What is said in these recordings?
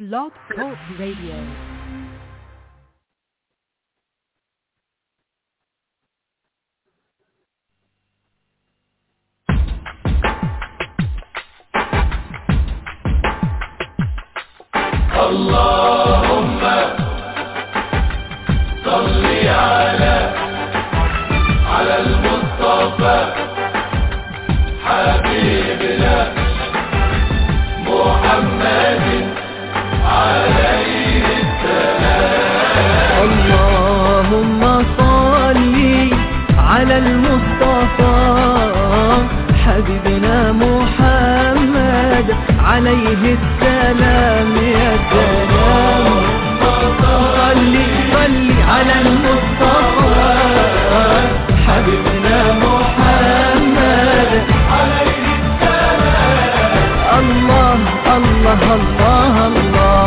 Blog Talk Radio. اللهم صل على على المصطفى حبيبنا محمد عليه اللهم صل على المصطفى حبيبنا محمد عليه السلام يا سلام صل صل على المصطفى حبيبنا محمد عليه السلام الله الله الله الله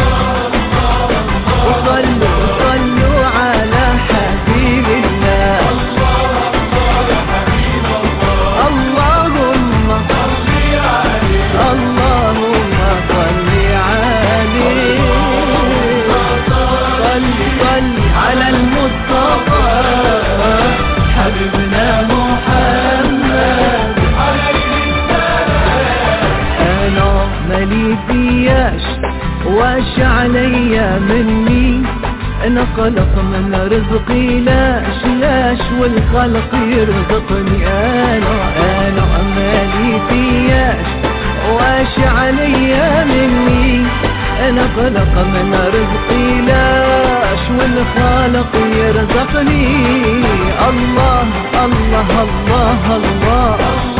وصلوا صلوا على حبيب الله اللهم اللهم صل عليه صل صل على المصطفى حبيبنا محمد انا مالي فياش واش عليا مني انا خلق من رزقي لاش لاش والخلق يرزقني انا انا مالي فياش واش عليا مني انا خلق من رزقي لاش والخالق يرزقني الله الله الله, الله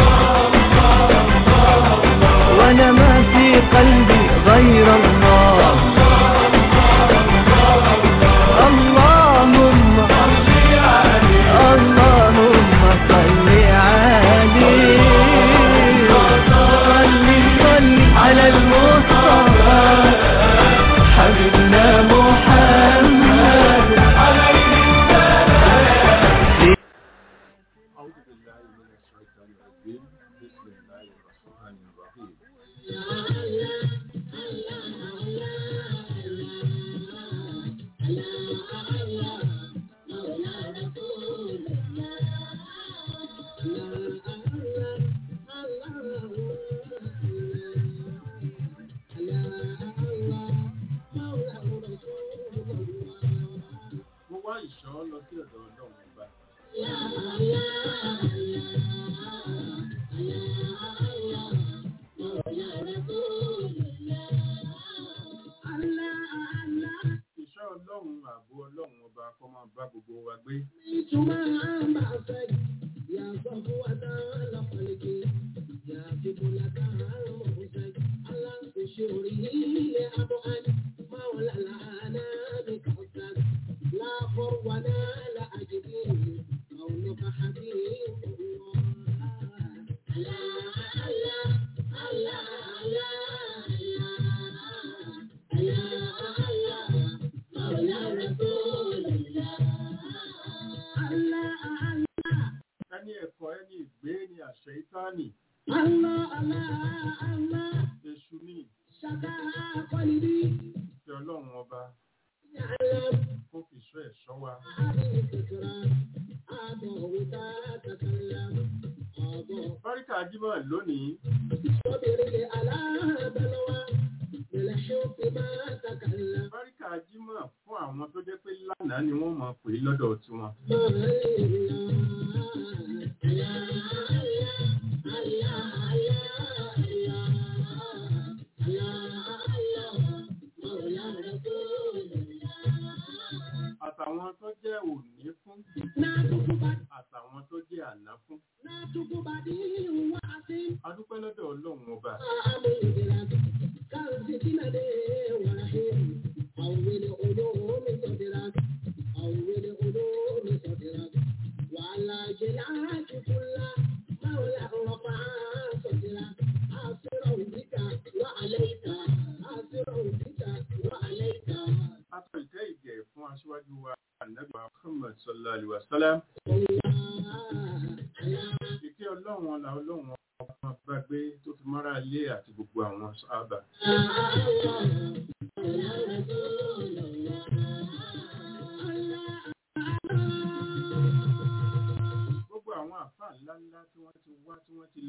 وانا ما في قلبي غير الله اللهم اللهم صل عليه صل صل على المصطفى حبيبنا محمد أعوذ بالله من الشيطان الرجيم بسم الله الرحمن الرحيم mo wá ìṣọ́ lọ sí ọ̀dọ̀ ọlọ́run ọba ìṣọ́ ọlọ́run ààbò ọlọ́run ọba kó máa bá gbogbo wa gbé ẹni ẹ̀kọ́ ẹni ìgbé ni àṣẹ ìtánì èṣù ní ìfẹ́ ọlọ́run ọba kó fi ṣọ́ ẹ̀ṣọ́ wa báríkà jímọ̀ lónìí báríkà jímọ̀ fún àwọn tó jẹ́ pé lánàá ni wọ́n máa pè é lọ́dọ̀ tiwọn àtàwọn tó jẹ́ òní fún àtàwọn tó jẹ́ àná fún adúpẹ́ lọ́dọ̀ ọlọ́run ọba atọ ìtẹ́ ìgẹ̀ fún aṣíwájú wa ànábì Muhammad sallallahu alaihi wasallam ìkẹ́ ọlọ́run ọlá ọlọ́run ọba bá gbé tó fi mọ́ra ilé àti gbogbo àwọn sábà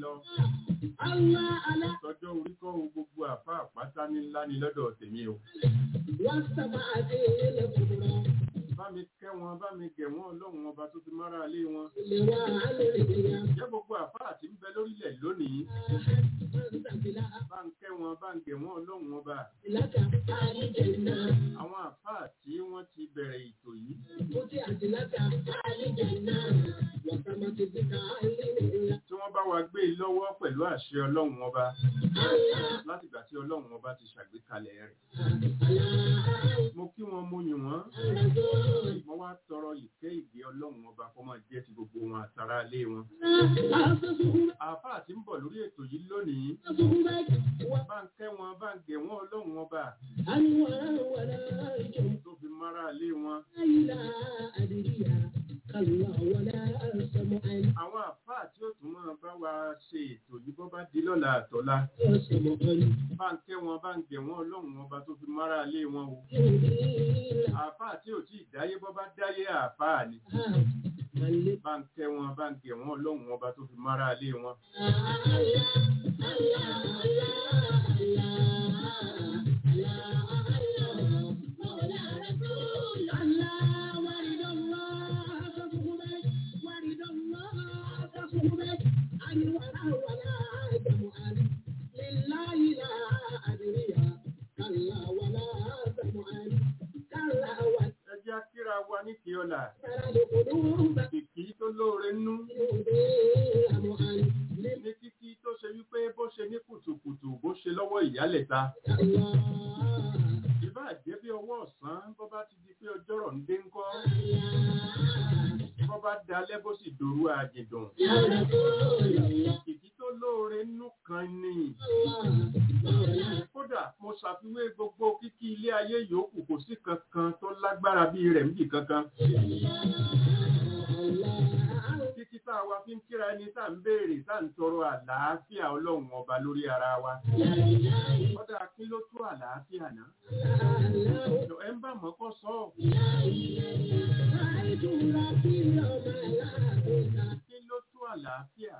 lọ Allah Allah tọjọ́ orí kọ́ o gbogbo àfa àpáta ní ńlá ni lọ́dọ̀ tèmi o والسماء الكبرى bá mi kẹ́ wọn bá mi gẹ̀ wọ́n ọlọ́run ọba tó fi mára lé wọn لواء الرياح jẹ́ gbogbo àfa àti ń bẹ lórílẹ̀ lónìí أنت بلا bá ń kẹ́ wọn bá ń gẹ̀ wọ́n ọlọ́run ọba لك الجنة àwọn àfa tí wọ́n ti bẹ̀rẹ̀ ètò yìí فتحت لك الجنة وسمت بك الرياح tí wọ́n bá wa gbé e lọ́wọ́ pẹ̀lú àṣẹ ọlọ́run ọba الله látìgbà tí ọlọ́run ọba ti ṣàgbékalẹ̀ rẹ̀ الله mo kí wọn mo yìn wọ́n الرسول mo wá tọrọ ìkẹ́ ìgbé ọlọ́run ọba kó máa jẹ́ ti gbogbo wọn àtàrà ilé wọn أصبح àfa àti ń bọ̀ lórí ètò yìí lónìí أصبح bá ń kẹ́ wọn bá ń gẹ̀ wọ́n ọlọ́run ọba أنوار ولا جم tó fi mára ilé wọn لا أدري كلا ولا سمعا àwọn àfa tí ó tún máa bá wa ṣe ètò yìí bọ́ bá di lọ́la àtọ́lá سمعا bá ń kẹ́ wọn bá ń gẹ̀ wọ́n ọlọ́run ọba tó fi mára ilé wọn o يهدي àfa tí ò tí ì dáyé bọ́ bá dáyé àfa ni من bá ń kẹ́ wọn bá ń gẹ̀ wọ́n ọlọ́run ọba tó fi mára ilé wọn. ẹ jẹ́ kíra wa ní kí ọ̀la kìkì tó lóore nú ní kíkí tó ṣe wípé bó ṣe ní kùtùkùtù bó ṣe lọ́wọ́ ìyálẹ̀ta ìbá jẹ́ bí ọwọ́ ọ̀sán bó bá ti di pé ọjọ́rọ̀ ń dé ńkọ́ bó bá dalẹ́ bó sì dòru àjìdùn kìkì tó lóore nú kan ni kódà mo ṣàfiwé gbogbo kíkí ilé ayé yòókù kò sí kankan tó lágbára bí rẹ̀ níbì kankan kíkí tá a wá fi ń kíra ẹni tá à ń béèrè tá à ń tọrọ àlàáfíà ọlọ́run ọba lórí ara wa kódà kí ló tó àlàáfíà náà ẹ ń bá mọ́ kọ́ sọ ọ́ kí ló tó àlàáfíà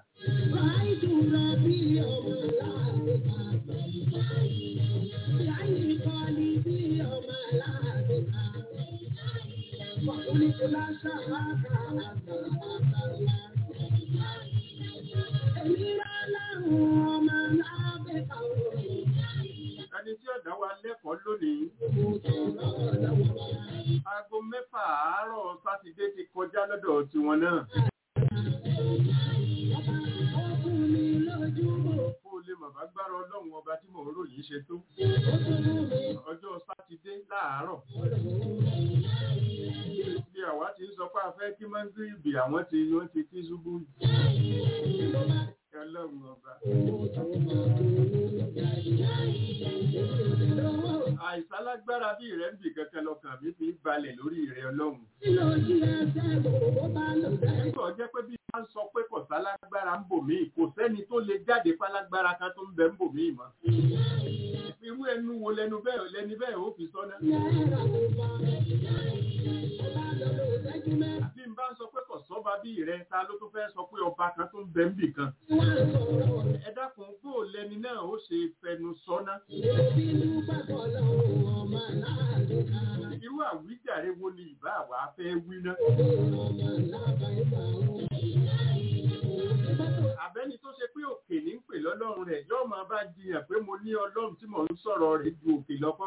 ẹni tí ọ̀dà wa lẹ́kọ̀ọ́ lónìí aago mẹ́fà àárọ̀ sátidé ti kọjá lọ́dọ̀ tiwọn náà kó o lè mọ̀ bá gbára ọlọ́run ọba tí mò ń ròyìn ṣe tó ọjọ́ sátidé láàárọ̀ bí àwa ti ń sọ pé a fẹ́ kí mọ́ngírìbì àwọn tí wọ́n ti kí ṣubú ọlọ́run ọba. àìsàn lágbára bí rẹ̀ ń bì kankan lọ́kàn mi fi ń balẹ̀ lórí rẹ̀ ọlọ́run. nígbà jẹ́ pé bí wọ́n sọ pé kò sálágbára ń bò mí kò sẹ́ni tó lè jáde pálágbára kan tó ń bẹ ń bò mí mọ́. irú ẹnu wo lẹnu bẹ́ẹ̀ lẹni bẹ́ẹ̀ ó fi sọ́nà. bí n bá ń sọ pé kò sọ́ba bí rẹ̀ ta ló tún fẹ́ sọ pé ọba kan tó ń bẹ ń bì kan. ẹ dákun bó lẹni náà ó ṣe fẹnu sọ́nà. irú àwíjàre wo ni ìbá àwa fẹ́ wí ná. àbẹ́ni tó ṣe pé òkè ní ń pè lọ́lọ́run rẹ̀ yóò máa bá jiyàn pé mo ní ọlọ́run tí mò ń sọ̀rọ̀ rẹ̀ ju òkè lọ́kọ́.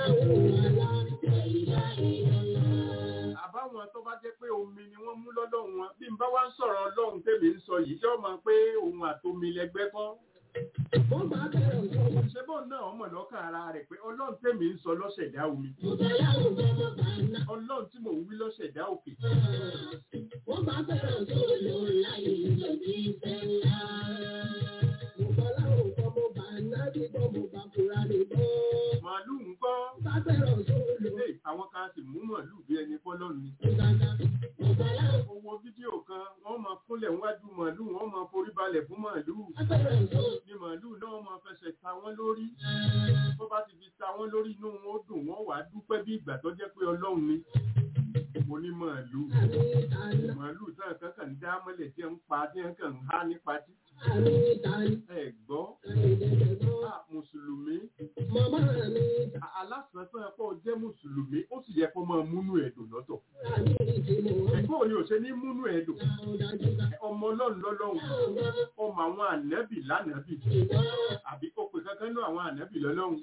àbáwọn tó bá jẹ́ pé omi ni wọ́n mú lọ́lọ́run wọn bí n bá wá ń sọ̀rọ̀ ọlọ́run tèmi ń sọ yìí yóò máa pé òun àtomi lẹgbẹ́ kọ́. ṣé bọ́ọ̀ náà ọmọ lọ́kàn ara rẹ̀ pé ọlọ́run tèmi ń sọ lọ́sẹ̀dá omi. ọlọ́run tí mò ń wí lọ́sẹ̀dá òkè. màálù ń kọ́. ilé àwọn kan sì mú màálù bí ẹni fọ́lọ́run ni. owó fídíò kan wọ́n máa kúnlẹ̀ níwájú màálù wọ́n máa forí balẹ̀ fún màálù. ni màálù náà máa fẹsẹ̀ ta wọ́n lórí. tó bá ti fi ta wọ́n lórí inú wọn ó dùn wọ́n wàá dúpẹ́ bí ìgbà tó jẹ́ pé ọlọ́run ni. mo ní màálù. màálù táwọn kan kàn ń dá mọ́lẹ̀ tí ń pa tí wọ́n kàn ń há nípa tí. àmì ìtàn ẹ gbọ́ ìdẹ̀dẹ̀gbọ́n. à, mùsùlùmí Màmá mi à, alásàntàn ẹ̀kọ́ jẹ́ mùsùlùmí ó sì yẹ kó máa múnú ẹ̀dùn lọ́tọ̀ rà ní ìdìbò. ẹ̀gbọ́n ni ò ṣe ní múnú ẹ̀dùn Àwọn dájúdá. ọmọ ọlọ́run lọ́lọ́run ọmọ àwọn ànábì lánàbì àbí ó pe kankan náà àwọn ànábì lọ́lọ́run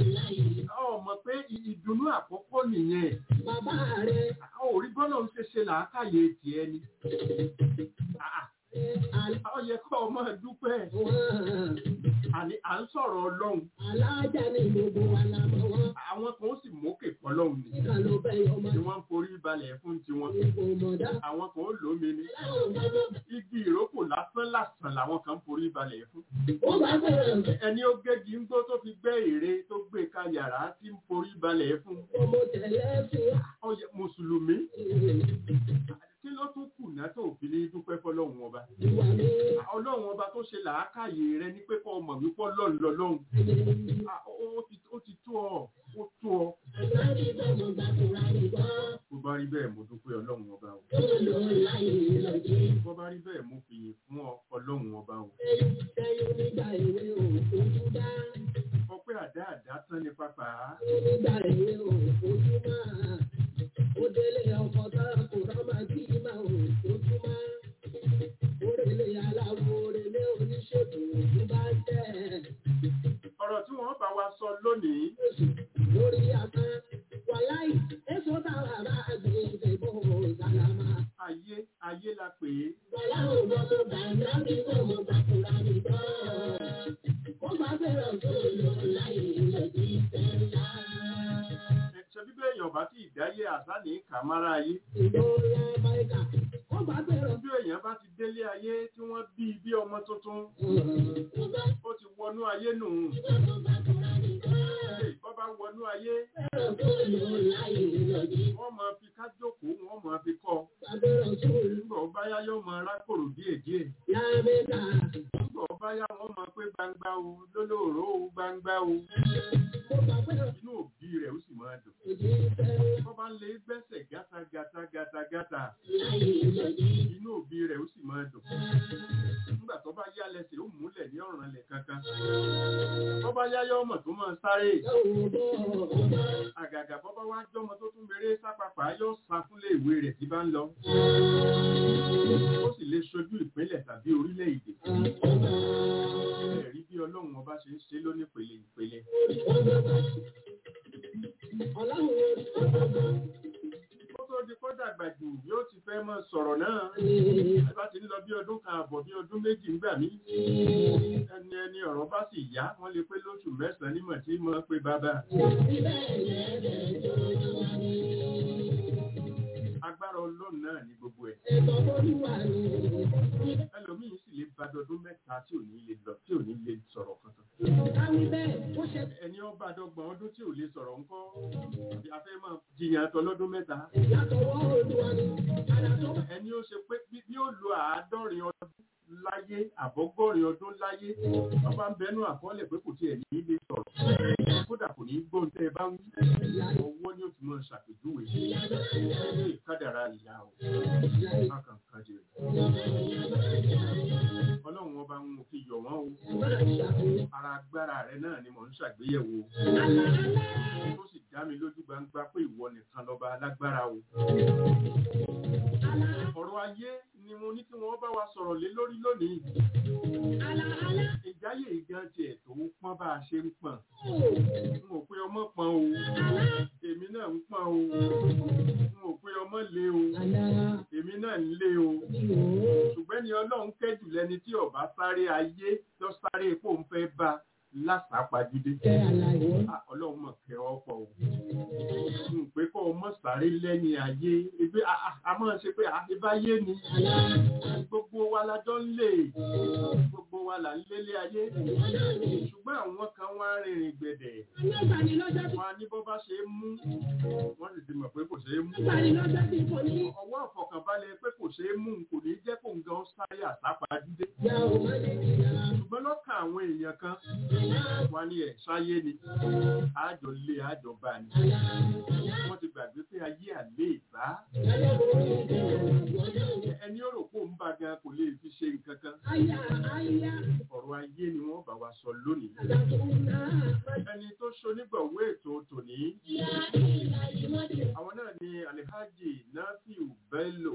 ọmọ pé ì- ìdùnnú àkọ́kọ́ nìyẹn Bàbá rẹ̀ a ò rí bọ́lá ń ṣe ṣe làákàyè tiẹ̀ ni Ah, àlọ́ ah, ó yẹ kó o máa dúpẹ́ wọn. àní à ń sọ̀rọ̀ ọlọ́run Alájà ni gbogbo wa la mọ̀ wọ́n. àwọn kan ó sì mókè fọlọ́run ni Ìkà ló bẹ̀ yọ ọmọ tí wọ́n ń forí balẹ̀ fún tiwọn ìbò mọ̀dá. àwọn kan ó lómi ni Láwọn bàbá igi ìrókò lásán lásán làwọn kan ń forí balẹ̀ fún ó bá bẹ̀rẹ̀ ẹni ó gégi ń gbó tó fi gbẹ́ ère tó gbé ka yàrá tí ń forí balẹ̀ fún ọmọ tẹ̀lé fún ọyẹ mùsùlùmí ìwà kí ló tún kù náà tó fi ní dúpẹ́ fọlọ́run ọba mi. ọlọ́run ọba tó ṣe làákàyè rẹ ní pé kọ́ ọmọ mi pọ́ lọ́run lọ́lọ́run Ah, ó ó ti ó ti tó ọ ó tó ọ Àgbárí bọ́mọ gbàkúrà ní gbọ́. bó bá rí bẹ́ẹ̀ mo dúpẹ́ ọlọ́run ọba o Ó lò láyé lọ́jọ́. bó bá rí bẹ́ẹ̀ mo fìyìn fún ọ ọlọ́run ọba o Ẹyún ẹyún nígbà èwe òfojú dá. ọpẹ́ àdá àdá tán ní pápá Nígbà èwe òfojú máa. Ó délé ọkọ̀ tá kò rọ́mà bí máa òfojú máa. Òrèlé aláwo òrèlé oníṣègùn òfin bá tẹ̀. ọ̀rọ̀ tí wọ́n bá wa sọ lónìí Lórí àmà wàláì èso táwa bá gbé ìdìbò sàlámà. ayé ayé la pè é Bọ́lá ò gbọ́ tó bá ń dá mi kó mo gbàkúrà ní gbọ́. Ó bá fẹ́ràn tó lò láyé lòdì sẹ́ńlá. Ẹ, ṣe bí bẹ́ẹ̀ èèyàn bá tí ìdáyé àṣà ní kàmára ayé Ìdọ́lá Báíkà, ó bá fẹ́ràn bí èèyàn bá ti délé ayé tí wọ́n bí i bí ọmọ tuntun tó bá ó ti wọnú ayé nù fẹ́ràn tó gbàkúrà ní gbọ́. bọ́ bá wọnú ayé Fẹ́ràn tó lò láyé lòdì. wọ́n máa fi kájókòó wọ́n máa fi kọ́ Bá fẹ́ràn tó lò nígbà ó bá yá yóò máa rákòrò díẹ̀díẹ̀ lábẹ́ta. nígbà ó bá yá wọ́n máa pé gbangba o lólóòró o gbangba o Ó bá fẹ́ràn inú òbí rẹ̀ ó sì máa dùn lòdì sẹ́ńlá. wọ́n bá ń lé gbẹ́sẹ̀ gátà gátà gátà gátà Láyé lòdì. inú òbí rẹ̀ ó sì máa dùn nígbà tó bá yá lẹ́sẹ̀ ó múlẹ̀ ní ọ̀ràn lẹ̀ kankan tó bá yá yọ ọmọ tó máa sáré Lọ́wọ́ bọ̀ ọba. àgàgà bọ́ bá wá jọ́mọ tó tún bèrè sápapà yóò sá fúnlé ìwé rẹ̀ tí bá ń lọ ó sì lè ṣojú ìpínlẹ̀ tàbí orílẹ̀-èdè ẹ̀rí bí ọlọ́run ọba ṣe ń ṣe lónípele ìpele ó tó di kó dàgbà jù yóò ti fẹ́ mọ́ sọ̀rọ̀ náà ẹ bá ti ń lọ bí ọdún kan àbọ̀ bí ọdún méjì ńgbà mí ẹni ẹni ọ̀rọ̀ bá sì yá wọ́n lè pé lóṣù mẹ́sàn-án nímọ̀ tí mọ́ pé bàbá agbára ọlọ́run náà ní gbogbo ẹ̀ ẹlòmíín sì lè bá dọdún mẹ́ta tí ò ní lè lọ tí ò ní lè sọ̀rọ̀ kankan ẹni ọba àdọ́gbọ̀n ọdún tí ò lè sọ̀rọ̀ ńkọ́ a fẹ́ máa jiyàn tọlọ́dún mẹ́ta ẹni ó ṣe pé bí bí ó lo àádọ́rin ọdún láyé àbọ́gọ́rin ọdún láyé wọ́n bá ń bẹnu àkọọ́lẹ̀ pé kò tiẹ̀ ní lè sọ̀rọ̀ kódà kò ní gbóhùn tẹ́ ẹ bá ń wí ọwọ́ ni ó ti máa ṣàpèjúwe ní ìkádàrá ìyá o bákan kan jẹ ọlọ́run ọba ń fi yọ̀ wọ́n o ara agbára rẹ náà ni mò ń ṣàgbéyẹ̀wò tó sì dá mi lójú gbangba pé ìwọ nìkan lọ́ba alágbára o ọ̀rọ̀ ayé ni mo ní kí wọ́n bá wa sọ̀rọ̀ lé lórí lónìí ìjáyè ìgan tiẹ̀ tó ń pọ́n bá a ṣe ń pọ̀n n ò pé ọmọ pọ́n o èmi náà ń pọ́n o n ò pé ọmọ lé o èmi náà ń lé o ṣùgbọ́n ni ọlọ́run kẹ́jù lẹni tí ọba sáré ayé tó sáré epo ń fẹ́ bá lásàpàdídé Ah, ọlọ́run mọ̀ kẹ́ ọ pọ̀ o n pé kọ́ ọmọ sáré lẹ́yìn ayé ebi a- a- a máa ṣe pé àbáyé ni gbogbo wa la jọ ń lè gbogbo wa là ń lélé ayé ṣùgbọ́n àwọn kan wá rìnrìn gbẹ̀dẹ̀ wọn a ní bọ́ bá ṣe é mú wọ́n sì ti mọ̀ pé kò ṣe é mú ọwọ́ àfọkànbalẹ̀ pé kò ṣe é mú kò ní jẹ́ kó ń gan sáré àsápàdídé ṣùgbọ́n lọ́kàn àwọn èèyàn kan wá ní ẹ̀ sáyé ni àjọ lé àjọ bá ni wọ́n ti gbàgbé pé ayé àlé ìbá ẹni ó rò pò ń bá gan kò lè fi ṣe nǹkan kan ọ̀rọ̀ ayé ni wọ́n bá wa sọ lónìí ẹni tó ṣonígbọ̀wé ètò tòní àwọn náà ni alihaji nafiu bello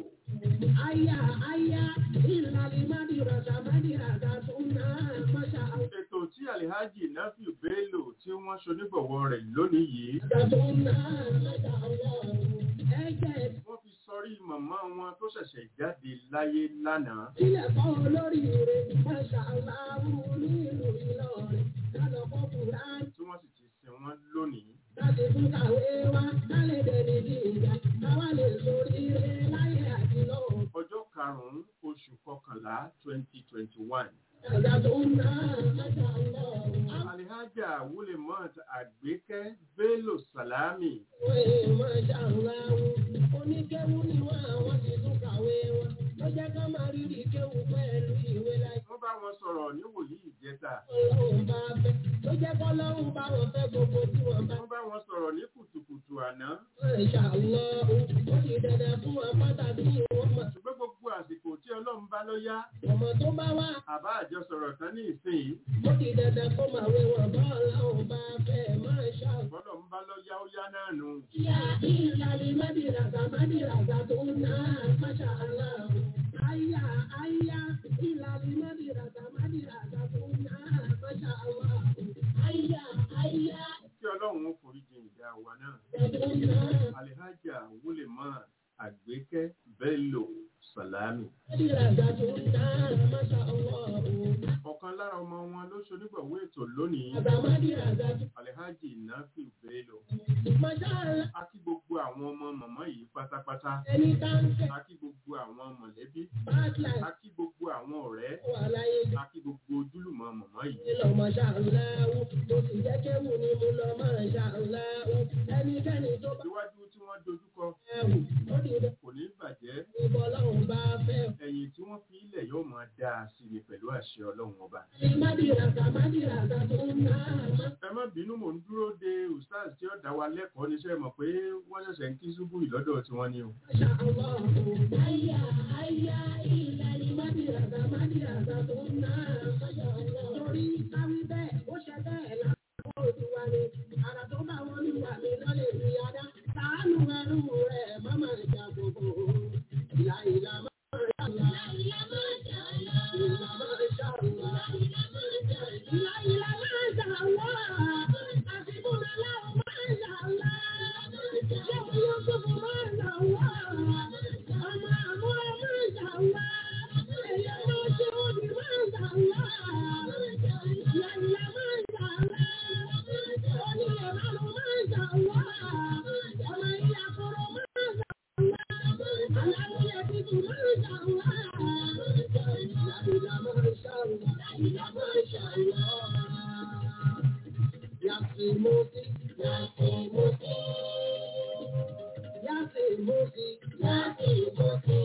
Aya, aya, ìlàlí mádìrọ̀dà mádìrọ̀dà tó náà máṣá ètò tí alihaji nafiu bello tí wọ́n ṣonígbọ̀wọ́ rẹ̀ lónìí yìí àgbàdo náà máṣá ọlọ́run. Ẹ̀jẹ̀ wọ́n fi sọrí màmá wọn tó ṣẹ̀ṣẹ̀ jáde láyé lánàá sílẹ̀ kọ́ olórí rẹ̀ máṣá aláwọ̀ nílùú Ìlọrin. Kálọ̀ kọ́ Kùránì tí wọ́n sì ti sin wọ́n lónìí láti tún kàwé wá kálẹ̀ dẹni bí ìgbà káwá lè sórí rẹ̀ láyé àti lọ́wọ́. ọjọ́ karùn-ún oṣù kọkànlá twenty twenty one Àgbàdo náà máṣá ọlọ́run. alihaja wulemot àgbékẹ́ bello salami Àwọn máṣá aláwọ̀ oníkéwú ni wọ́n àwọn ti tún kàwé wọn. Ló jẹ́ ká máa rírì kéwú pẹ̀lú ìwé láyé. wọ́n bá wọn sọ̀rọ̀ níwòyí ìjẹta Ọlọ́run bá fẹ́. Ló jẹ́ kọ́ lọ́run bá wọn fẹ́ gbogbo tí wọ́n bá wọ́n bá wọn sọ̀rọ̀ ní kùtùkùtù àná Masha Allah, ó ti dandan fún wọn pàtàkì wọn mọ̀. ṣùgbọ́n gbogbo àsìkò tí ọlọ́run bá ló yá Ọmọ tó bá wà, àbá àjọ sọ̀rọ̀ tán ní ìsìn ó ti dandan kó máa wé wọn bá ọlọ́run bá fẹ́ Masha Allah. bọ́lọ̀ ń bá ló yá ó yá náà nù Ìyá ìlàlí Mádìràgà Mádìràgà tó náà Masha Allah. Àyà àyà ìlàlí Mádìràgà Mádìràgà tó náà Masha Allah. Àyà àyà kí ọlọ́run ó foríjì ìyá wa náà tó náà alihaja wulemot àgbékẹ́ bello salami Mádìràgà tó náà Masha Allah. ọ̀kan lára ọmọ wọn ló ṣonígbọ̀wé ètò lónìí Àgbà Mádìràgà tó alihaji nafiu bello Masha Allah. a kí gbogbo àwọn ọmọ màmá yìí pátápátá Ẹni tá ń fẹ́ a kí gbogbo àwọn mọ̀lẹ́bí bad life a kí gbogbo àwọn ọ̀rẹ́ wà láyé a kí gbogbo ojúlùmọ̀ màmá yìí ní lọ Masha Allah. Mo sì jẹ́ kéwù ni mo lọ Masha Allah. Ẹnikẹ́ni tó bá síwájú tí wọ́n dojúkọ ẹ̀wù ó di dandan kò ní bàjẹ́ ìbọn ọlọ́run bá fẹ́. ẹ̀yìn tí wọ́n fi ilẹ̀ yóò máa dáa sí ni pẹ̀lú àṣẹ ọlọ́run ọba Ní Mádìràgà Mádìràgà tó ń ná àmọ́. ẹ má bínú mò ń dúró de ustaz tí ó dá wa lẹ́kọ̀ọ́ níṣẹ́ mọ̀ pé wọ́n ṣẹ̀ṣẹ̀ ń kí ṣubú ìlọ́dọ̀ tí wọ́n ní o Masha Allah. Àyà àyà ìlànà Mádìràgà Mádìràgà tó ń ná Masha Allah. Torí káwí bẹ́ẹ̀ ó ṣe bẹ́ẹ̀ láwọn olùwà ni. Àrà tó bá wọn lùwà mi lọ́lẹ̀ fi adá. Sàánú ẹrú rẹ̀ mọ́mọ́ ìjà gbogbo. Ìlà ìlà máa ń ṣàlá. Ìlà máa ń ṣàlá. Ìlà máa ń ṣàlá. Ìlà ìlà máa ń ṣàlá. Àṣìbùnà láwọn máa ń ṣàlá. Ṣé mo yọ sọ́kù máa ń ṣàlá? Ọmọ àmúra máa ń ṣàlá. Èyí máa ṣe òbí máa ń ṣàlá. Ìlà ìlà máa ń ṣàlá. Onílẹ̀ máa máa ń ṣàlá. Ọmọ ìyá kọ̀rọ̀ máa ń ṣàlá. Aláwọ̀ tuntun máa ń ṣàlá. Ìlà ìlà máa ń ṣàlá. Ìlà máa ń ṣàlá. Yàtìmọ́sí, yàtìmọ́sí. Yàtìmọ́sí, yàtìmọ́sí.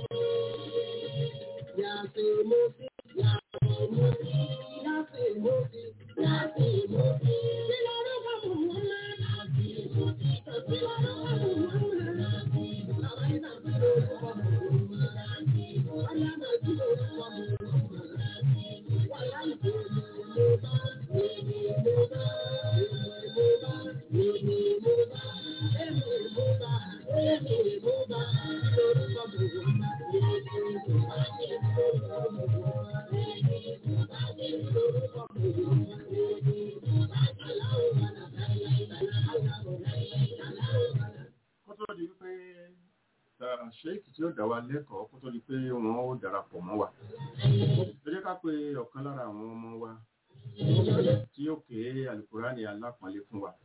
Yàtìmọ́sí, yàtìmọ́sí. Yàtìmọ́sí, yàtìmọ́sí. Kí lorúkọ Muhammad? Yàtìmọ́sí. Kí lorúkọ Muhammad? Bàbá yìí náà kí lorúkọ Muhammad? Ọ̀yá náà kí lorúkọ Muhammad? Wàyà ìbéèrè ló bá, èmi ló bá, èmi ló bá, èmi ló bá, èmi ló bá, èmi ló bá, kí lorúkọ Muhammad? Èmi ló bá, kí lorúkọ Muhammad? Èmi ló bá, kí lorúkọ Muhammad? Èmi ló bá, aláwọ̀ bàlá, láyé bàlá, aláwọ̀ láyé, aláwọ̀ bàlá. kó tó di wípé ṣéèkì tí ó dá wa lẹ́kọ̀ọ́ kó tó di pé wọ́n ó darapọ̀ mọ́ wa ẹ jẹ́ ká pe ọ̀kan lára àwọn ọmọ wa tí yóò ké alukurani alápọ̀nlé fún wa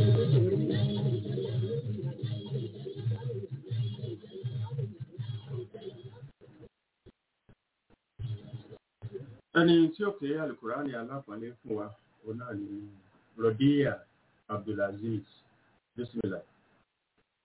ẹni tí ó ké alukurani alápọ̀nlé fún wa òun náà ni rodiya abdulaziz bismillah.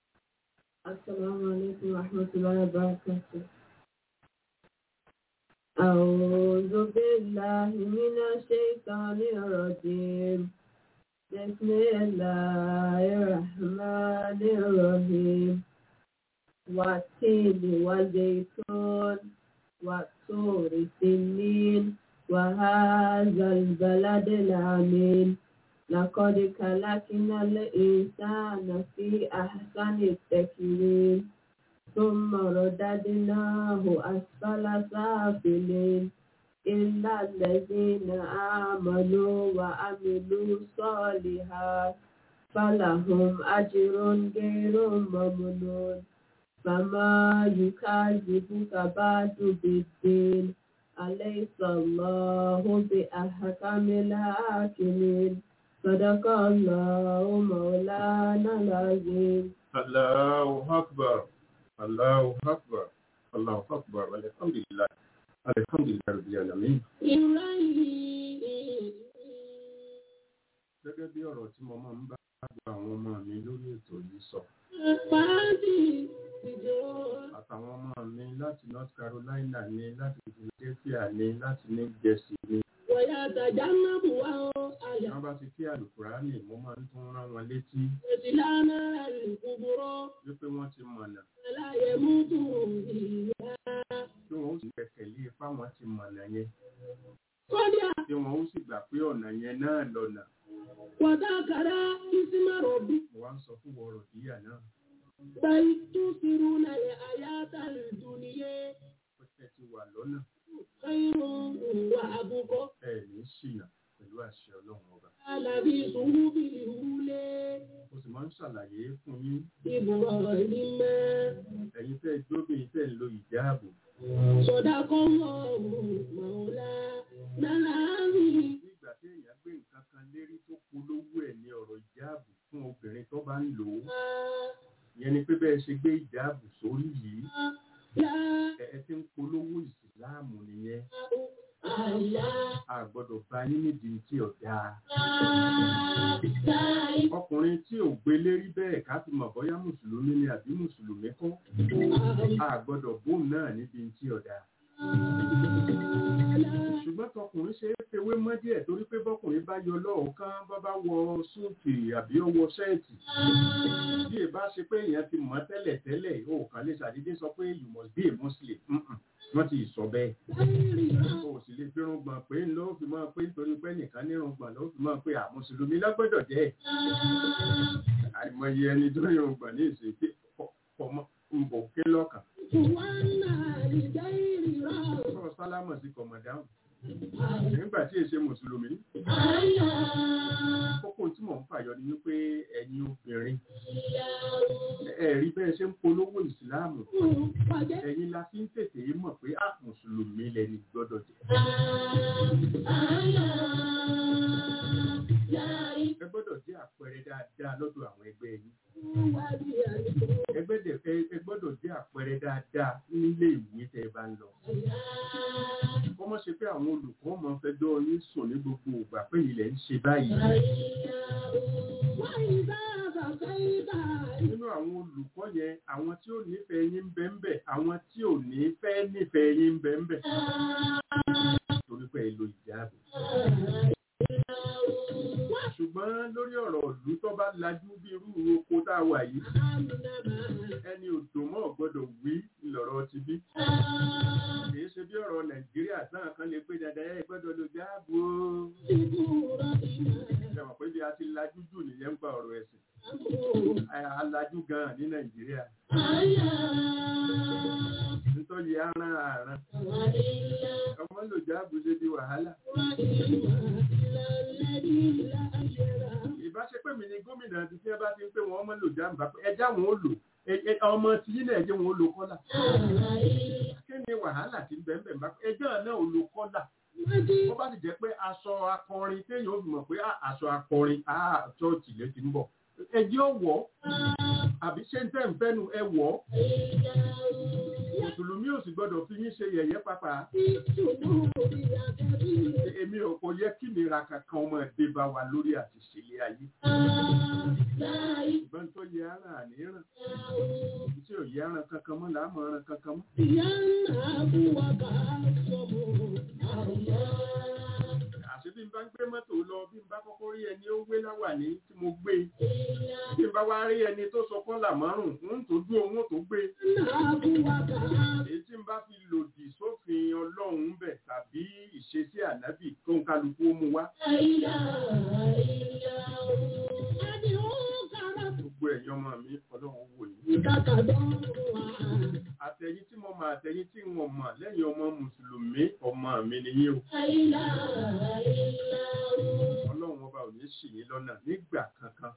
السلام عليكم ورحمة الله وبركاته أعوذ بالله من الشيطان الرجيم بسم الله الرحمن الرحيم والتين والزيتون والطور سنين وهذا البلد الأمين لقد خلقنا الإنسان في أحسن التقويم ثم رددناه أسفل سافلين إلا الذين آمنوا وعملوا الصالحات فلهم أجر غير ممنون فما يكذبك بعد بالدين أليس الله بأحكم الحاكمين صدق الله مولانا العظيم Allahu Akbar. Allahu Akbar. Allahu Akbar. Alhamdulillah. Alhamdulillah Rabbil Alamin. Gẹ́gẹ́ bí ọ̀rọ̀ tí mo máa ń bá gba àwọn ọmọ mi lórí ètò yìí sọ. Àtàwọn ọmọ mi láti North Carolina ni, láti Philadelphia ni, láti New Jersey ni. Wọ́n bá ti kí àlùkùránì, mo máa ń tún rán wọn létí wípé wọ́n ti mọ̀nà. Tí wọ́n ó sì gbẹ̀kẹ̀lé fáwọn ti mọ̀nà yẹn. Tí wọ́n ó sì gbà pé ọ̀nà yẹn náà lọ́nà. Wàdákàrá ìsímọ̀rọ̀ bí Mo wá ń sọ fún wọ̀rọ̀ díyà náà. báyìí tún sírú nàlẹ̀ àyàtà ìdúniyé Ó tẹ́ ti wà lọ́nà. kẹ́yìn wà àbúkọ́ Ẹ ní ṣìnà pẹ̀lú àṣẹ Ọlọ́run ọba. alábí ìṣòwò bí ìwúlé Mo sì máa ń ṣàlàyé fún yín. ìbùrọ̀ ìmẹ́ Ẹ̀yin tẹ́ jóbìnrin tẹ́ ń lo ìjáàbò. sọ̀dá kọ́ wọ́n mọ̀ọ́lá náláàrí Ní ìgbà tí èèyàn gbé nǹkan kan lérí tó polówó ẹ̀ ní ọ̀rọ̀ ìjáàbò fún obìnrin tó bá ń lò ó. Ìyẹn ni pé bẹ́ẹ̀ ṣe gbé ìjáàbò sórí yìí. yá Ẹ ẹ ti ń polówó ìsìláàmù nìyẹn. àyà A gbọ́dọ̀ bá yín nídìí tí ò dáa. láì Ọkùnrin tí ò gbé lérí bẹ́ẹ̀ ká fi mọ̀ bóyá Mùsùlùmí ni àbí Mùsùlùmí kọ́. A gbọ́dọ̀ bóun náà níbi tí ò dáa. ṣùgbọ́n tọkùnrin ṣe é fewé mọ́ díẹ̀ torí pé bọ́kùnrin bá yọ lọ́ọ̀kan bá bá wọ súùtì àbí ó wọ ṣẹ́ẹ̀tì bí ẹ bá ṣe pé èèyàn ti mọ̀ tẹ́lẹ̀ tẹ́lẹ̀ ó kàn lè ṣàdédé sọ pé you must be a muslim Mm-mm. wọ́n ti sọ bẹ́ẹ̀ o sì lè fírun gbọ̀n pé ló fi máa pé nítorí pé nìkan nírun gbọ̀n ló fi máa pé àmùsùlùmí lọ́gbọ́dọ̀ jẹ́ àìmọye ẹni tó yọ gbọ̀n ní ìsìn pé ọmọ ń bò ké lọ́kàn sọ sálámọ̀ sí kọ̀mọ̀dáhùn nígbà tí èsè mùsùlùmí kókó tí mò ń fàyọ ni wípé ẹ̀yin obìnrin ẹ̀rí bẹ́ẹ̀ ṣe ń polówó ìsìláàmù ẹ̀yin la fi ń tètè mọ̀ pé á mùsùlùmí lẹni gbọ́dọ̀ jẹ́ ẹ gbọ́dọ̀ jẹ́ àpẹẹrẹ dáadáa lọ́dọ̀ àwọn ẹgbẹ́ yín ẹgbẹ́ dẹ̀ ẹ ẹ gbọ́dọ̀ jẹ́ àpẹẹrẹ dáadáa nílé ìwé tẹ́ ẹ bá ń lọ kọ́mọ́ ṣe pé àwọn olùkọ́ ọmọ fẹjọ́ yín sùn ní gbogbo ìgbà pé ilẹ̀ ń ṣe báyìí nínú àwọn olùkọ́ yẹn àwọn tí ò nífẹ̀ẹ́ yín ń bẹ ń bẹ àwọn tí ò ní fẹ́ nífẹ̀ẹ́ yín ń bẹ ń bẹ torí pé ẹ lo ìjáàbò ṣùgbọ́n lórí ọ̀rọ̀ ìlú tó bá lajú bí irú oko tá a wà yìí ẹni òdò mọ́ gbọ́dọ̀ wí lọ̀rọ̀ ti bí kìí ṣe bí ọ̀rọ̀ nàìjíríà náà kan lè pé dandan ẹ gbọ́dọ̀ lo jáàbò ṣe mọ̀ pé bí a ti lajú jù nìyẹn ń gba ọ̀rọ̀ ẹ̀sìn alájú gan ní nàìjíríà nítorí aràn àràn ọmọ lò jáàbò ṣe di wàhálà ìbáṣepẹ̀ mi ni gómìnà ti tí ẹ bá ti ń pé wọn ọmọ lò jáàbò ẹjá wọn ó lò ọmọ tí yín náà ẹjẹ wọn ó lò kọ́là kí ni wàhálà ti ń bẹ̀ ń bẹ̀ ń bá ẹjọ́ náà ó lò kọ́là wọ́n bá sì jẹ́ pé aṣọ akọrin téèyàn ó fi mọ̀ pé aṣọ akọrin ṣọ́ọ̀ṣì ló ti ń bọ̀ ẹjẹ́ ó wọ̀ àbí ṣé ń tẹ́ ń fẹ́nu ẹ wọ̀ mùsùlùmí ò sì gbọ́dọ̀ fi yín ṣe yẹ̀yẹ́ pàpà èmi ò kò yẹ kí nira kankan ọmọ ẹ̀dẹ́ bá wà lórí àti ṣẹlẹ̀ ayé ìbọn tó yẹ ara àníyàn tí ò yẹ ara kankan mọ́ làá mọ̀ ara kankan mọ́. àṣé bí n bá ń gbé mọ́tò lọ bí n bá kọ́kọ́ rí ẹni ó gbé láwàní tí mo gbé bí n bá wá rí ẹni tó sọ kọ́là márùn ún tó dúró ún tó gbé èyí tí n bá fi lòdì sófin ọlọ́run bẹ̀ tàbí ìṣesí ànábì tó ń kálukú ó mú wá gbogbo ẹ̀yin ọmọ mi ọlọ́run wò yín àtẹ̀yìn tí mo mọ̀ àtẹ̀yìn tí wọ́n mọ̀ lẹ́yìn ọmọ mùsùlùmí ọmọ mi nìyí o ọlọ́run ọba ò ní ṣì yín lọ́nà nígbà kankan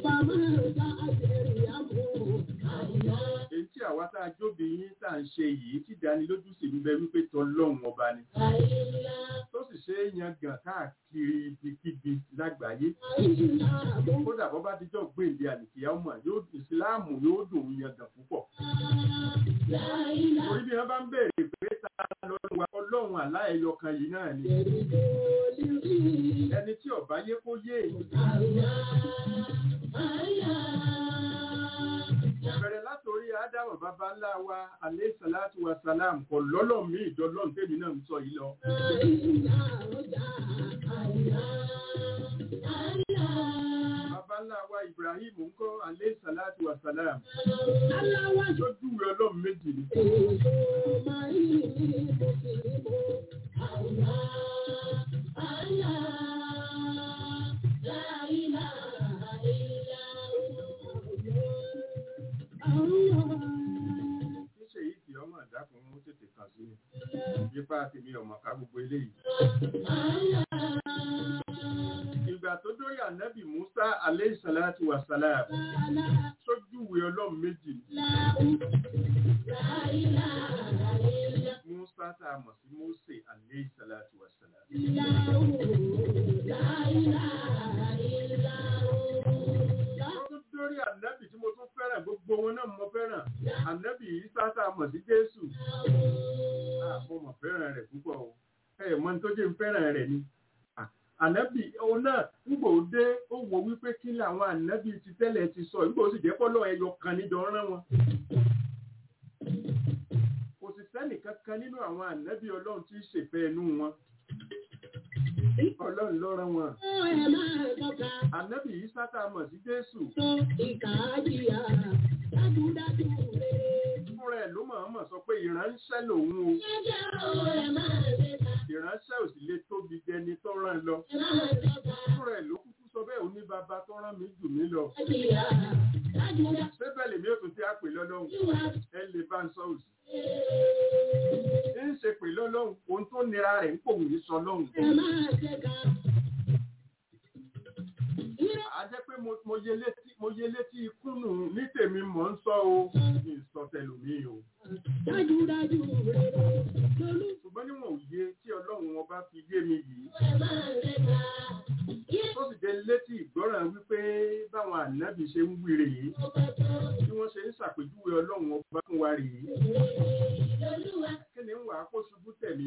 èyí tí àwa tá a jóbi yín tá à ń ṣe yìí tí ìdánilójú sì ń bẹ wípé tọlọ́run ọba ni tó sì ṣe é yan gàn káàkiri ibikíbi lágbàáyé kódà bọ́ bá dijọ́ gbèǹde àlìkìyà ọmọ yóò ìsìláàmù yóò dùn ún yan gàn púpọ̀ orí bí wọ́n bá ń béèrè pé ta lọ́run wa ọlọ́run aláẹyọ kan yìí náà ni ẹni tí ọba yé kó yé bẹ̀rẹ̀ látòrí ádámù bàbá ńlá wa alẹ́ sàlátù wa sàlám kò lọ́lọ́ mi ìjọlọ́run tèmi náà ń sọ yìí lọ. bàbá ńlá wa ibrahim ń kọ́ alẹ́ sàlátù wa sàlám tó júwe ọlọ́run méjì ni. ṣíṣe yìí kì í ọmọ ìdákun mú tètè kàn sí mi yípa tèmi ọmọ ká gbogbo eléyìí. ìgbà tó dórí ànábì musa aleyhi salatu wa salam sójúwe ọlọ́run méjì musa tá a mọ̀ sí mose aleyhi salatu wa salam. tó dórí ànábì tí mo tún fẹ́ràn gbogbo wọn náà mo fẹ́ràn ànábì isa tá a mọ̀ sí jésù mo mọ̀ fẹ́ràn rẹ̀ púpọ̀ o ẹ mọ̀ ní tó jẹ́ ń fẹ́ràn rẹ̀ ni ànábì òun náà nígbà ó dé ó wò wípé kí làwọn ànábì ti tẹ́lẹ̀ ti sọ nígbà ó sì jẹ́ pọ́lọ́ ẹyọ kan níjọ rán wọn kò sì sẹ́nì kankan nínú àwọn ànábì ọlọ́run tí í ṣèfẹ́ inú wọn ọlọ́run ló rán wọn ànábì yìí sátà mọ̀ sí jésù fúnra ẹ̀ ló mọ̀ mọ̀ sọ pé ìránṣẹ́ lòun o ìránṣẹ́ ò sì lè tóbi jẹni tó rán lọ fúnra ẹ̀ ló kúkú sọ bẹ́ẹ̀ òní bàbá tó rán mi jù mí lọ ṣé bẹ́ẹ̀ lèmi ò tún ti á pè lọ́lọ́run ẹ lè bá ń sọ òsì ń ṣe pè lọ́lọ́run ohun tó nira rẹ̀ ń pòun yìí sọ lọ́hùn a jẹ́ pé mo yẹ létí mo yẹ létí ikú nù ní tèmi mọ̀ ń sọ o ní ìsọtẹlùmí o. ṣùgbọ́n níwọ̀n òye tí ọlọ́run ọba fi yé mi yìí. tó sì jẹ́ létí ìgbọ́ràn wípé báwọn ànábì ṣe ń wí rèé bí wọ́n ṣe ń ṣàpèjúwe ọlọ́run ọba fún wa rèé. kí ni ń wà á kó ṣubú tẹ̀mí?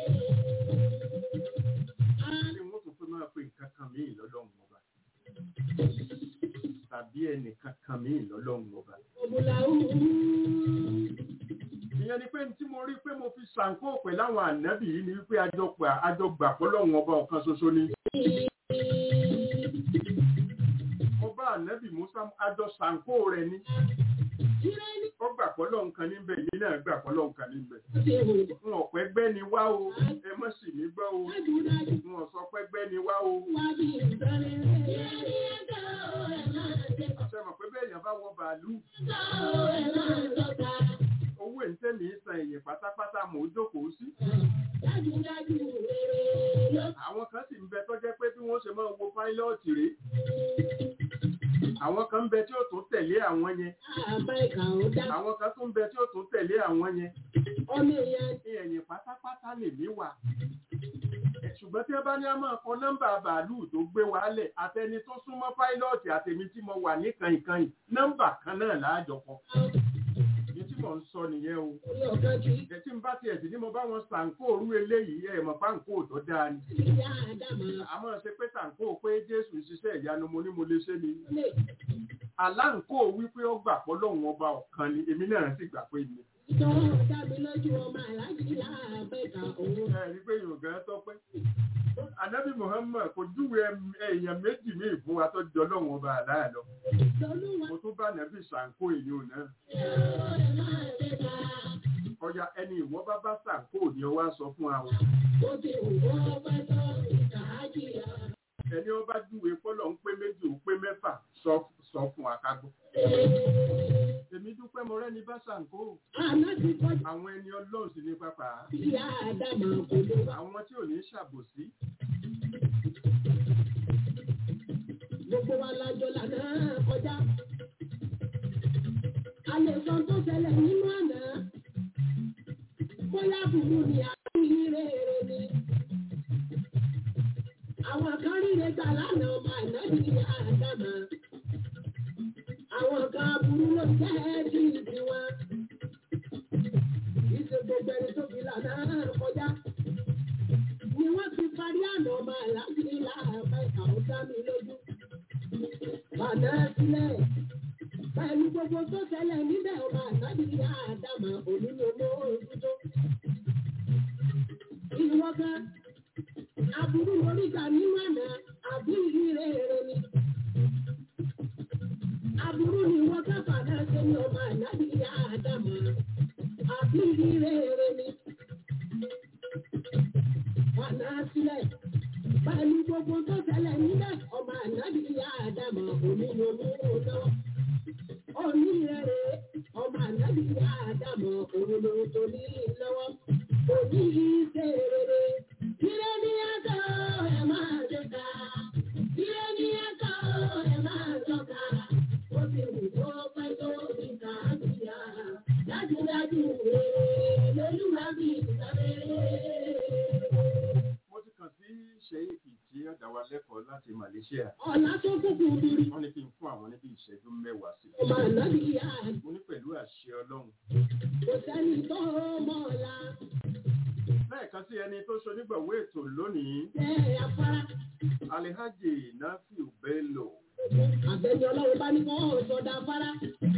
kí wọ́n tún fẹ́ máa pe nǹkan kan míì lọ́lọ́run ọba tàbí ẹnìkan kan míì lọ́lọ́run ọba. ìyẹn ni pé tí mo rí pé mo fi ṣàǹkó pẹ̀lú àwọn ànábì yìí ni wípé àjọgbà pọ́lọ́run ọba ọ̀kan ṣoṣo ni. ọba ànábì musa àjọ ṣàǹkó rẹ̀ ni. ó gbà pọ́lọ́run kan níbẹ̀ èmi náà gbà pọ́lọ́run kan níbẹ̀. n ò pẹ́ gbẹ́ ni wá o ẹ mọ̀ sí mi gbọ́ o n ò sọ pẹ́ gbẹ́ ni wá o àṣẹ mọ̀ pé bẹ́ẹ̀ yẹn bá wọ bàálù. owó ìtẹ́mi san èyàn pátápátá mò ń jókòó sí. àwọn kan sì ń bẹ tó jẹ́ pé bí wọ́n ṣe máa wo páílọ́ọ̀tì rèé. àwọn kan ń bẹ tí ó tún tẹ̀lé àwọn yẹn. àwọn kan tún ń bẹ tí ó tún tẹ̀lé àwọn yẹn. ẹ̀yìn pátápátá lèmi wà ṣùgbọ́n tí ẹ bá ní a máa kọ nọ́mbà bàálù tó gbé wálẹ̀ àtẹni tó súnmọ́ páílọ́ọ̀tì àtẹ̀mí tí mo wà ní kàìnkàìn nọ́mbà kan náà láàjọ kọ. ní tí mò ń sọ nìyẹn o orí ọ̀kan kì í ẹ tí n bá tiẹ̀ sí ní mo bá wọn sàǹkó òru eléyìí ẹ mọ̀ páǹkó tó dáa ni ìyá àdàmà àmọ́ ṣe pé sàǹkó pé jésù ń ṣiṣẹ́ ìyanu mo ní mo lè ṣe ni lè aláǹkó wípé ó gbà pọ́ lọ́hùn ọba ọ̀kan ni èmi náà sì gbà pé ni tọ́ dábì lójú ọmọ aláàjì láàbẹ̀ka òun. ẹ rí pé yorùbá tó pé anabi muhammad kò júwe ẹm- èèyàn méjì míì fún wa tó jọ lọ́hùn ọba àlàyé lọ lọ́lúwa mo tún bá nàbì sàǹkó èyí ò náà ẹ̀ máa ṣe ká. ọjà ẹni ìwọ bá bá sàǹkó ni ọ wá sọ fún wa ó ti wù ọ́ pẹ́ tó ìkàájì yá. ẹni ọba júwe fọlọ ń pé méjì ó pé mẹ́fà sọ sọ fún wa ká gbọ́ èmi dúpẹ́ mo rẹ́ni bá sàǹkó àná ti kọjá àwọn ẹni ọlọ́run sì ní pápá ìyá àdàmà kò lè wá. àwọn tí ò ní ṣàbòsí gbogbo wa lájọ lànà kọjá. a lè sọ tó ṣẹlẹ̀ nínú àná. bóyá bùrù ni àbí rere ni. àwọn kan ríre gbà lánàá ọmọ àná ní àdàmà. àwọn kan burú ló jẹ́ kí ìdí wọn. ìṣe gbogbo ẹni tó fi lànà kọjá. ni wọ́n ti parí àná ọmọ àlàáfíà láàbá ìkàwọ́ dá mi lójú. Bàdá sílẹ̀. Pẹ̀lú gbogbo tó ṣẹlẹ̀ níbẹ̀ ọba àtàbí àdàmà onílòmó ojútó. Ìwọ kan, aburú oríta nínú àná, àbí ìrere èrè ni. Aburú ni wọ́n ká fàdá ṣe ní ọba àtàbí àdàmà, àbí ìrere èrè ni. Bàdá sílẹ̀ pẹ̀lú gbogbo tó ṣẹlẹ̀ níbẹ̀ ọmọ ànábì ìyá àdàmọ̀ onílòmú lọ́wọ́. onírẹ̀rẹ̀ ọmọ ànábì ìyá àdàmọ̀ òun tó ní lọ́wọ́. òní ṣe rere. Ire ní ẹ̀kọ́ ẹ̀ máa jọta. Ire ní ẹ̀kọ́ ẹ̀ máa jọta. Ó ti wù kó pẹ́ tó ìta àbíyá. Dájúdájú rere lolúwa bí ìsàlẹ̀. mo ti kàn sí ṣèyíkì tí ó dá wa lẹ́kọ̀ọ́ láti malaysia Ọ̀la tó kúkú bírí. wọ́n ní kí n fún àwọn níbi ìṣẹ́jú mẹ́wàá sí Ọmọ ànábì ìyá àdàmọ̀. mo ní pẹ̀lú àṣẹ ọlọ́run kò sẹ́ni tó mọ̀ ọ̀la lẹ́ẹ̀kan sí ẹni tó ṣonígbàwó ètò lónìí tẹ́ afárá. alihaji nafiu bello Àbẹ̀ni ọlọ́run bá ní kọ́ sọ̀dà afárá.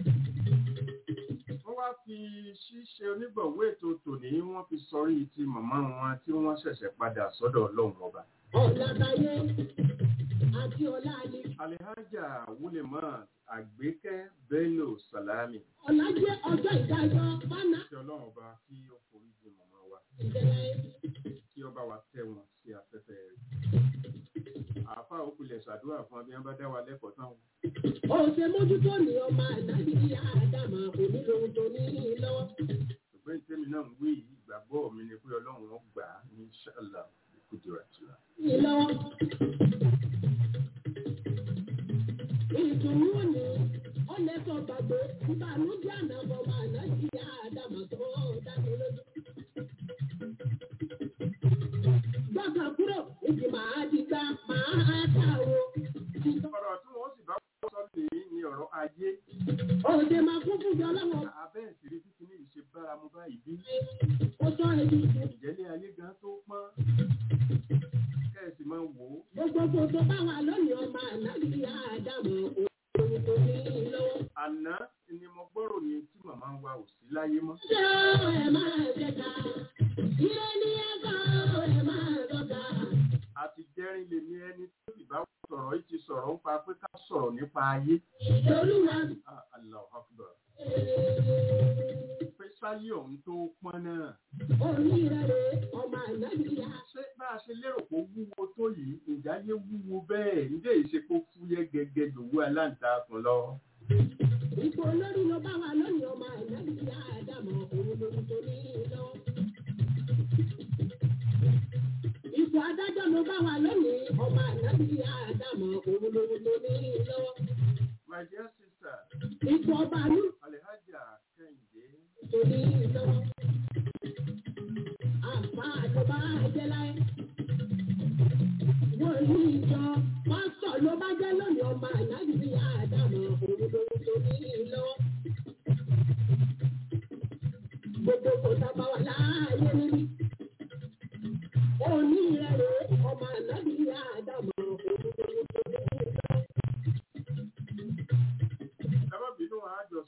wọ́n wá fi ṣíṣe onígbàwó ètò tòní wọ́n fi sọrí ti màmá wọn tí wọ́n ṣẹ̀ṣẹ̀ padà sọ́dọ̀ ọlọ́run ọba Ọ̀la táyé àti ọ̀la ni. alihaja wuleman àgbékẹ́ bello salami Ọ̀la jẹ́ ọjọ́ ìdájọ́ fánà kí ọlọ́run ọba kí ó forí jì màmá wa ìṣẹ̀lẹ̀ kí ọba wa tẹ́ wọn sí afẹ́fẹ́ rẹ̀ àáfà òkùnlẹ̀ ṣàdúrà fún abiyán bá dá wa lẹ́kọ̀ọ́ tán òṣè mójútó ní ọmọ ànábì ìyá àdàmà onílò tó ní lọ́wọ́. ṣùgbọ́n ìtẹ́mi náà ń wí yìí, ìgbàgbọ́ mi ni pé ọlọ́run ó gbà á ní ṣáàlà ìkúdìrà tìlà. Ní lọ́wọ́. Ìdùnnú ni ó lè sọ gbàgbé ìbànújẹ́ àná ọmọ ànábì ìyá àdàmà tó dáni lójú. Gbọ́dọ̀ kúrò ìdí màá di gbá màá ta o. ọ̀rọ̀ tí wọ́n sì bá wọ́n sọ nìyí ni ọ̀rọ̀ ayé Òde máa kún fún ọlọ́wọ́ abẹ́ ìṣeré títí ní ìṣe báramu báyìí bí ó sọ èyí sí. ìjẹ́lé ayé gan tó pọ́n kẹ́ẹ̀sì máa wò ó Gbogbo tó bá wà lónìí ọmọ ànábì ìyá àdàmà òun tó ní lọ́wọ́. àná ni mo gbọ́rọ̀ ni tí màmá wa ò sí láyé mọ́ Ṣé ẹ máa jẹta? Ilé ní ẹ̀kọ́ ẹ máa lọ́ta. àti jẹ́rìn lè ní ẹni tó sì bá sọ̀rọ̀ yìí ti sọ̀rọ̀ nípa pé ká sọ̀rọ̀ nípa ayé Olúwa Ah, Allahu Akbar pé sáyé ọ̀hún tó pọ́n náà onírẹ̀rẹ̀ ọmọ ànábì ìyá. ṣé bá a ṣe lérò pé ó wúwo tó yìí ìjáyé wúwo bẹ́ẹ̀ ǹjẹ́ ìṣepò fúyẹ́ gẹ́gẹ́ lòwú aláǹtakùn lọ. Ipò olórí ló bá wà lónìí ọmọ ànábì ìyá àdàmọ̀ òun lòun tó ní lọ́wọ́. Ipò adájọ́ ló bá wà lónìí ọmọ ànábì ìyá àdàmọ̀ òun lòun tó ní lọ́wọ́. my dear sister Ipò ọba àlú alhaja kẹ́hìndé tó ní lọ́wọ́. Àfa àjọba jẹ́ láyé. Wọ́n ní ìjọ pásítọ̀ ló bá jẹ́ lónìí ọmọ ànábì ìyá àdàmọ̀ òun lòun tó ní lọ́wọ́.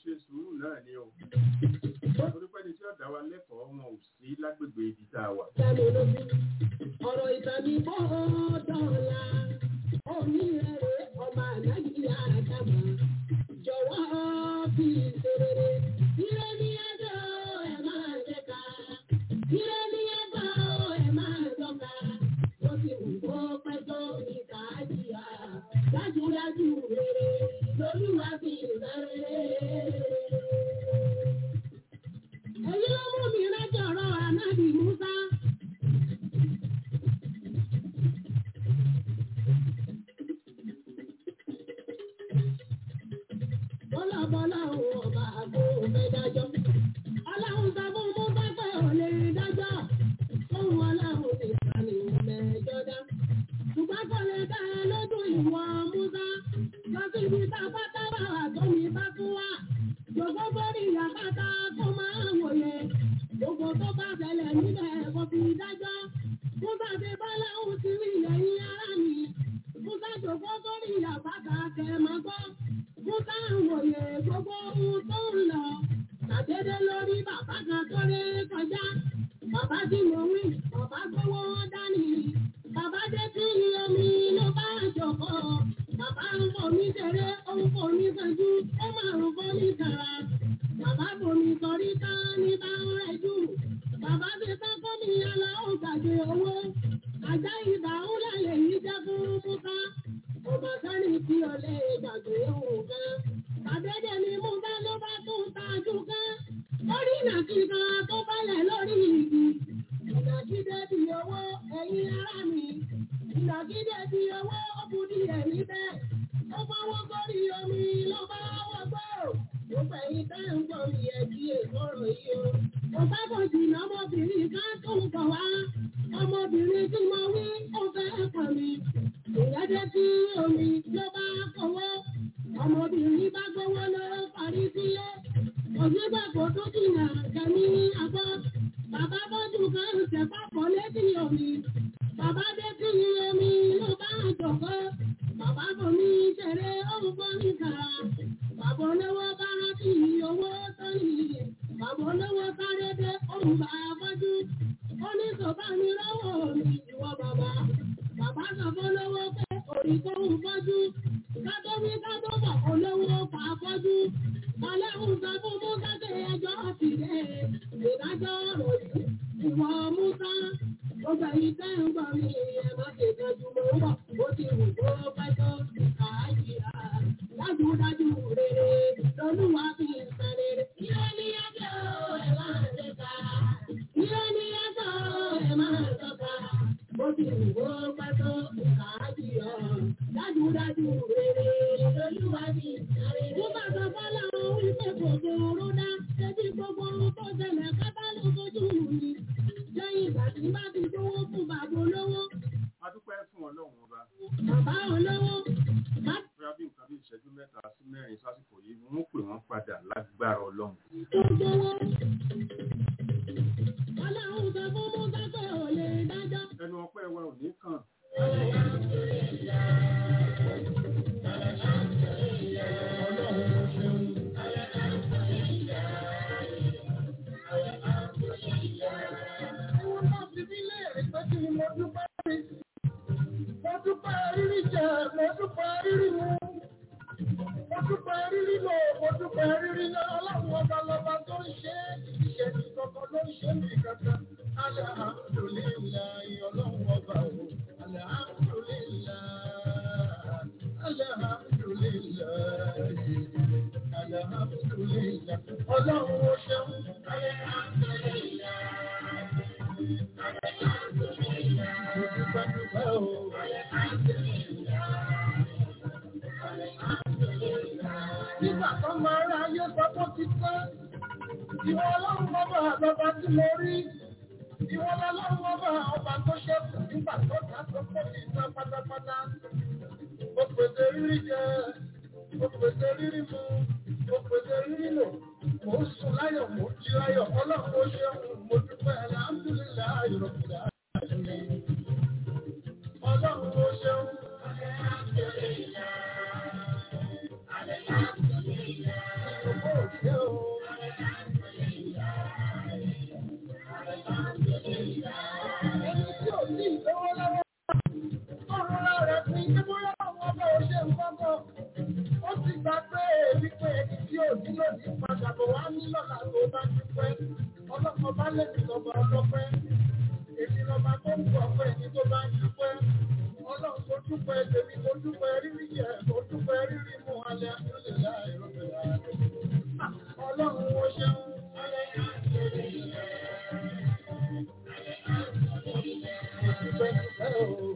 ṣe sùúrù náà ni o torí pé ní tí ọ̀dà wa lẹ́kọ̀ọ́ wọn ò sí lágbègbè ibi tá a wà. Sẹ́nu lójú. Ọ̀rọ̀ ìtàbí bọ́ dọ̀la. Omi rẹ̀ ọmọ ànáyí àdàmà. Jọ̀wọ́ fi ìṣerere. Ire ní ẹjọ́ ẹ̀ máa jẹ́ka. Ire ní ẹjọ́ ẹ̀ máa dọ́ka. Wọ́n ti wù kó pẹ́ tó ní káàdìyà. Dájúdájú rere lolúwa fi ìṣerere. Èyí ló mú mi rájọ̀ ọ̀rọ̀ ànábì Musa. Bọ́lá bọ́lá òun ọba àgbo òfẹ́ dájọ́. Ọlọ́run sọ fún Musa pé ò lè dájọ́. Fóun ọlọ́run ti sá ní mẹ́jọ dá. Ṣùgbọ́n kò lè dá ẹ lójú ìwọ Musa. Lọ sí ibi tá a bá tábà wà tó mi bá tún wà. Jòkó bórí ìyàpáta kó máa wòye. Gbogbo tó bá ṣẹlẹ̀ níbẹ̀ kò fi dájọ́. Musa ti bọ́lá òun ti rí ẹ̀yìn ara mi. Musa jòkó bórí ìyàpáta kẹ̀ máa gbọ́. Musa ń wòye gbogbo ohun tó ń lọ. Tàdédé lórí bàbá kan tó lé kọjá. Bàbá tí mo wí, bàbá gbówó dání. Bàbá dé sí omi ló bá jòkó. Bàbá ń fomi ṣeré, ó ń fomi ṣẹ́jú, ó máa ń fomi kàrà. Bàbá fomi sọrí ká ní bá ń rẹ̀jú. Bàbá ti tán fómi yàrá ó gbàgbé owó. Àjá ìbà ń lálẹ́ yìí jẹ́ fún Musa. Ọmọ sẹ́ni tí o lè gbàgbé òun kan. Àdédé ni Musa ló bá tún tajú kan. Lórí ìnàkí kan tó bálẹ̀ lórí igi. Ìnàkídé di owó ẹ̀yin ará mi. Ìnàkídé di owó ó bu di ẹ̀mí bẹ́ẹ̀. Ó fọwọ́ sórí omi ló bá wọ́gbọ́. Gbogbo ẹ̀yin tẹ́ ń gbọ́ mi ẹ̀ kí èkóró yìí o. Mo bá bọ̀ jìnnà ọmọbìnrin kan tó ń bọ̀ wá. Ọmọbìnrin tí mo wí ó fẹ́ pọ̀ mi. Ìyá dé sí omi ló bá kọwọ́. Ọmọbìnrin bá gbowó ló parí sílé. Òṣìṣẹ́ kò tó jìnnà kẹ́mi àgbọ̀. Bàbá bọ́jú kan ń tẹ̀ pápọ̀ létí omi. Bàbá dé sí omi ló bá jọ̀kọ́. Bàbá bò ní ṣeré òun bọ́ ní kàrà. Bàbá olówó bá rántí owó tó yìí. Bàbá olówó sáré dé òun bá bọ́jú. Ó ní sọ̀bá mi lọ́wọ́ mi ìwọ bàbá. Bàbá sọ fún olówó pé orí tó ń fọ́jú. Kátó wí kátó bọ̀ olówó pa fọ́jú. Ọlọ́run sọ fún Musa pé ẹjọ́ ti dé. Ìdájọ́ ọ̀rọ̀ yìí ìwọ Musa. Gbogbo ẹ̀yin tẹ́ ń gbọ́ mi ẹ má ṣe tọ́jú mọ́ bọ̀. Ó ti wù kó pẹ́ tó àájìá. Dájúdájú rere lolúwa fi ń san rere. Ilé ní ẹjọ́ ẹ máa ń ṣe ká. Ilé ní ẹjọ́ ẹ máa ń tọ́ka. Ó ti wù kó pẹ́ tó àájìá. Dájúdájú rere lolúwa fi ń san rere. Mo bá sọ fọ́lá ohun ìpè kòkó oró dá. Ṣébí gbogbo ohun tó ṣẹlẹ̀ kátà ló fojú mi. Lẹ́yìn ìgbà tí bá ti gbówó fún bàbá olówó. a dúpẹ́ fún ọlọ́run ọba Bàbá olówó. Bá bóyá bí nǹkan bí ìṣẹ́jú mẹ́ta sí mẹ́rin sásìkò yìí wọ́n pè wọ́n padà lágbára ọlọ́run. tó gbówó. Ọlọ́run sọ fún Musa pé ò lè dájọ́. ẹnu ọpẹ́ wa ò ní kàn Ẹ̀wọ̀n náà fi mí léèrè pé kí ni mo dúpẹ́ rí. Mo dúpẹ́ rírí jẹ, mo dúpẹ́ rírí mu. Mo dúpẹ́ rírí lò, mo dúpẹ́ rírí lọ. Ọlọ́run ọba lọba tó ń ṣe é. Ìṣẹ̀lẹ̀ kankan ló ń ṣe mí kankan. Alhamdulillahi ọlọ́run ọba o. Alhamdulillahi. Alhamdulillahi. Alhamdulillahi. Ọlọ́run ó ṣeun. Alhamdulillahi. Mo dúpẹ́ dúpẹ́ o. Nígbà tó máa rá ayé sọ pé ó ti tán, ìwọ ọlọ́run bọ́bà lọ́ba tí mo rí. Ìwọ ọlọ́run bọ́bà ọba tó ṣẹ́kù nígbà tó dá tó pọ̀ sí tán pátápátá. Ó pèsè rírí jẹ, ó pèsè rírí mu, ó pèsè rírí lò. Mò ń sùn láyọ̀, mò ń jí láyọ̀, ọlọ́run ó ṣeun, mo dúpẹ́ alhamdulillahi rabbil alamin. Ọlọ́run ó ṣeun. Ìjọba òṣù ní padà bọ̀ wá ní lọ́la tó bá dúpẹ́. Ọlọ́pàá bá lẹ́bi lọ́ba ọlọ́pẹ́. Èmi lọ́ba tó ń bọ̀ ọ̀pẹ́ ní tó bá ń dúpẹ́. Ọlọ́run tó dúpẹ́ tèmi tó dúpẹ́ rírí yẹ tó dúpẹ́ rírí mú alẹ́ àtúnlẹ̀ láì rọ́pẹ̀ láì. Ọlọ́run wo ṣeun. Dúpẹ́ dúpẹ́ o.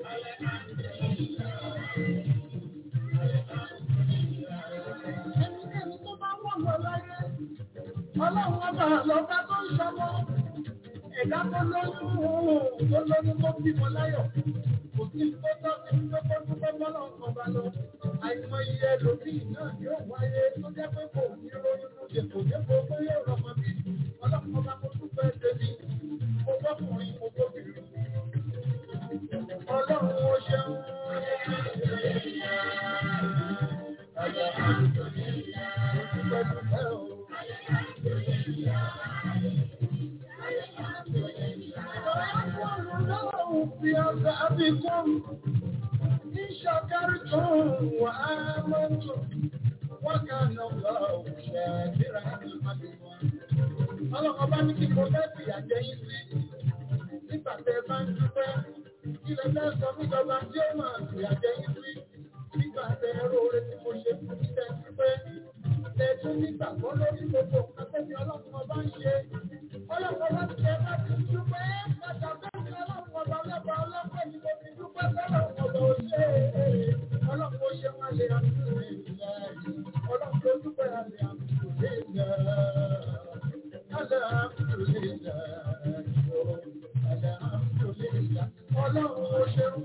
Ẹnikẹ́ni tó bá wọ̀ lọ láyé. Ọlọ́run ọba lọ́ba tó ń ṣọmọ. Ẹ̀dá tó lóyún tó lóyún tó bímọ láyọ̀. Kò sí tó tọ́ sí tó tó dúpẹ́ bọ́lá ọkàn bá lọ. Àìmọye ẹlòmíì náà yóò wáyé tó jẹ́ pé kò ní lóyún lóde kò jẹ́ pé ó yóò rọmọ bí. Ọlọ́run ọba kò dúpẹ́ tèmi. Mo gbọ́kùnrin mo gbóbìnrin. Ọlọ́run ó ṣeun. Dúpẹ́ dúpẹ́ o. بأبكم إن شكرتم وآمنتم وكان الله شاكرا عليما Ọlọ́run bá ní kí mo fẹ́ fi àjẹ yín sí. Nígbà tẹ bá ń dúpẹ́, kí lẹ fẹ́ sọ mí dọ́gba tí ó máa fi àjẹ yín sí. Nígbà tẹ ẹrú oore tí mo ṣe fún mi tẹ dúpẹ́. Tẹ tún nígbà kan lórí gbogbo nǹkan tó ní ọlọ́run ọba ń ṣe. Ọlọ́run ọba ti tẹ bá ti dúpẹ́. Bàtà bẹ́ẹ̀ ni ọlọ́run ọba lẹ́bà ọlọ́pẹ́ ni mo fi dúpẹ́ sọ́lọ́run ọba ò ṣe é. Ọlọ́run ó ṣe wá lé àtúntò ìlà yìí. Ọlọ́run ló dúpẹ́ àlẹ́ àtúntò ìlà. Àlẹ́ àtúntò ìlà. Àlẹ́ àtúntò ìlà. Ọlọ́run ó ṣeun.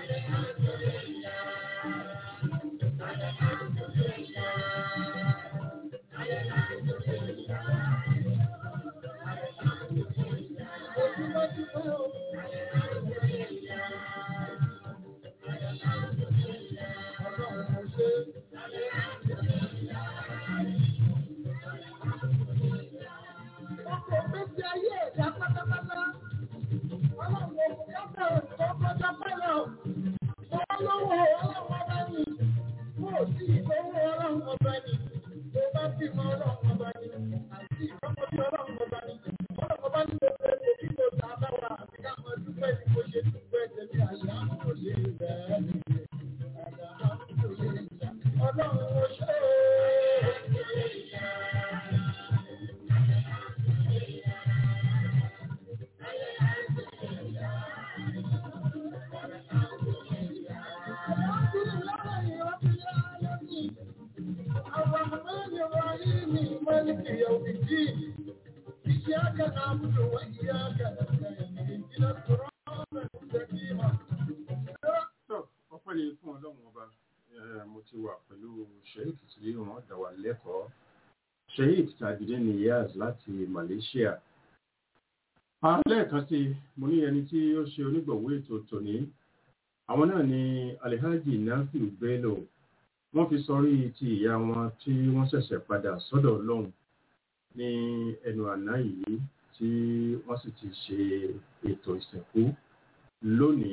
ọpẹ́ ni fún ọlọ́run ọba mo ti wà pẹ̀lú sheik tí wọ́n dá wa lẹ́kọ̀ọ́ sheik tajudeen niyaz láti malaysia lẹ́ẹ̀kan sí mo ní ẹni tí ó ṣe onígbọ̀wọ́ ètò tòní àwọn náà ni alihaji nafiu bello wọ́n fi sọrí ti ìyá wọn tí wọ́n ṣẹ̀ṣẹ̀ padà sọ́dọ̀ ọlọ́run ní ẹnu àná yìí tí wọ́n sì ti ṣe ètò ìsìnkú lónìí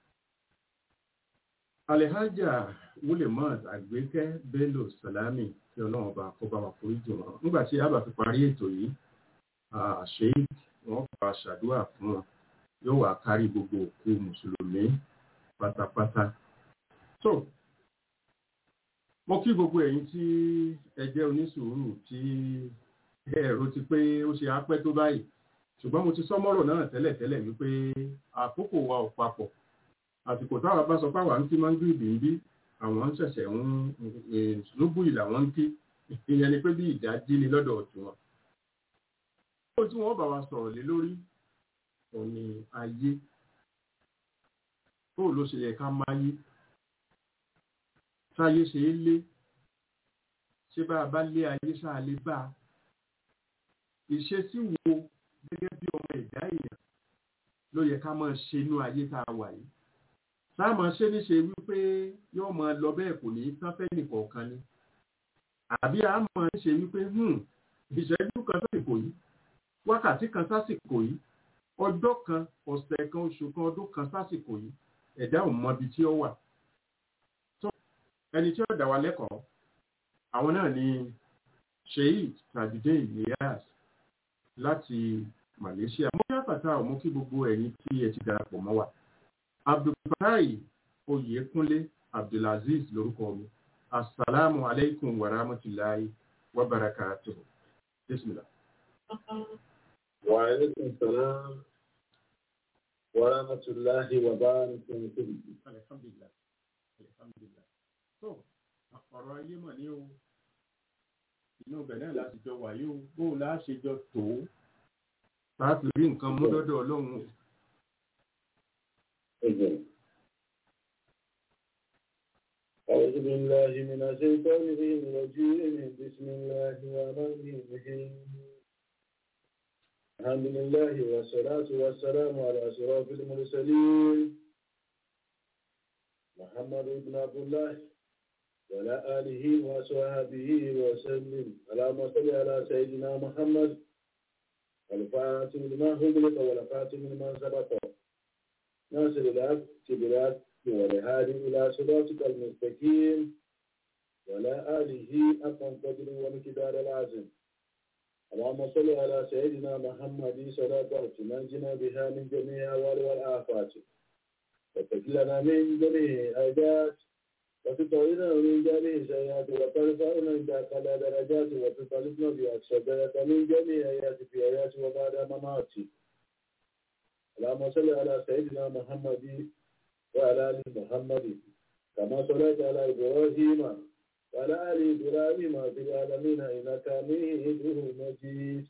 alihaja wulemot àgbékẹ́ bello salami tí ọlọ́run ọba kó bá wa foríjì wọn nígbà tí a bá fi parí ètò yìí sheik wọ́n bá ṣàdúrà fún wọn yóò wá kárí gbogbo òkú mùsùlùmí pátápátá so mo kí gbogbo ẹ̀yin tí ẹ jẹ́ onísùúrù tí ẹ̀rọ ti pé ó ṣe apẹ́ tó báyìí ṣùgbọ́n mo ti sọ mọ́rọ̀ náà tẹ́lẹ̀tẹ́lẹ̀ wípé àkókò wa ò papọ̀ àsìkò táwa bá sọ páwa ń kí máa ń gbìbì ń bí àwọn ń ṣẹ̀ṣẹ̀ ń lóbù ìlà wọn ń kí ìyẹn ni pé bí ìdájí ni lọ́dọ̀ ọ̀tún wọn. ó tí wọ́n bá wa sọ̀rọ̀ lé lórí òun ni ayé bóò ló ṣe yẹ ká máyé sáyé ṣe é lé ṣé bá a bá lé ayé ṣáà lè bá a ìṣesí wo gẹ́gẹ́ bí ọmọ ẹ̀dá èèyàn ló yẹ ká máa ṣe inú ayé tá a wà yìí sáàmù ṣe ní ṣe wípé yóò máa lọ bẹ́ẹ̀ kò ní tán fẹ́ nìkọ̀ọ̀kan ni àbí a máa ń ṣe wípé ìṣẹ́jú kan sásìkò yìí wákàtí kan sásìkò yìí ọjọ́ kan ọ̀sẹ̀ kan oṣù kan ọdún kan sásìkò yìí ẹ̀dá ò mọ ibi tí ó wà tó ẹni tí ó dá wa lẹ́kọ̀ọ́ àwọn náà ni sheikh tajudeen niyas láti malaysia mo kí àpàtà ọmọ kí gbogbo ẹ̀yin tí ẹ ti darapọ̀ mọ́ wa abdulfatai oyèkúnlé abdulaziz lórúkọ mi asalaamu aleykum wa rahmatulahi wa barakatuhu bisimilah. wa aleykum salaam wa rahmatulahi wa barakatuhu. alhamdulilah alhamdulilah so ọ̀rọ̀ ayé mọ̀ ní o inú ibẹ̀ náà láti jọ wà yóò bó o láṣẹ jọ tó láti rí nǹkan mú lọ́dọ̀ ọlọ́run أعوذ بالله من الشيطان الرجيم بسم الله الرحمن الرحيم الحمد لله والصلاة والسلام على أشرف المرسلين محمد بن عبد الله وعلى آله وصحبه وسلم اللهم صل على سيدنا محمد الفاتح لما هدلك والفاتح لما سبق ناصر الحق بالحق والهادي إلى صراطك المستقيم وعلى آله أقم قدر ومقدار العظيم اللهم صل على سيدنا محمد صلاة تنجنا بها من جميع أهوال والآفات وتكلنا من جميع الآيات وتطعنا من جميع السيئات وترفعنا عند أقل درجات وتطلبنا بأكثر من جميع آيات في آيات وبعد مماتي اللهم صل على سيدنا محمد وعلى آل محمد كما صليت على إبراهيم وعلى آل إبراهيم في العالمين إنك حميد مجيد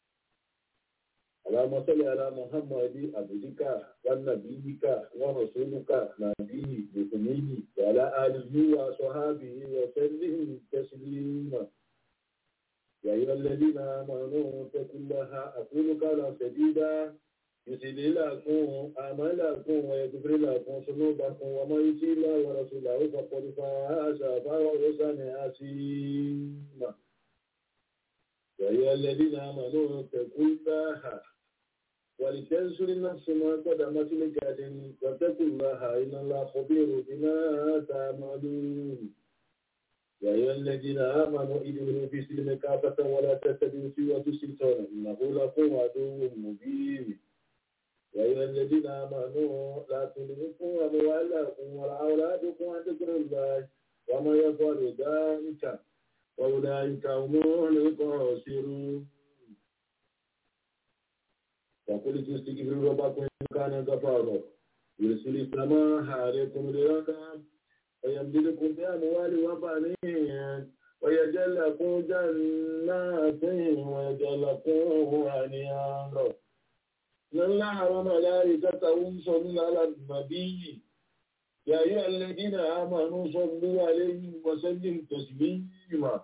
اللهم صل على محمد عبدك ونبيك ورسولك نبي بسمه وعلى آله وصحابه وسلم تسليما يا أيها الذين آمنوا اتقوا الله أقول قولا سديدا يسلي لكم أعمالكم ويغفر لكم ذنوبكم ومن يطع الله ورسوله فقد فاز فوزا عظيما يا أيها الذين آمنوا اتقوا الله ولتنصر نفس ما قدمت لغد واتقوا الله إن الله خبير بما تعملون يا أيها الذين آمنوا ادخلوا في سلم كافة ولا تتبعوا سوى الشيطان إنه لكم عدو مبين يا أيها الذين آمنوا لا تلهكم أموالكم ولا أولادكم عن ذكر الله ومن يفعل ذلك فأولئك هم الخاسرون فقلت استغفروا ربكم إن كان غفارا يرسل السماء عليكم مدرارا ويمددكم بأموال وبنين ويجعل لكم جنات ويجعل لكم أنهارا إن الله وملائكته يصلون على النبي يا أيها الذين آمنوا صلوا عليه وسلموا تسليما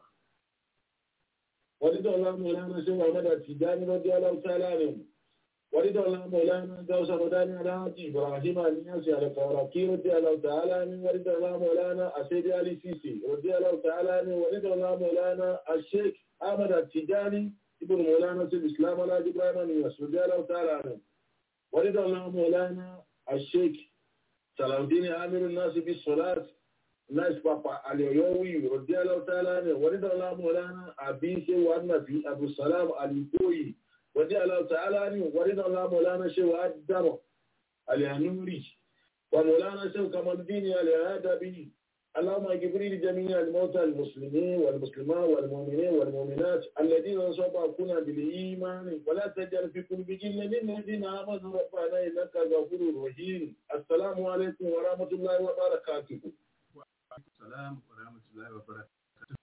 ورد الله مولانا سوى مدى التجاني رضي الله تعالى عنه ورد الله مولانا دوس مداني على إبراهيم الناس على فوراكي رضي الله تعالى عنه ورد الله مولانا أسيد علي سيسي رضي الله تعالى عنه ورد الله مولانا الشيخ أحمد التجاني ابن مولانا سيد الإسلام على إبراهيم الناس رضي الله تعالى عنه ورد الله مولانا الشيخ سلام الدين عامر الناس بالصلاة ناس بابا عليوي رضي الله تعالى عنه ورد الله مولانا أبي سي والنبي أبو السلام الكوي رضي الله تعالى عنه ورد الله مولانا شيخ الدم الهنوري ومولانا شيخ كمال الدين الهادبي اللهم اغفر لجميع الموتى المسلمين والمسلمات والمؤمنين والمؤمنات الذين سبقونا بالايمان ولا تجعل في قلوبهم للذين امنوا ربنا انك غفور رحيم السلام عليكم ورحمه الله وبركاته السلام ورحمة الله وبركاته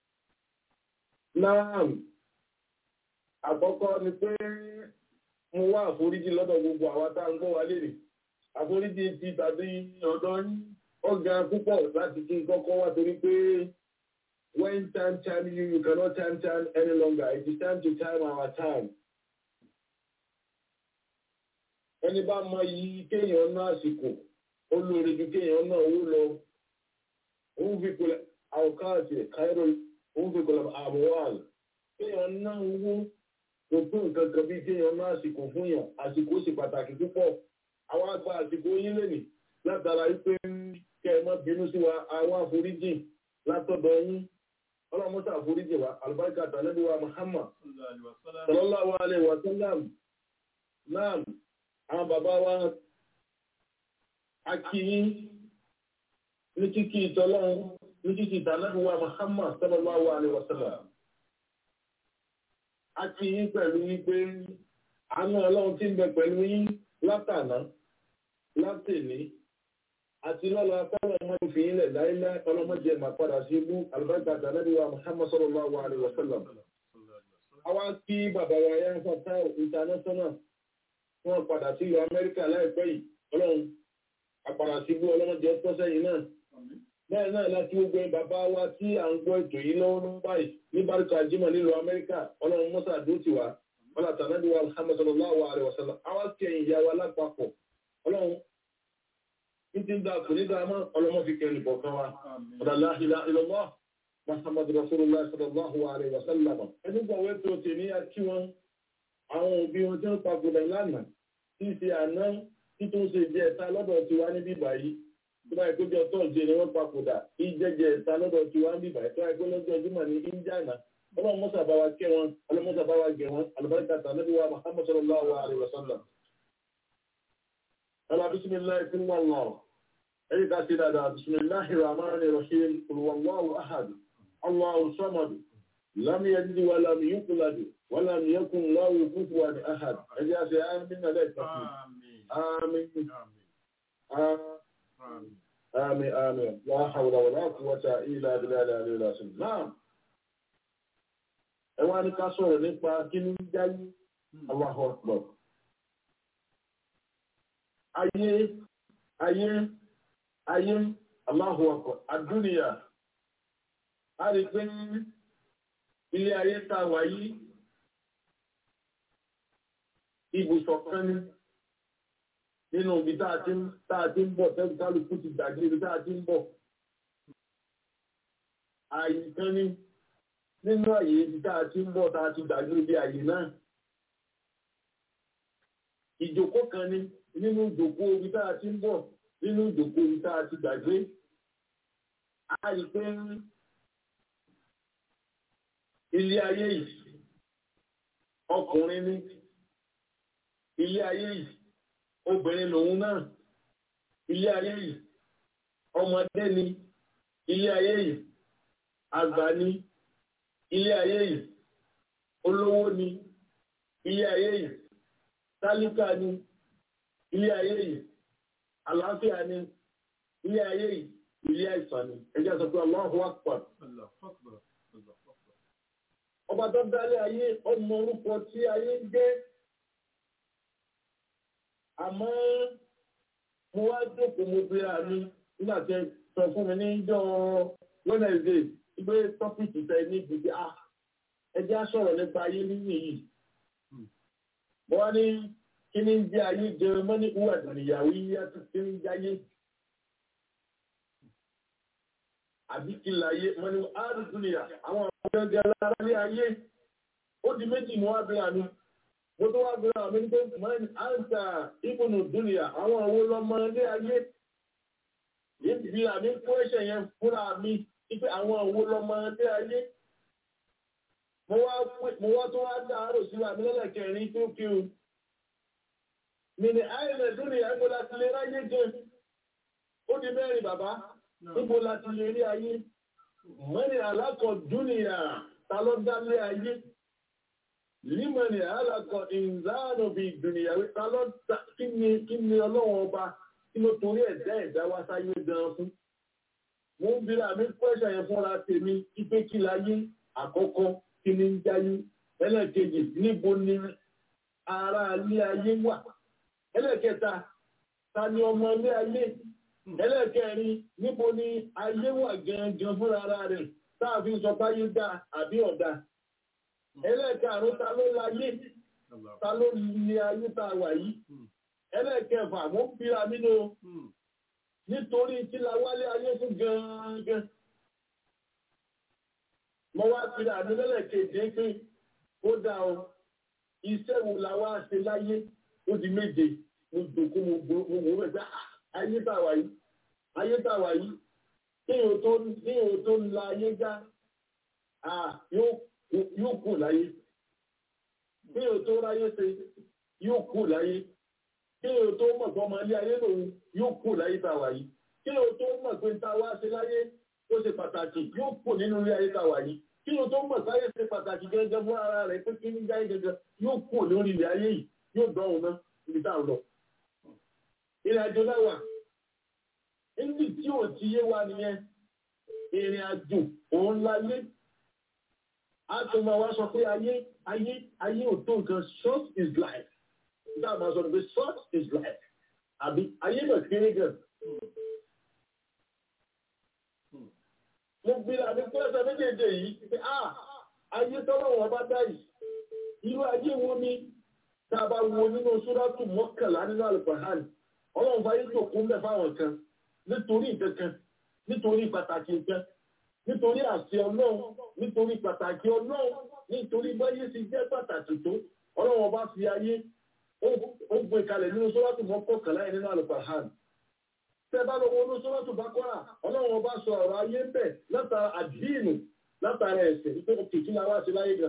naam àkọ́kọ́ ni pé mo wá àforíjì lọ́dọ̀ gbogbo àwa tá à ń gbọ́ wa lérè àforíjì ti tàbí ọ̀dọ́ yín ó ga púpọ̀ láti kí n kọ́kọ́ wá torí pé when time time you you cannot time time any longer it is time to time our time. ẹni bá mọ iyì kéèyàn ná àsìkò ó lóore ju kéèyàn ná owó lọ òun fi kọlẹ̀ àwòkáàtì káírò òun fi kọlẹ̀ àmúwàl kéèyàn ná owó kò tó nǹkan kan bí kéèyàn ná àsìkò fún yàn àsìkò sì pàtàkì púpọ̀ àwọn àgbà àsìkò yín lónìí látara wípé kẹ ẹ má bínú sí wa àwọn àforíjì látọ̀dọ̀ yín ọlọ́mọ́sá àforíjì wa albarka tànàbí wa muhammad sallallahu alaihi wa sallam naam àwọn bàbá wa akíyí ní kíkí ìtọ́lọ́run ní kíkí tànàbí wa muhammad sallallahu alaihi wa sallam akíyí pẹ̀lú wípé àánú ọlọ́run tí ń bẹ pẹ̀lú yín látàná látèní àti lọ́la fẹ́rẹ̀ ọmọ ìfì ilẹ̀ láíláí ọlọ́mọdé máa padà sí ibú albarka tànàbí wa muhammad sallallahu alaihi wa sallam àwa kí bàbá wa yá ń fọ́tá international wọ́n padà sí ìlú amẹ́ríkà láìpẹ́ yìí ọlọ́run àpàdà sí ibú ọlọ́mọdé ọtọ́ sẹ́yìn náà bẹ́ẹ̀ náà láti gbogbo bàbá wa tí à ń gbọ́ ètò yìí lọ́wọ́ ní báyìí ní bárúkà jimá nílùú amẹ́ríkà ọlọ́run mọ́sá àdótì wa ọlá tànàbí wa muhammad sallallahu alaihi wa sallam àwa kí ẹ̀yìn ìyá wa lápapọ̀ ọlọ́run ní ti ń da kò ní dáa mọ́ ọlọ́mọ fi kẹrin bọ̀kan wa ọ̀dàlá ìlà ìlọ́mọ́ muhammad rasulullah sallallahu alaihi wa sallam ẹni gbọ́ wẹ́ tó tè ní akí wọn àwọn òbí wọn tí wọ́n papòdà lánàá tí í ṣe àná tí tó ń ṣe jẹ ẹ̀ta lọ́dọ̀ tiwa níbí báyìí tó bá ìkójọ tọ́ọ̀jẹ ni wọ́n papòdà ìjẹjẹ ẹ̀ta lọ́dọ̀ tiwa níbí báyìí tó bá ìkójọ lọ́jọ́ jùmọ̀ ní indiana ọlọ́run mọ́sà bá wa kẹ́ wọn ọlọ́run mọ́sà bá wa gẹ̀ wọn alùbáríkà tàbí wa muhammad sallallahu alaihi wa sallam. ala bisimilahi fún wọn lọ ẹ̀yí ká sí dáadáa bisimilahi rahman rahim olùwàlúwàlú ahad allahu samad lam yalid wa lam yulad wa lam yakun lahu kufuwan ahad ẹjẹ́ àṣẹ àmín náà lẹ́ẹ̀kan آمين آمين آمين لا حول ولا قوة إلا بالله العلي العظيم نعم ẹ wá ní ká sọ̀rọ̀ nípa kí ní jáyé Allahu Akbar ayé ayé ayé Allahu Akbar àdúnìyà a rí pé ilé ayé tá wà yìí ibùsọ̀ kan ní nínú ibi tá a ti ń bọ̀ tẹ́lú kálukú ti gbàgbé ibi tá a ti ń bọ̀. Ààyè kan ní nínú àyè ibi tá a ti ń bọ̀ tá a ti gbàgbé ibi àyè náà. Ìjòkó kan ní nínú ìjòkó ibi tá a ti ń bọ̀ nínú ìjòkó ibi tá a ti gbàgbé. A rí pé ilé ayé yìí ọkùnrin ní ilé ayé yìí obìnrin lòun náà ilé ayé yìí ọmọdé ni ilé ayé yìí àgbà ni ilé ayé yìí olówó ni ilé ayé yìí tálíkà ni ilé ayé yìí àlàáfíà ni ilé ayé yìí ilé àìsàn ni ẹjẹ́ sọ pé Allahu Akbar ọba tó dálé ayé ọmọ orúkọ tí ayé ń jẹ́ àmọ́ mo wá jókòó mo fi àmì nígbà tí ẹ sọ fún mi ní jọ Wednesday ìgbé tọ́pìkì tẹ ní ìdíje a ẹjẹ́ á sọ̀rọ̀ nípa ayé nínú yìí mo wá ní kí ní jẹ́ ayé jẹun mọ́ ní ìwà ìyàwó yíyá tó ti ń jáyé àbí kí láyé mọ́ ní àdùdúnìyà àwọn àwọn ọ̀gá lára ní ayé ó di méjì mo wá bí àmì mo tó wá gbéra àmì ní pé mọ́ni áńsà ìbùnú dúnìyà àwọn òwò lọ́mọ ilé ayé níbi àmì kó ẹ̀ṣẹ̀ yẹn fúnra mi wípé àwọn òwò lọ́mọ ilé ayé mo wá tó wá dáàrò sí àmì lẹ́lẹ̀kẹrin tó kí o mi ni àìlẹ̀ dúnìyà ń gbọ́dá sílé ráyé jẹ ó di mẹ́rin bàbá níbo la ti lè rí ayé mọ́ni alákọ̀ dúnìyà ta ló dá lé ayé límọ̀nì alákọ̀ ìzáànù bí ìdùnnìyàwó ta ló dá kí ni kí ni ọlọ́wọ́n ọba kí ló torí ẹ̀dá ẹ̀dá wá sáyé gan fún. mo ń bira mi pẹ́ṣẹ̀ yẹn fúnra tèmi ipe kí láyé àkọ́kọ́ kí ni ń jáyé ẹlẹ́ẹ̀kejì níbo ni ara ilé ayé wà ẹlẹ́ẹ̀kẹta ta ni ọmọ ilé ayé ẹlẹ́ẹ̀kẹrin níbo ni ayé wà gangan fúnra ara rẹ̀ táàfin sọ báyé dá àbí ọ̀dá ẹlẹ́ẹ̀karùn ta ló láyé ta ló ní ayé tá a wà yìí ẹlẹ́ẹ̀kẹfà mo ń bíra nínú nítorí tí la wálé ayé fún gangan mo wá bíra mi lẹ́lẹ́kejì pé ó dá o iṣẹ́ wo la wá ṣe láyé ó di méje mo dòkó mo wò ó bẹ̀ ayé tá a wà yìí ayé tá a wà yìí kéèyàn tó ń la ayé já yóò kù láyé kí o tó ráyé ṣe yóò kù láyé kí o tó mọ̀ pé ọmọ ilé ayé lòun yóò kù láyé tá a wà yìí kí o tó mọ̀ pé ta wá ṣe láyé ó ṣe pàtàkì yóò kù nínú ilé ayé tá a wà yìí kí o tó mọ̀ sáyé ṣe pàtàkì gẹ́gẹ́ fún ara rẹ̀ pé kí ní jáde gẹ́gẹ́ yóò kù lórí ilé ayé yìí yóò dán òun náà ibi tá à ń lọ. ìrìn àjò láwà níbi tí ò ti yé wa nìyẹn ìrìn àjò òun láyé a tó máa wá sọ pé ayé ayé ayé ò tó nǹkan short is life nígbà máa sọ pé short is life àbí ayé náà kéré gan. mo gbéra ní pẹ́sẹ̀ méjèèjì yìí pé ah ayé tọ́lọ́ wọn bá dá yìí irú ayé wo ni tá a bá wo nínú sóràtù mọ́kànlá nínú àlùfáàní ọlọ́run fàyè tó kún bẹ́ẹ̀ fáwọn kan nítorí nǹkan kan nítorí pàtàkì nǹkan nítorí àṣẹ ọlọ́run nítorí pàtàkì ọlọ́run nítorí báyé ti jẹ́ pàtàkì tó ọlọ́run ọba fi ayé ó gbé kalẹ̀ nínú sóràtù mọ́kànlá yẹn nínú àlùfáàní tẹ́ bá lọ wo nínú sóràtù bákọ́rà ọlọ́run ọba sọ ọ̀rọ̀ ayé ń bẹ̀ látara àdínù látara ẹ̀sẹ̀ nítorí kìkì la wá sí láyé gan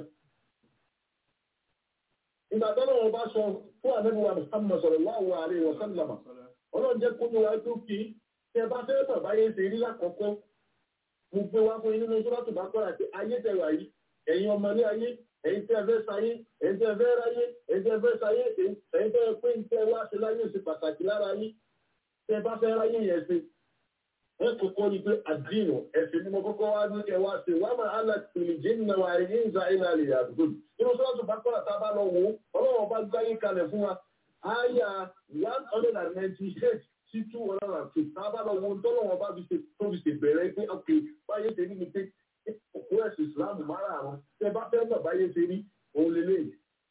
ìgbà tó lọ́wọ́ bá sọ fún àmẹ́bùwà Muhammad sallallahu alaihi wa sallam ọlọ́run jẹ́ kójú wa tó kí tẹ bá fẹ́ bàbá yẹn ṣe rí lákọ̀ọ́kọ́ mo gbé wá fún inú sọ́dọ̀tù bá kọ́ra pé ayé tẹ wà yìí ẹ̀yin ọmọ ní ayé ẹ̀yin tẹ fẹ́ sáyé ẹ̀yin tẹ fẹ́ ráyé ẹ̀yin tẹ fẹ́ sáyé ẹ̀yin tẹ pé ń tẹ wá ṣe láyé ṣe pàtàkì lára yín tẹ bá fẹ́ ráyé yẹn ṣe ẹ kọ́kọ́ ni pé àdínù ẹ̀sìn ni mo kọ́kọ́ wá ní ẹ wá ṣe wá máa hálà tìlì jẹ́nà wà ní ìzà ìlà lè yàgò nínú sọ́dọ̀tù bá kọ́ra tá a bá lọ wò ó ọlọ́run bá gbáyé kalẹ̀ fún wa àyà one hundred and ninety eight sí two hundred and two tá a bá lọ wo tọ́lọ́wọ́n bá fi ṣe tó fi ṣe bẹ̀rẹ̀ pé ok báyé ṣe rí ni pé òkú ẹ̀sìn ìsìláàmù márààrún tẹ bá fẹ́ mọ̀ báyé ṣe rí òun lélẹ́yìí.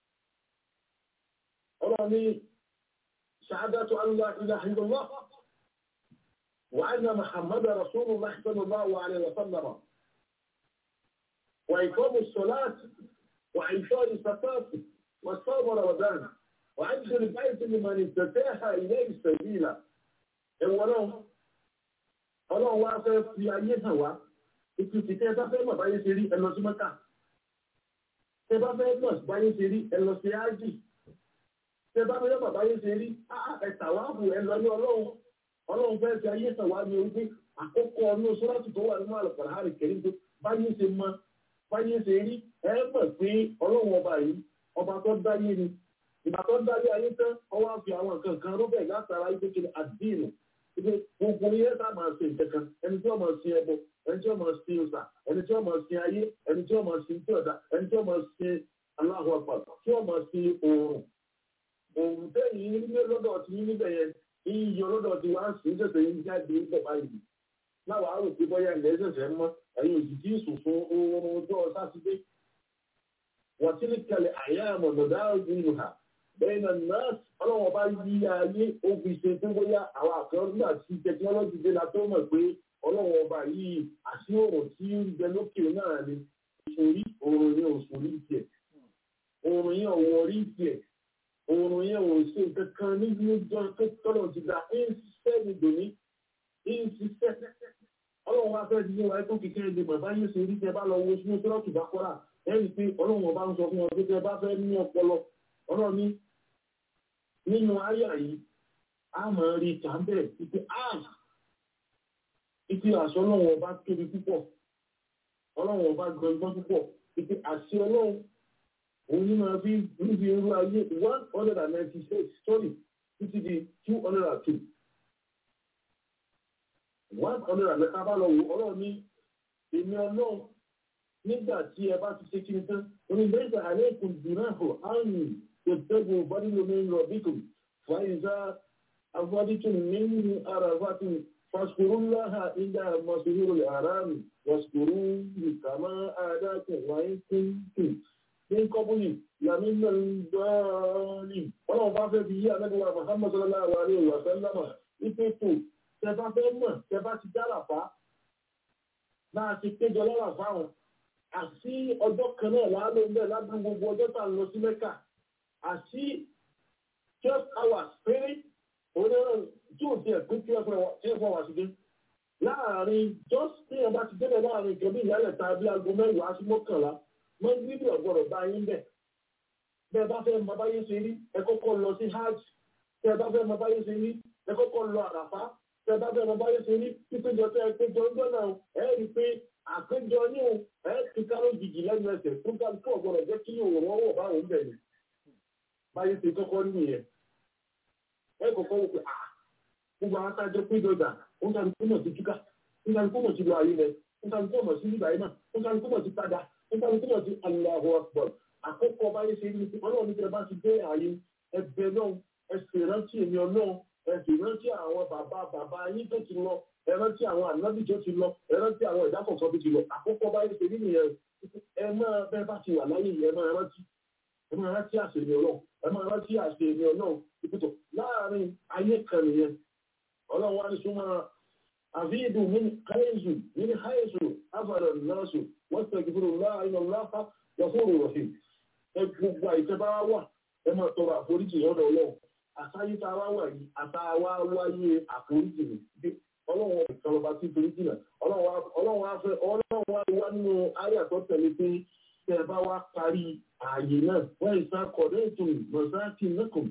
ọlọ́run ní ṣáádátù allah ilaha illallah wa anna muhammadu rasulullah sallallahu alaihi wa sallam wa iqamu salat wa ifadi zakat wa sawm ramadan wa ajru al-bayt liman istata'a ilayhi sabila ẹ̀wọ̀n náà ọlọ́run wá fẹ́ fi ayé hàn wá ìtù tí tẹ́ bá fẹ́ mọ̀ báyé ṣe rí ẹ lọ sí mọ́kà tẹ́ bá fẹ́ mọ̀ báyé ṣe rí ẹ lọ sí ájì tẹ́ bá fẹ́ mọ̀ báyé ṣe rí ẹ̀tà wá bù ẹ lọ ní ọlọ́run ọlọ́run fẹ́ fi ayé hàn wá ní orí pé àkókò ọdún sọ́láṣì tó wà nínú àlùkòrò àrè kẹrin tó báyé ṣe mọ báyé ṣe rí ẹ mọ̀ pé ọlọ́run ọba yìí ọba tó dáyé ni ìgbà tó dáyé ayé tán ọwọ́ àfi àwọn nǹkan kan rúbẹ̀ látara ìgbékele àdínù ibi gbogbo yẹn tá máa ṣe nǹkan ẹni tí wọ́n máa sin ẹbọ ẹni tí wọ́n máa sin ọ̀sà ẹni tí wọ́n máa sin ayé ẹni tí wọ́n máa sin tí ọ̀dà ẹni tí wọ́n máa sin aláhùn àpà tí wọ́n máa sin oòrùn oòrùn tẹ́yìn nílé lọ́dọ̀ tí yín níbẹ̀ yẹn iyọ̀ lọ́dọ̀ tí wọ́n á sìn ṣẹ̀ṣẹ̀ yín jáde níbẹ̀ báyìí láwọn àrò pé bọ́yá ilẹ̀ ṣẹ̀ṣẹ̀ mọ́ ẹ̀yin òsì tí sùn fún oorun ọjọ́ sátidé wọ́n ti ní kẹlẹ̀ àyà àmọ̀dọ̀dá ìlú ha bẹ́ẹ̀ náà nọ́ọ̀sì ọlọ́wọ́n bá yí ayé ó fi ṣe tó bóyá àwọn àkọ́rọ́ nígbà tí tẹkinọ́lọ́jì dé la tó mọ̀ pé ọlọ́wọ́n ọba yìí àti òòrùn tí ń bẹ lókè náà ni òṣòrí òòrùn yẹn òṣòrí tiẹ̀ òòrùn yẹn òwò rí tiẹ̀ òòrùn yẹn ò ṣe kankan níbi ọjọ́ tó tọ́lọ̀ ti dá ń ṣiṣẹ́ ní dòní ń ṣiṣẹ́ ọlọ́wọ́n bá fẹ́ di wáyé tó kékeré lè mọ̀ báyé ṣe rí tẹ bá lọ wo sínú sọ́lọ́tù bá kọ́ra ẹ̀rí pé ọlọ́wọ́n bá ń sọ fún wọn pé tẹ bá fẹ́ ní ọpọlọ ọlọ́run ní nínú àyà yìí a máa rí tàbẹ̀ ìpé àà ìpé àṣọ ọlọ́run ọba tóbi púpọ̀ ọlọ́run ọba gbọ̀ngbọ́n púpọ̀ ìpé àṣẹ ọlọ́run òun ní máa fi níbi irú ayé one hundred and ninety six sorry títí di two hundred and two one hundred and mẹ́ta bá lọ wò ọlọ́run ní èmi ọlọ́run nígbà tí ẹ bá ti ṣe kí ni tán onígbèsè àlékún dùnáhù áyùn اتقوا فضل من ربكم فإذا أفضتم من عرفات فاذكروا الله عند مسجد الحرام واذكروه كما هداكم وإن كنتم من قبل لمن الضالين ọlọ́run bá fẹ́ fi yí àmẹ́gbẹ̀wà Muhammad sallallahu alaihi wa sallam ìpètò tẹbá fẹ́ mọ̀ tẹbá ti dáràfá náà ti péjọ lọ́ràfá wọn àti ọjọ́ kan náà láàlú ń bẹ̀ ládùn gbogbo ọjọ́ tà ń lọ sí Mẹ́kà àti twelve hours péré onírọ̀ tí ò tiẹ̀ pín twelve hours sí dé láàrin just ní ẹ bá ti débẹ̀ láàrin nǹkan bí ìyálẹ̀ ta bí aago mẹ́wàá sí mọ́kànlá mọ́ níbi ọ̀gbọ́dọ̀ bá yín bẹ̀ bẹ́ẹ̀ bá fẹ́ mọ báyé ṣe rí ẹ kọ́kọ́ lọ sí hajj tẹ́ ẹ bá fẹ́ mọ báyé ṣe rí ẹ kọ́kọ́ lọ àràfá tẹ́ ẹ bá fẹ́ mọ báyé ṣe rí pípéjọ tẹ́ ẹ péjọ ń gbọ́nà ẹ rí i pé àpéjọ ní o ẹ ti káró jìjì lẹ́nu ẹsẹ̀ tó ká tó ọ̀gbọ́dọ̀ jẹ́ kí òun ọwọ́ báwọn bẹ̀ ni báyé ṣe kọ́kọ́ nìyẹn ẹ kọ́kọ́ wò pé ah gbogbo àwọn atájọ péjọ dà ó ń kàlù kó mọ̀ sí túká ó ń kàlù kó mọ̀ sí lọ ayé rẹ̀ ó ń kàlù kó mọ̀ sí nígbà yìí náà ó ń kàlù kó mọ̀ sí padà ó ń kàlù kó mọ̀ sí Allahu Akbar àkọ́kọ́ báyé ṣe ní ti ọlọ́run nígbà bá ti dé ààyè ẹgbẹ́ náà ẹ sì rántí èmi ọlọ́run ẹ sì rántí àwọn bàbá bàbá yín tó ti lọ ẹ rántí àwọn ànábì tó ti lọ ẹ rántí àwọn ìdá kọ̀ọ̀kan tó ti lọ àkọ́kọ́ báyé ṣe ní nìyẹn ẹ máa bẹ́ẹ̀ bá ti wà láyé yìí ẹ máa rántí ẹ máa rántí àṣẹ èmi ọlọ́run ẹ máa rántí àṣẹ èmi ọlọ́run ìpìtọ̀ láàárín ayé kan nìyẹn ọlọ́run wá ní súnmọ́ àfíìdù min káyéṣù min háyéṣù afàdà náṣù wọ́n tẹ̀gbìrì láàrin ọlọ́fà yọ̀fóòrò rọ̀hìn ẹ gbogbo àìsẹ́ bá wà ẹ máa tọrọ àforíjì lọ́dọ̀ ọlọ́run àsáyé tá a wá wà yìí àtàwá wáyé àforíjì ni ọlọ́run ìkọlọba tí foríjì náà ọlọ́run wá fẹ́ ọlọ́run wá wá nínú ayé àtọ́tẹ̀lé pé tẹ́ ẹ bá wá parí ààyè náà wọ́n ìsá kọ̀dọ̀ ètò mọ̀sáàkì nẹ́kùn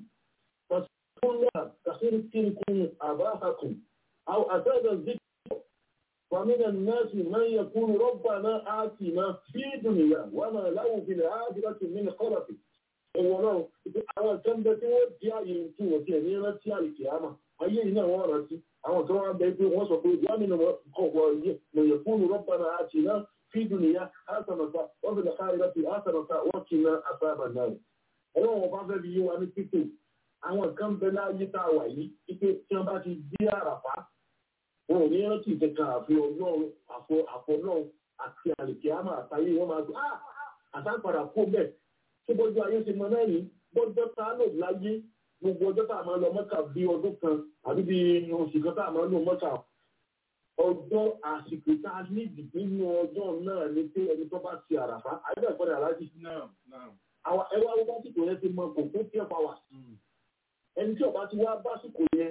pàṣẹ kàṣírí kírikún àbáhàkùn àwọn àtẹ́gbẹ̀ zikr ومن الناس من يقول ربنا آتنا في الدنيا وما له في الآخرة من خلق ẹ̀wọ̀n náà àwọn kan bẹ tí wọ́n di ààyè tí wọ́n ti ẹ̀ní rántí àìkè àmà ayé yìí náà wọ́n rántí àwọn kan wọ́n bẹ pé wọ́n sọ pé wọ́n mi kọ̀wọ̀ yẹ lòyẹ̀ fún rọ́bànà àti iná fídùn níyà àtànàta wọ́n fi lọ́ka ìrọ̀tì àtànàta wọ́n kì í ná àtàbà náà. ọlọ́run bá fẹ́ fi yé wa ní pípé àwọn kan bẹ láyé tá a wà yìí pípé tí wọ́n bá ti dé àràfá wọn ò ní rántí ìkẹkàn àfi ọlọ́run àfọlọ́run àti àlèkè àmà àtàyè wọn máa gbọ́ àtàpadà kó bẹ́ẹ̀ tí bójú ayé ti mọ náà yìí bọ́jọ́ tá a lò láyé gbogbo ọjọ́ tá a máa lọ mọ́kà bí ọdún kan àbí bí oṣù kan tá a máa lò mọ́kà ọjọ́ àsìkò tá a ní ìdìbò nínú ọjọ́ náà ni pé ẹni tó bá ti àràfá àyẹ̀bẹ̀ ìkọ́ni aláàjì. ẹwà wọ́n bá sìkò yẹn ti mọ kò fún tí ẹ pa wà. ẹni tí ọba ti wá básìkò yẹn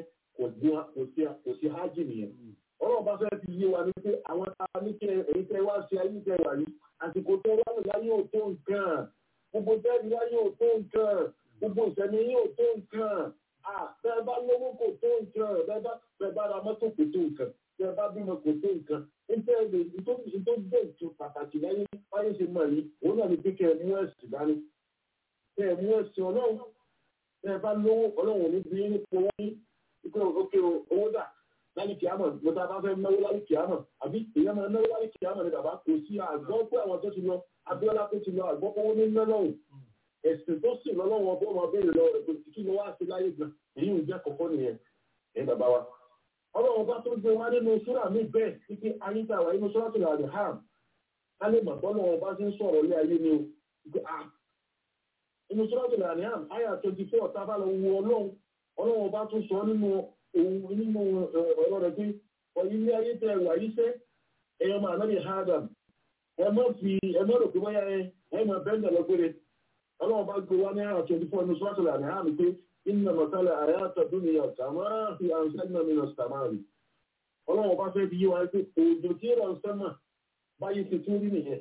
kò sí hájì nìyẹn. ọlọ́run bá fẹ́ fi yé wa ní pé àwọn tá a ní kẹ èyí tẹ wá sí ayé tẹ wà yìí àsìkò tẹ wá lò láyé ò tó nǹkan gbogbo tẹ́ẹ̀dì wá yóò tó nǹkan gbogbo ìṣẹ̀mí yóò tó nǹkan bẹ́ẹ̀ bá lówó kò tó nǹkan bẹ́ẹ̀ bá ra mọ́tò kò tó nǹkan bẹ́ẹ̀ bá bímọ kò tó nǹkan nítorí nítorí tó gbé ètò pàtàkì láyé báyé ṣe mọ̀ yìí òun náà ní pé kẹ́ ẹ mú ẹ̀sìn dání kẹ́ ẹ mú ẹ̀sìn ọlọ́run bẹ́ẹ̀ bá lówó ọlọ́run ní bí nípa owó ní ìpè òkè owó dà láyé kìámọ̀ gbọ́dọ̀ bá fẹ́ náwó láyé kìámọ̀ àbí èèyàn máa náwó láyé kìámọ̀ ní bàbá kò sí àgbọ̀ pé àwọn tó ti lọ Abíọ́lá tó ti lọ àgbọ́kọ́wọ́ ní mẹ́lọ́hùn ẹ̀sìn tó sì lọ́lọ́wọ́ ọbọ̀ ọmọ béèrè lọ ẹ̀kọ́ kí ló wá sí láyé gan èyí ń jẹ́ kọ̀kọ́ nìyẹn ẹ̀ bàbá wa. ọlọ́run bá tó gbé wá nínú súrà mi bẹ́ẹ̀ títí ayétàwá inú súrà tó làdì hàn ká lè mọ̀ bọ́lá wọn bá ti ń sọ̀rọ̀ lé ayé ni o. inú súrà tó làdì hàn àyà twenty four tábà lọ wo ọlọ́run ọlọ́run bá tún sọ nínú nínú ọ̀rọ̀ rẹ̀ pé ilé ayé tẹ wà yí sẹ́ ẹ̀yọ́ máa nábì hádàm ẹ mọ́ fi ẹ mọ́ rò pé wáyà ẹ ẹ mọ́ bẹ́ẹ̀ lọ péré ọlọ́run bá gbé wá ní àrà twenty four ní sọ́tò àmì àmì pé iná mọ̀tálẹ̀ àrẹ àtọ̀dún ni ọ̀tà máa fi àǹsẹ́nà mi nà sàmárì ọlọ́run bá fẹ́ fi yí wa pé òjò tí ó rọ̀ ń sẹ́mà báyìí ti tún rí nìyẹn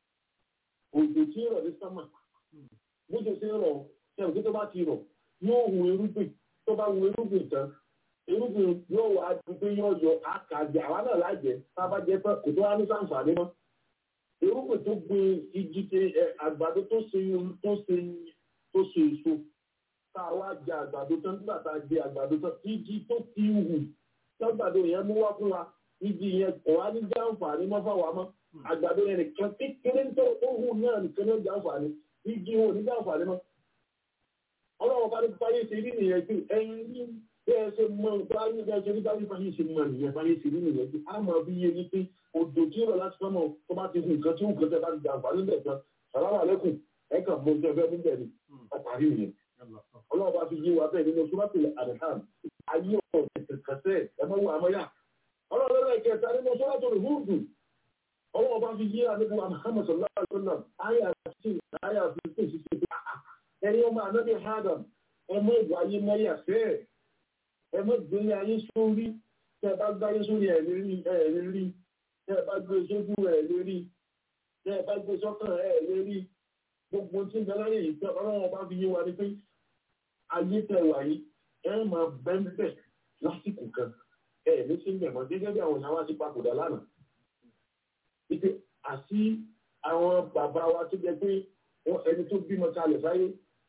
òjò tí ó rọ̀ ní sẹ́mà bójú sí rọ̀ sẹ́wọ̀n tí tó bá ti rọ̀ yóò hu irúgbìn tó bá hu irúgbìn tán irúgbìn yóò wá di pé yóò yọ àkàjẹ àwa náà lájẹ tá a bá jẹ tán kò tó wá ní sàǹfààní mọ́ irúgbìn tó gbin igi tẹ ẹ àgbàdo tó ṣe tó ṣe tó ṣe èso tá a wá jẹ àgbàdo tán nígbà tá a jẹ àgbàdo tán igi tó ti hù lágbàdo yẹn mú wá fún wa igi yẹn kò wá ní jàǹfààní mọ́ fáwa mọ́ àgbàdo yẹn nìkan kékeré tó hù náà nìkan ní jàǹfààní igi wọn ò ní jàǹfààní mọ́ ọlọ́run bá ní báyé ṣe rí nìyẹn pé ẹyin ní bẹ́ẹ̀ ṣe mọ báyé bẹ́ẹ̀ ṣe rí báyé báyé ṣe mọ nìyẹn báyé ṣe rí nìyẹn pé a máa fi yé ni pé odò tí ó rọ̀ láti fẹ́ mọ̀ tó bá ti hù nǹkan tí ó nǹkan tẹ́ bá ti jàǹfà níbẹ̀ tán sàlámà lẹ́kùn ẹ̀ kàn mọ ojú ẹgbẹ́ níbẹ̀ ni ọparí nìyẹn ọlọ́run bá fi yé wa bẹ́ẹ̀ nínú sọ́mọ́tì àdìhàn ayé ọ̀rọ̀ kẹsẹ̀ ẹ mọ́ wà mọ́yà ọlọ́run lọ́dọ̀ ìkẹta nínú sọ́mọ́tì rìhúùdù ọlọ́run bá fi yé àdébù Muhammad sallallahu alaihi wasallam ayé àti ayé àti ìṣiṣẹ́ ẹni ọmọ ànábì Adam ẹ mọ ìwà ayé mọ́yà fẹ́ẹ̀ ẹ mọ ìgbélé ayé sórí tẹ́ ẹ bá gbáyé sórí ẹ̀ lè rí ẹ̀ lè rí tẹ́ ẹ bá gbé sójú ẹ̀ lè rí tẹ́ ẹ bá gbé sọ́kàn ẹ̀ lè rí gbogbo tí ń bẹ láyé yìí tẹ́ ọlọ́run bá fi yé wa ni pé ayé tẹ́ wà yìí ẹ máa bẹ́ńbẹ́ lásìkò kan ẹ ní sí mẹ̀mọ́ gẹ́gẹ́ bí àwọn ìyàwó àti papòdà lánàá wípé àti àwọn bàbá wa tó jẹ pé ẹni tó bímọ kalẹ̀ sáyé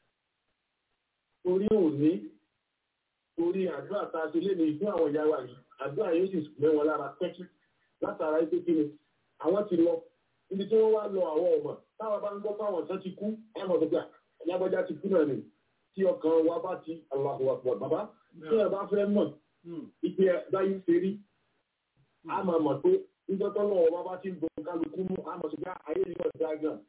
torí òní torí àdúrà tá a ṣe lé ní fún àwọn ìyá wa yìí àdúrà yóò sì mẹ́ wọn lára pẹ́kí látara ipé kí ni àwọn ti lọ ibi tí wọ́n wá lọ àwọn ọmọ táwọn bá ń gbọ́ fáwọn ọ̀sán ti kú ẹ̀mọ̀ tó gbà lágbájá ti kú náà ni tí ọkàn wa bá ti Allahu Akbar bàbá tí ẹ bá fẹ́ mọ̀ ipe báyìí ṣe rí a máa mọ̀ pé níjọ́ tó lọ́wọ́ bá bá ti ń bọ̀ kálukú mú a mọ̀ sí pé ayé yìí náà dá gan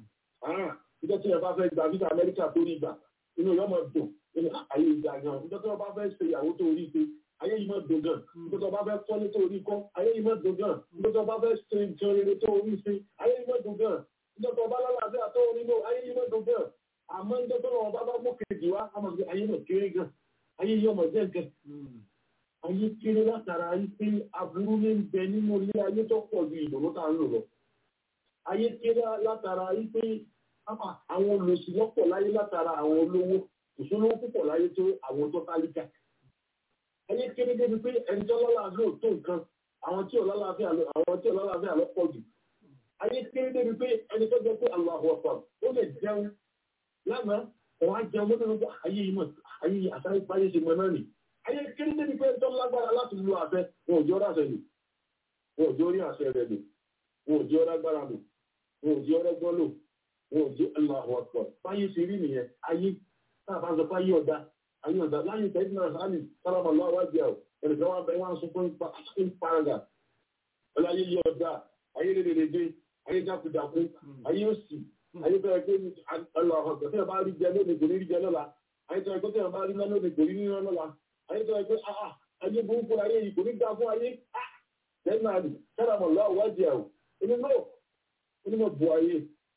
níjọ́ tí ẹ bá fẹ́ gba visa Amẹ́ríkà tó rí gbà inú yọ máa dùn nínú ayé ìgbà gan níjọ́ tí wọ́n bá fẹ́ ṣe ìyàwó tó rí ṣe ayé yìí máa dùn gan níjọ́ tí wọ́n bá fẹ́ kọ́lé tó rí kọ́ ayé yìí máa dùn gan níjọ́ tí wọ́n bá fẹ́ ṣe nǹkan rere tó rí ṣe ayé yìí máa dùn gan níjọ́ tí wọ́n bá lálàáfíà tó rí lò ayé yìí máa dùn gan àmọ́ níjọ́ tí wọ́n bá bá mú kejì wá a máa fi ayé náà kéré gan ayé yìí ọmọ jẹ́ nǹkan ayé kéré látara wípé aburú ní ń bẹ nínú ilé ayé tó pọ̀ ju ìdùnnú tá à ń lò lọ ayé kéré látara wípé àwọn olùsí lọ́pọ̀ láyé látara àwọn olówó ìṣòro púpọ̀ láyé tó àwọn tó tálíkà ayé kéré débi pé ẹni tó lọ́láàfíà tó nǹkan àwọn tí ò lọ́láàfíà àwọn tí ò lọ́láàfíà lọ pọ̀ jù ayé kéré débi pé ẹni tó jẹ́ pé Allahu Akbar ó lè jẹun lánàá òun á jẹun lónìí nípa ayé yìí mọ̀ ayé yìí àtàrí páyé ṣe mọ náà nì ayé kéré débi pé tó lágbára láti lo àfẹ wọn ò jẹ́ ọ́rọ́ àṣẹ lò wọn ò jẹ́ orí àṣẹ rẹ̀ lò wọn ò jẹ́ ọ́rọ́ agbára lò wọn ò jẹ́ ọ́rọ́ gbọ́n lò wọn ò jẹ́ Allahu Akbar páyé ṣe rí nìyẹn ayé táà bá ń sọ páyé ọ̀dà ayé ọ̀dà láyé tẹ́jú náà sáàlì sálámà lọ́wọ́ wájú ẹ̀ ẹnìkan wá bẹ́ẹ̀ wá ń sọ fún ìparaga ọláyé yí ọ̀dà ayé rédèrèdè ayé jákujàku ayé òsì ayé bẹ́ẹ̀ pé Allahu Akbar tí wọ́n bá rí jẹ lónìí kò ní rí jẹ lọ́la ayé tó ẹgbẹ́ tí wọ́n bá rí lónìí kò ní rí lọ́la ayé tó ẹgbẹ́ ayé burúkú ayé yìí kò ní dá fún ayé tẹ́jú náà sálámà lọ́wọ́ wájú ẹ̀ onímọ̀ onímọ̀ bu ayé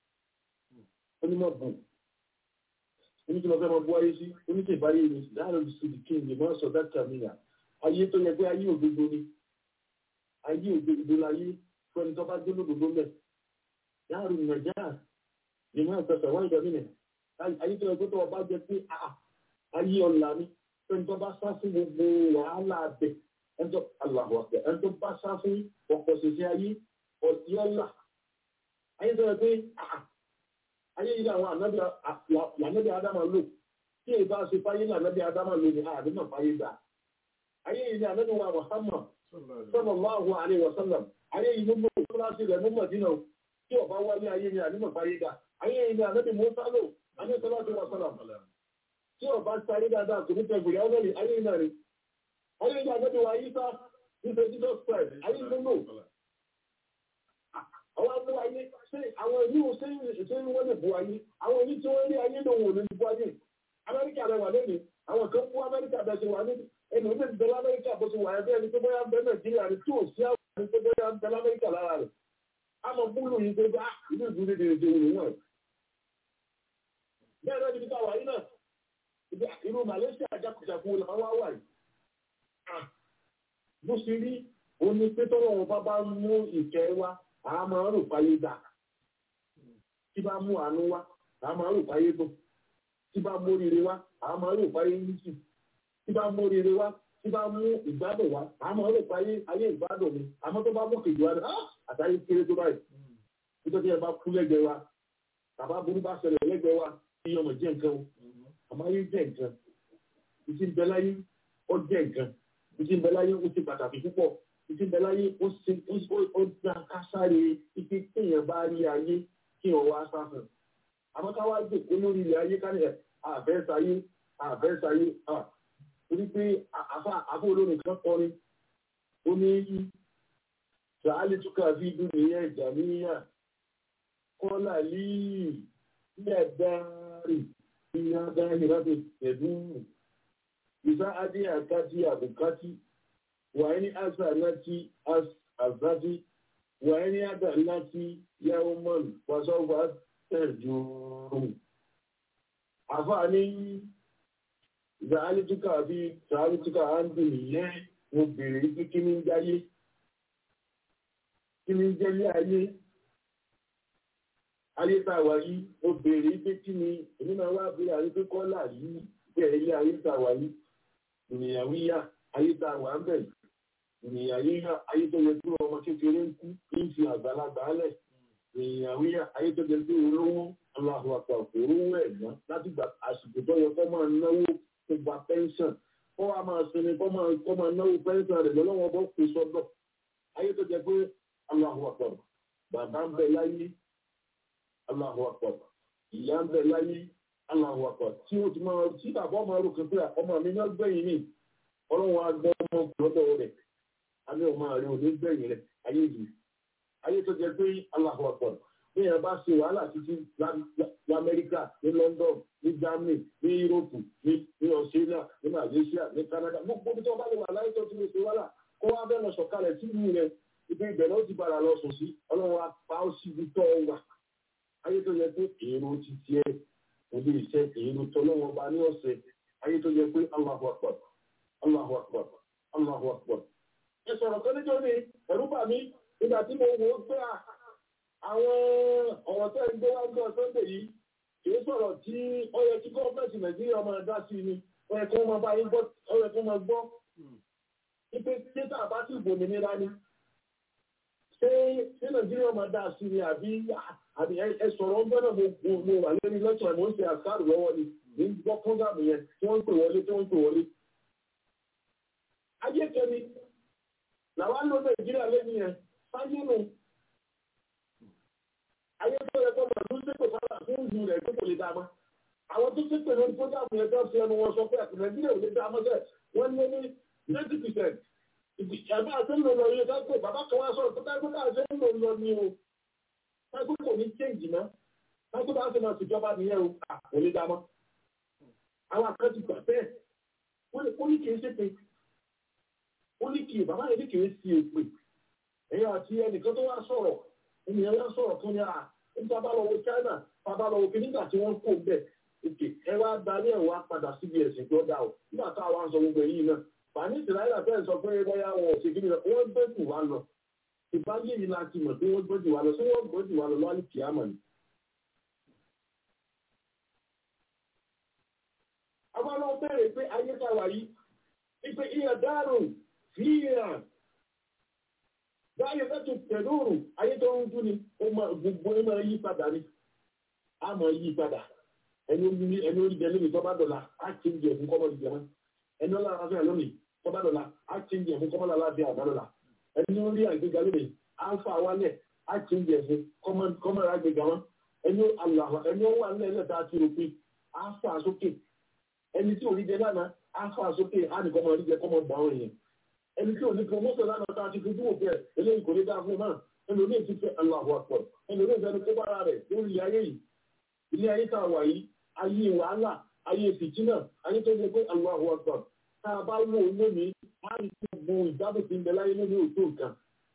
onímọ̀ bù oníkí lọ fẹ́ máa bú ayé sí oníkí ìbáyé ni láàrín ìsìnkú kí n lè máa sọ dákà míyà ayé tó yẹ pé ayé òdodo ni ayé òdodo láyé fún ẹni tó bá gbé lódodo mẹ láàrín nàìjíríà lè máa fẹsẹ̀ wá ìgbà mílẹ̀ ayé tó yẹ pé tó ọba jẹ pé ayé ọ̀la ni fún ẹni tó bá sá fún gbogbo wàhálà abẹ ẹni tó aláwọ̀ àpẹ ẹni tó bá sá fún ọkọ̀ ṣẹṣẹ ayé ọ̀tí ọ̀la ayé tó yẹ pé ayé yìí làwọn ànábì adama lò tí èyí bá ṣe fáyé lànábì adama lò ní àdínà fáyé dà ayé yìí ni ànábì wa Muhammad sallallahu alaihi wasallam ayé yìí ló gbogbo tó láti rẹ̀ mú Mádínà tí ọba wálé ayé ni àdínà fáyé dà ayé yìí ni ànábì Mùsá lò ayé sallallahu alaihi wasallam tí ọba sáré dáadáa kò ní tẹ̀gbìrì ọlọ́rì ayé yìí náà rí ayé yìí ni ànábì wa Ìsá nípa Jesus Christ ayé yìí ló lò àwọn abúlé ayé ṣe àwọn ìlú ṣe ń wọ́n lè bu ayé àwọn ìlú tí wọ́n rí ayé ló wò lè bu ayé amẹ́ríkà rẹ̀ wà lónìí àwọn kan fún amẹ́ríkà bẹ̀ ṣe wà ní ẹni ó lè bẹ̀rẹ̀ amẹ́ríkà bó ṣe wà ẹgbẹ́ ẹni tó bóyá bẹ́ẹ̀ nàìjíríà rẹ̀ tí ò sí àwọn ẹni tó bóyá bẹ̀rẹ̀ amẹ́ríkà lára rẹ̀ àmọ́ búlù yìí tó bá ìlú ìlú lè dèrè dèrè wọn. bẹ́ẹ̀ náà níbi táwa yìí náà irú Malaysia jákujàku lè máa wá wà yìí. bó ṣe rí oní pétọ́rọ̀ wọn bá bá mú ìkẹ́ wá a máa rò fáyé dà tí bá mú àánú wá a máa rò fáyé tó tí bá mú oríire wá a máa rò fáyé nísì tí bá mú oríire wá tí bá mú ìgbádùn wá a máa rò fáyé ayé ìgbádùn mi àmọ́ tó bá mú kejì wá ní àtàyè kéré tó báyìí nítorí ẹ bá kú lẹ́gbẹ̀ẹ́ wa bàbá burú bá ṣẹlẹ̀ lẹ́gbẹ̀ẹ́ wa kí ọmọ jẹ́ nǹkan o àmọ́ ayé jẹ́ nǹkan ìtì ń bẹ láyé ó jẹ́ nǹkan ìtì ń bẹ láyé ó ti pàtàkì púpọ̀ ìdí bẹ láyé ó ṣe ó dá kásáré ibi téèyàn bá rí ayé kí wọn wá sáfún àmọ́ ká wá jòkó lórí ilẹ̀ ayé ká ní ẹ àfẹ́ sáyé àfẹ́ sáyé torí pé àfa àfọ olórin kan kọrin ó ní yí sàálì túkà fi dùn nìyẹn ìjà níyà kọ́là líì ilẹ̀ dáárì ìyá dáárì láti ẹ̀dùn ìsá adé àkájí àbùkátì وإن أسألت أسألت وإن أدلت يوما فسوف ترجو أفعني سألتك في سألتك عن دنيا mo béèrè pé kí ni ń jáyé kí ni ń jẹ́lé ayé ayé tá a wà yìí mo béèrè pé kí ni èmi náà wá béèrè àyè pé kọ́là yìí bẹ́ẹ̀ ilé ayé tá a wà yìí ìnìyàwó yá ayé tá a wà ń bẹ̀ ìnìyàwó yá ayé tó yẹ kí ọmọ kékeré ń kú kí n fi àgbàlagbà lẹ̀ ìnìyàwó yá ayé tó yẹ kí olówó aláhùn àpà òrówó ẹ̀gbọ́n láti gbà àsìkò tó yẹ kó máa náwó tó gba pẹ́ńsàn kó wá máa sinmi kó máa kó máa náwó pẹ́ńsàn rẹ̀ lọ́wọ́ bọ́ pè sọ́dọ̀ ayé tó yẹ pé aláhùn àpà bàbá ń bẹ láyé aláhùn àpà ìyá ń bẹ láyé aláhùn àpà tí ó ti máa tí bàbá ọmọ rò kí pé ọmọ mi náà gbẹ̀yìn mi ọlọ́run agbọ́ ọmọ lọ́dọ̀ rẹ̀ àmì ọmọ rẹ̀ ò ní gbẹ̀yìn rẹ̀ ayé yìí ayé tó jẹ pé aláhùn àpà bí ẹ bá ṣe wàhálà títí lamẹ́ríkà ní London ní Germany ní Europe ní ní Australia ní Malaysia ní Canada gbogbo bí tí wọ́n bá lè wà láyé tó ti lè ṣe wàhálà kó wá bẹ́ẹ̀ lọ sọ̀kalẹ̀ tí ìlú rẹ̀ ibi ìbẹ̀rẹ̀ ó ti padà lọ sùn sí ọlọ́run apá ó sì fi tọ́ wà ayé tó yẹ pé èrò ti tiẹ̀ òde ìṣe èrò tó lọ́wọ́ ọba ní ọ̀sẹ̀ ayé tó yẹ pé Allahu Akbar Allahu Akbar Allahu Akbar ẹ sọ̀rọ̀ kan níjọ́ ni ẹ̀rú bà mí nígbà tí mo wò ó pé àwọn ọ̀rọ̀ tẹ́ ń gbé wá ń gbọ́ Sunday yìí kìí sọ̀rọ̀ tí ó yẹ kí gọ́ọ̀mẹ̀ntì Nàìjíríà máa dá sí ni ó yẹ kí wọ́n máa bá yín gbọ́ ó yẹ kí wọ́n máa gbọ́ wípé títà bá sì gbòmìnira ni ṣé ṣé Nàìjíríà máa dá sí ni àbí àbí ẹ sọ̀rọ̀ ń gbọ́dọ̀ mo mo wà lórí lọ́tọ̀ ẹ̀ mo ń ṣe àṣàrò lọ́wọ́ ni ní gbọ́ fúngàmù yẹn tí wọ́n ń pè wọlé tí wọ́n ń pè wọlé. ayé kẹ́mi làwọn ló Nàìjíríà lẹ́nu yẹn sáyé nù ayé tó yẹ kó máa tún ṣépè fara fún ìlú rẹ̀ tó kò lè dá mọ́. àwọn tó ṣépè lórí fúngàmù yẹn tó fi ẹnu wọn sọ pé Nàìjíríà ò lè dá mọ́ sẹ́ wọ́n ní ní ninety percent ìjàmbá àti ńlò lọ yẹ káàkiri bàbá kan wá sọ̀rọ̀ tó káàkiri àti ńlò lọ ní o káàkiri kò ní change mọ́ káàkiri bá ṣe máa ṣèjọba nìyẹn o kò lè dá mọ́. àwọn àkáǹtì gbà bẹ́ẹ̀ ó ní kì í ṣèpè ó ní kì í bàbá yẹn ní kì í ṣe èpè ẹ̀yà àti ẹnìkan tó wá sọ̀rọ̀ ènìyàn wá sọ̀rọ̀ kan ní à nípa bá lọ wo China bàbá lọ wo kí nígbà tí wọ́n kó bẹ́ẹ̀ òkè ẹ wá darí ẹ̀ wá padà síbi ẹ̀sìn tó dá o nígbà táwa ń sọ gbogbo èyí náà fàní ìsìláyà fẹ́ sọ pé bóyá wọn ò ṣe kí ni wọ́n gbé jù wá lọ ìbáyé yìí láti mọ̀ pé wọ́n gbé jù wá lọ sí wọ́n gbé jù wá lọ lọ́wọ́ kìámà ni. àwọn ọlọ́wọ́ bẹ̀rẹ̀ pé ayé tá a wà yìí ipe ìyà dárùn fíìrà báyọ̀ lẹ́tù pẹ̀lúrù ayé tó ń dún ni gbogbo ẹ̀ máa yí padà ni a máa yí padà ẹni orí jẹ lónìí tó bá dọ̀la á ti ń jẹ fún kọ́mọ́ ìjẹun ẹni ọlá ara fẹ́ lónìí kọ́bá dọ̀la á ti ń jẹ fún kọ́mọ́lá láti àbádọ́la ẹni ó rí àgbéga lónìí á ń fa wálẹ̀ á ti ń jẹ fún kọ́mọ́lá àgbéga wọn ẹni ó wà nílẹ̀ ilẹ̀ tá a ti rò pé á fà sókè ẹni tí ò rí jẹ lánàá á fà sókè á ní kọ́mọ́ rí jẹ kọ́mọ́ gbà wọn yẹn ẹni tí ò ní promotion lánàá tá a ti fi dúró bẹ́ẹ̀ eléyìí kò ní dáa fún náà ẹni oní ti fẹ́ Allahu Akbar ẹni oní ìfẹ́ ni kó bára rẹ̀ lórí ayé yìí ilé ayé tá a wà yìí ayé wàhálà ayé fìtínà ayé tó ṣe pé Allahu Akbar tá a bá wò ó lónìí á rí gbogbo ìgbádùn tí ń bẹ láyé lónìí òtó nǹkan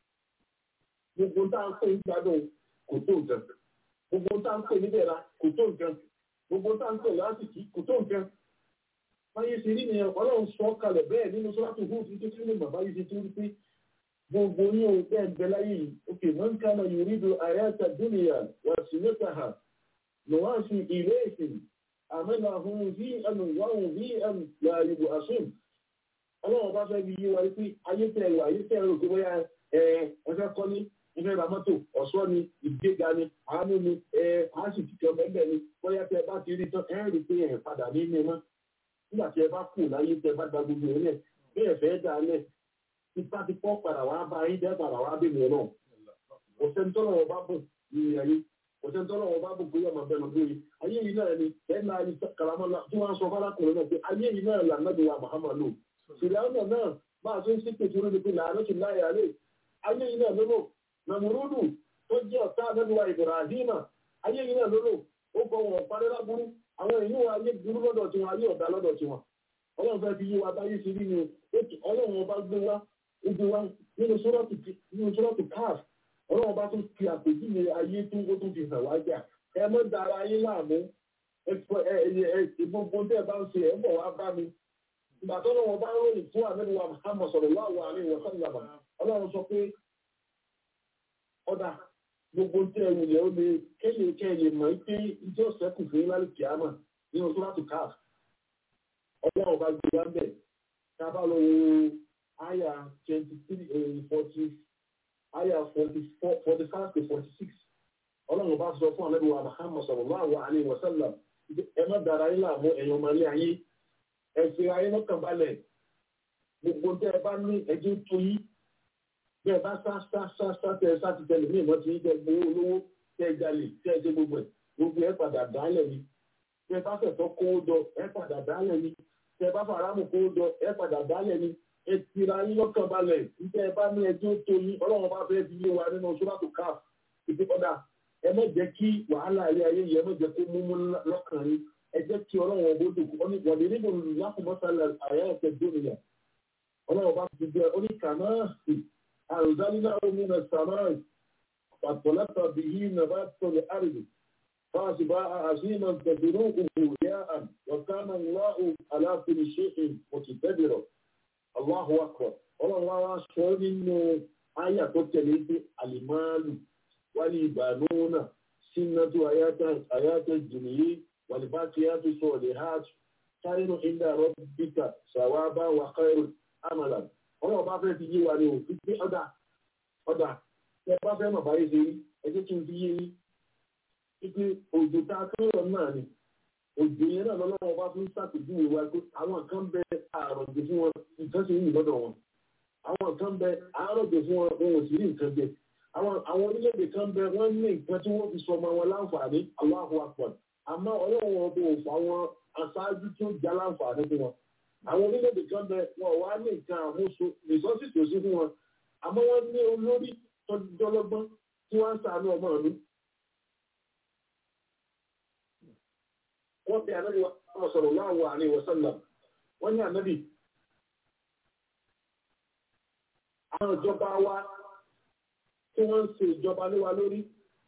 gbogbo tá a ń pè ní ìgbádùn kò tó nǹkan gbogbo tá a ń pè ní bẹ̀rẹ̀ kò tó nǹkan gbogbo tá a ń pè lásìkí kò tó nǹkan báyé ṣe rí ni ọlọ́run sọ kalẹ̀ bẹ́ẹ̀ nínú sọ́láṣí fún ti tó kílè mọ̀ báyé ṣe tó rí pé gbogbo ní ohun tẹ́ ń bẹ láyé yìí òkè man kana yuridu ayata dunya wa sinataha nuwasi ilayhim àmẹ́làhùn bí ẹnu wáhùn bí ẹnu láàrìbò àṣùn ọlọ́run bá fẹ́ bí yé wa pé ayé tẹ̀ ẹ̀rọ ayé tẹ̀ ẹ̀rọ tó bóyá ẹ ẹfẹ́ kọ́ ní ẹfẹ́ ra mọ́tò ọ̀ṣọ́ ni ìgbéga ni àánú ni ẹ àásì tìkẹ́ ọ̀bẹ̀bẹ̀ ni bóyá tẹ bá ti rí tán ẹ rí pé ẹ padà ní ilé mọ́ nígbà tí ẹ bá kù láyé tẹ bá gba gbogbo ẹ lẹ̀ bí ẹ fẹ́ dà lẹ̀ tipa ti pọ́ padà wá bá yín dẹ́ padà wá bí mi náà òṣèǹtọ́lọ́wọ́ bá bùn ní ayé òṣèǹtọ́lọ́wọ́ bá bùn bóyá máa bẹ̀ lọ bóyá ayé yìí náà ni ẹ̀ náà ni kàlámọ́lá tí wọ́n sọ fárákùnrin náà pé ayé yìí náà là nàbí wa Muhammadu fìlànà náà bá a ṣe ń ṣépè tó lóde pé làánú ti láyé alẹ́ ayé yìí náà lólò nàmúrúdù tó jẹ́ ọ̀tá nàbí wa Ibrahima ayé yìí náà lólò ó kọ wọn parí lábúrú àwọn èyí wọn ayé burú lọ́dọ̀ tiwọn ayé ọ̀dà lọ́dọ̀ tiwọn ọlọ́run fẹ́ fi yí wa báyé sí rí ni ọlọ́run ọba gbé wa ó gbé wa nínú sọ́rọ́tù káàf ọlọ́run ọba tún fi àpèjúwe ayé tó ó tún fi hàn wá jà ẹ mọ́ dára yín láàmú gbogbo tẹ́ ẹ bá ń ṣe ẹ̀ ń bọ̀ wá bá mi ìgbà tó lọ́wọ́ bá ń ròyìn fún àmẹ́lúwà Muhammad sallallahu alaihi wa sallam ọlọ́run sọ pé ọ̀dà gbogbo tí ẹ̀rù ilẹ̀ ó lè kéye kẹ́yẹ mọ̀ pé ìjọ sẹ́kù fún ìlàlẹ̀ kìámà ní oṣù láti káàf ọlọ́run bá gbé wá ń bẹ̀ ká bá lọ wo àyà twenty three forty àyà forty four forty five to forty six ọlọ́run bá sọ fún àmẹ́lúwà Muhammad sallallahu alaihi wa sallam ẹ má dára yín láàmú ẹ̀yàn ọmọ ilé ayé ẹ̀sìn ayé lọ́kàn balẹ̀ gbogbo tẹ́ ẹ bá ní ẹjẹ́ tó yí bí ẹ bá sá sá sá sá tẹ ẹ sá ti tẹlẹ ní ìmọ̀ tí yín tẹ gbowó olówó tẹ ẹ jalè tẹ ẹ ṣe gbogbo ẹ gbogbo ẹ padà dálẹ̀ ni tẹ ẹ bá fẹ̀tọ́ kówó jọ ẹ padà dálẹ̀ ni tẹ ẹ bá faramu kówó jọ ẹ padà dálẹ̀ ni ẹ tira yín lọ́kàn balẹ̀ tẹ ẹ bá ní ẹjẹ́ tó yí ọlọ́run bá fẹ́ fi yé wa nínú sọ́dọ̀tò káf ìdíkọ́dà ẹ má jẹ́ kí wàhálà ilé ayé yìí ẹ má jẹ́ kó múmú lọ́kàn yín ẹ jẹ́ kí ọlọ́run ọgbó dùn ọ́ ní wọ̀lẹ̀ nínú lákùnmọ́sálà àyà ẹ̀kẹ́ dóníyà ọlọ́run bá ti jẹ́ oníkànnà àrùdálínà omi nà sàmáì pàtọ́látà bí yí nà bá tọ̀lẹ̀ àrùdù fáàsì bá àzínà tẹ̀dúrú òhù yá àn wọ̀kánà ńláhù aláfin ṣéhìn òtì tẹ́bìrọ̀ Allahu akbar ọlọ́run wá wá sọ nínú àyà tó tẹ̀lé sí àlìmáàlù wálé ìbànúnà sínátù àyátẹ̀ jìnnìyí والباقيات الصالحات خير عند ربك ثوابا وخير عملا ọlọ́run bá fẹ́ fi yé wa ni o fi ọ̀dà ọ̀dà tẹ bá fẹ́ mọ̀ báyìí ṣe rí ẹjẹ́ kí n fi yé yín ipe òjò tá a kérò náà ni òjò yẹn náà lọ́lọ́run bá fi ń ṣàpèjúwe wa pé àwọn kan bẹ àròjò fún wọn nǹkan ṣe yìí lọ́dọ̀ wọn àwọn kan bẹ àròjò fún wọn wọn ò sì rí nǹkan jẹ àwọn orílẹ̀-èdè kan bẹ wọ́n ní nǹkan tí wọ́n fi sọ ọmọ wọn láǹfààní Allahu Akbar àmọ́ ọlọ́run wọn kò fà wọn aṣáájú tó já láǹfààní fún wọn. àwọn orílẹ̀-èdè kan bẹ wọn wá ní nǹkan àmúṣe rìsọ́ọ̀sì tó sí fún wọn àmọ́ wọ́n ní olórí tọ́jọ́lọ́gbọ́n tí wọ́n ń sàánú ọmọ ìlú. wọ́n pe ànábì wa sọ̀rọ̀ láàwọ̀ àárín ìwọ̀sánlá wọ́n ní ànábì. àwọn ìjọba wa tí wọ́n ń ṣe ìjọba lé wa lórí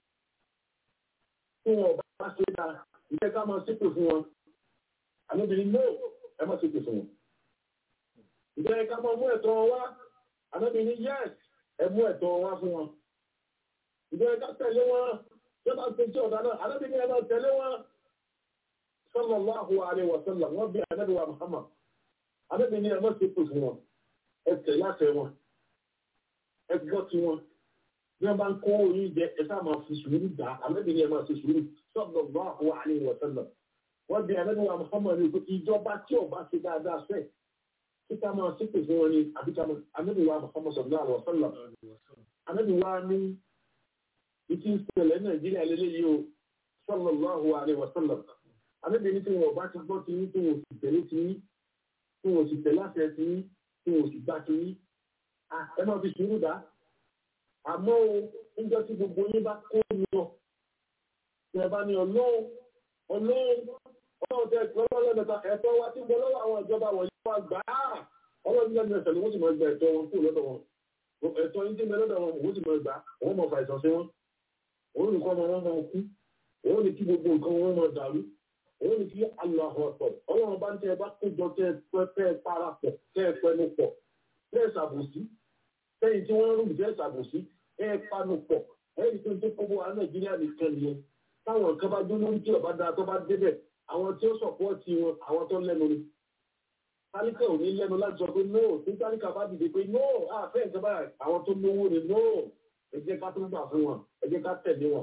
tí wọn bá bá ṣe dáa ìfẹ́ ká máa ṣépè fún wọn àlébìnrin no ẹ má ṣépè fún wọn ìfẹ́ ká máa mú ẹ̀tọ́ wọn wá àlébìnrin yes ẹ mú ẹ̀tọ́ wọn wá fún wọn ìfẹ́ ká tẹ̀lé wọn tí wọ́n bá ṣe tí ọ̀dà náà àlébìnrin ẹ máa tẹ̀lé wọn sallallahu alaihi wa sallam wọ́n bí ànábì wa Muhammad àlébìnrin ẹ má ṣépè fún wọn ẹ tẹ̀lé àtẹ wọn ẹ gbọ́ tí wọn bí wọ́n bá ń kó oyin jẹ ẹ sáà máa fi sùúrù gbà àlébìnrin ẹ máa fi sùúrù sallallahu alaihi wa sallam wọ́n bí ànábì wa Muhammad ní ìjọba tí ò bá ṣe dáadáa fẹ́ kíkà máa ṣépè fún wọn ni àbíkà ànábì wa Muhammad sallallahu alaihi wa sallam ànábì wa ní ìtì ìṣẹ̀lẹ̀ Nàìjíríà lélẹ́yìí o sallallahu alaihi wa sallam ànábì ní tí wọn bá ti gbọ́ ti yín tí wọn ò sì tẹ̀lé ti yín tí wọn ò sì tẹ̀lé àṣẹ ti yín tí wọn ò sì gbà ti yín ẹ máa fi sùúrù dá àmọ́ o níjọ́ tí gbogbo yín bá kó lọ tẹ̀ bá ní ọlọ́run ọlọ́run ọlọ́run tẹ ọlọ́run mẹ́ta ẹ̀tọ́ wa tí ń bẹ lọ́wọ́ àwọn ìjọba wọ̀nyí wá gbà á ọlọ́run lẹ́nu ẹ̀sẹ̀ ni wọ́n sì máa gba ẹ̀tọ́ wọn kúrò lọ́dọ̀ wọn ẹ̀tọ́ yín tí ń bẹ lọ́dọ̀ wọn òun sì máa gbà wọ́n mọ̀ fà ìsàn sí wọn òun nìkan ọmọ wọn máa kú òun ní kí gbogbo nǹkan wọn máa dàrú òun ní kí aláhọ̀ ọ̀tọ̀ ọlọ́run bá ń tẹ bá kójọ tẹ tẹ parapọ̀ tẹ pẹnu pọ̀ tẹ ṣàbòsí tẹ̀yìn tí wọ́n rúbi tẹ ṣàbòsí ẹ panu pọ̀ ẹ̀yìn tó ń tó kókó wa Nàìjíríà nìkan nìyẹn táwọn kan bá dún lórí tí ọba dáa tó bá débẹ̀ àwọn tí ó sọ̀pọ̀tì wọn àwọn tó lẹ́nu ni. tálíkà ò ní lẹ́nu láti sọ pé no tí tálíkà bá dìde pé no àfẹ́ ìjọba àwọn tó lówó ni no ẹ jẹ́ ká tó gbà fún wọn ẹ jẹ́ ká tẹ̀lé wọn.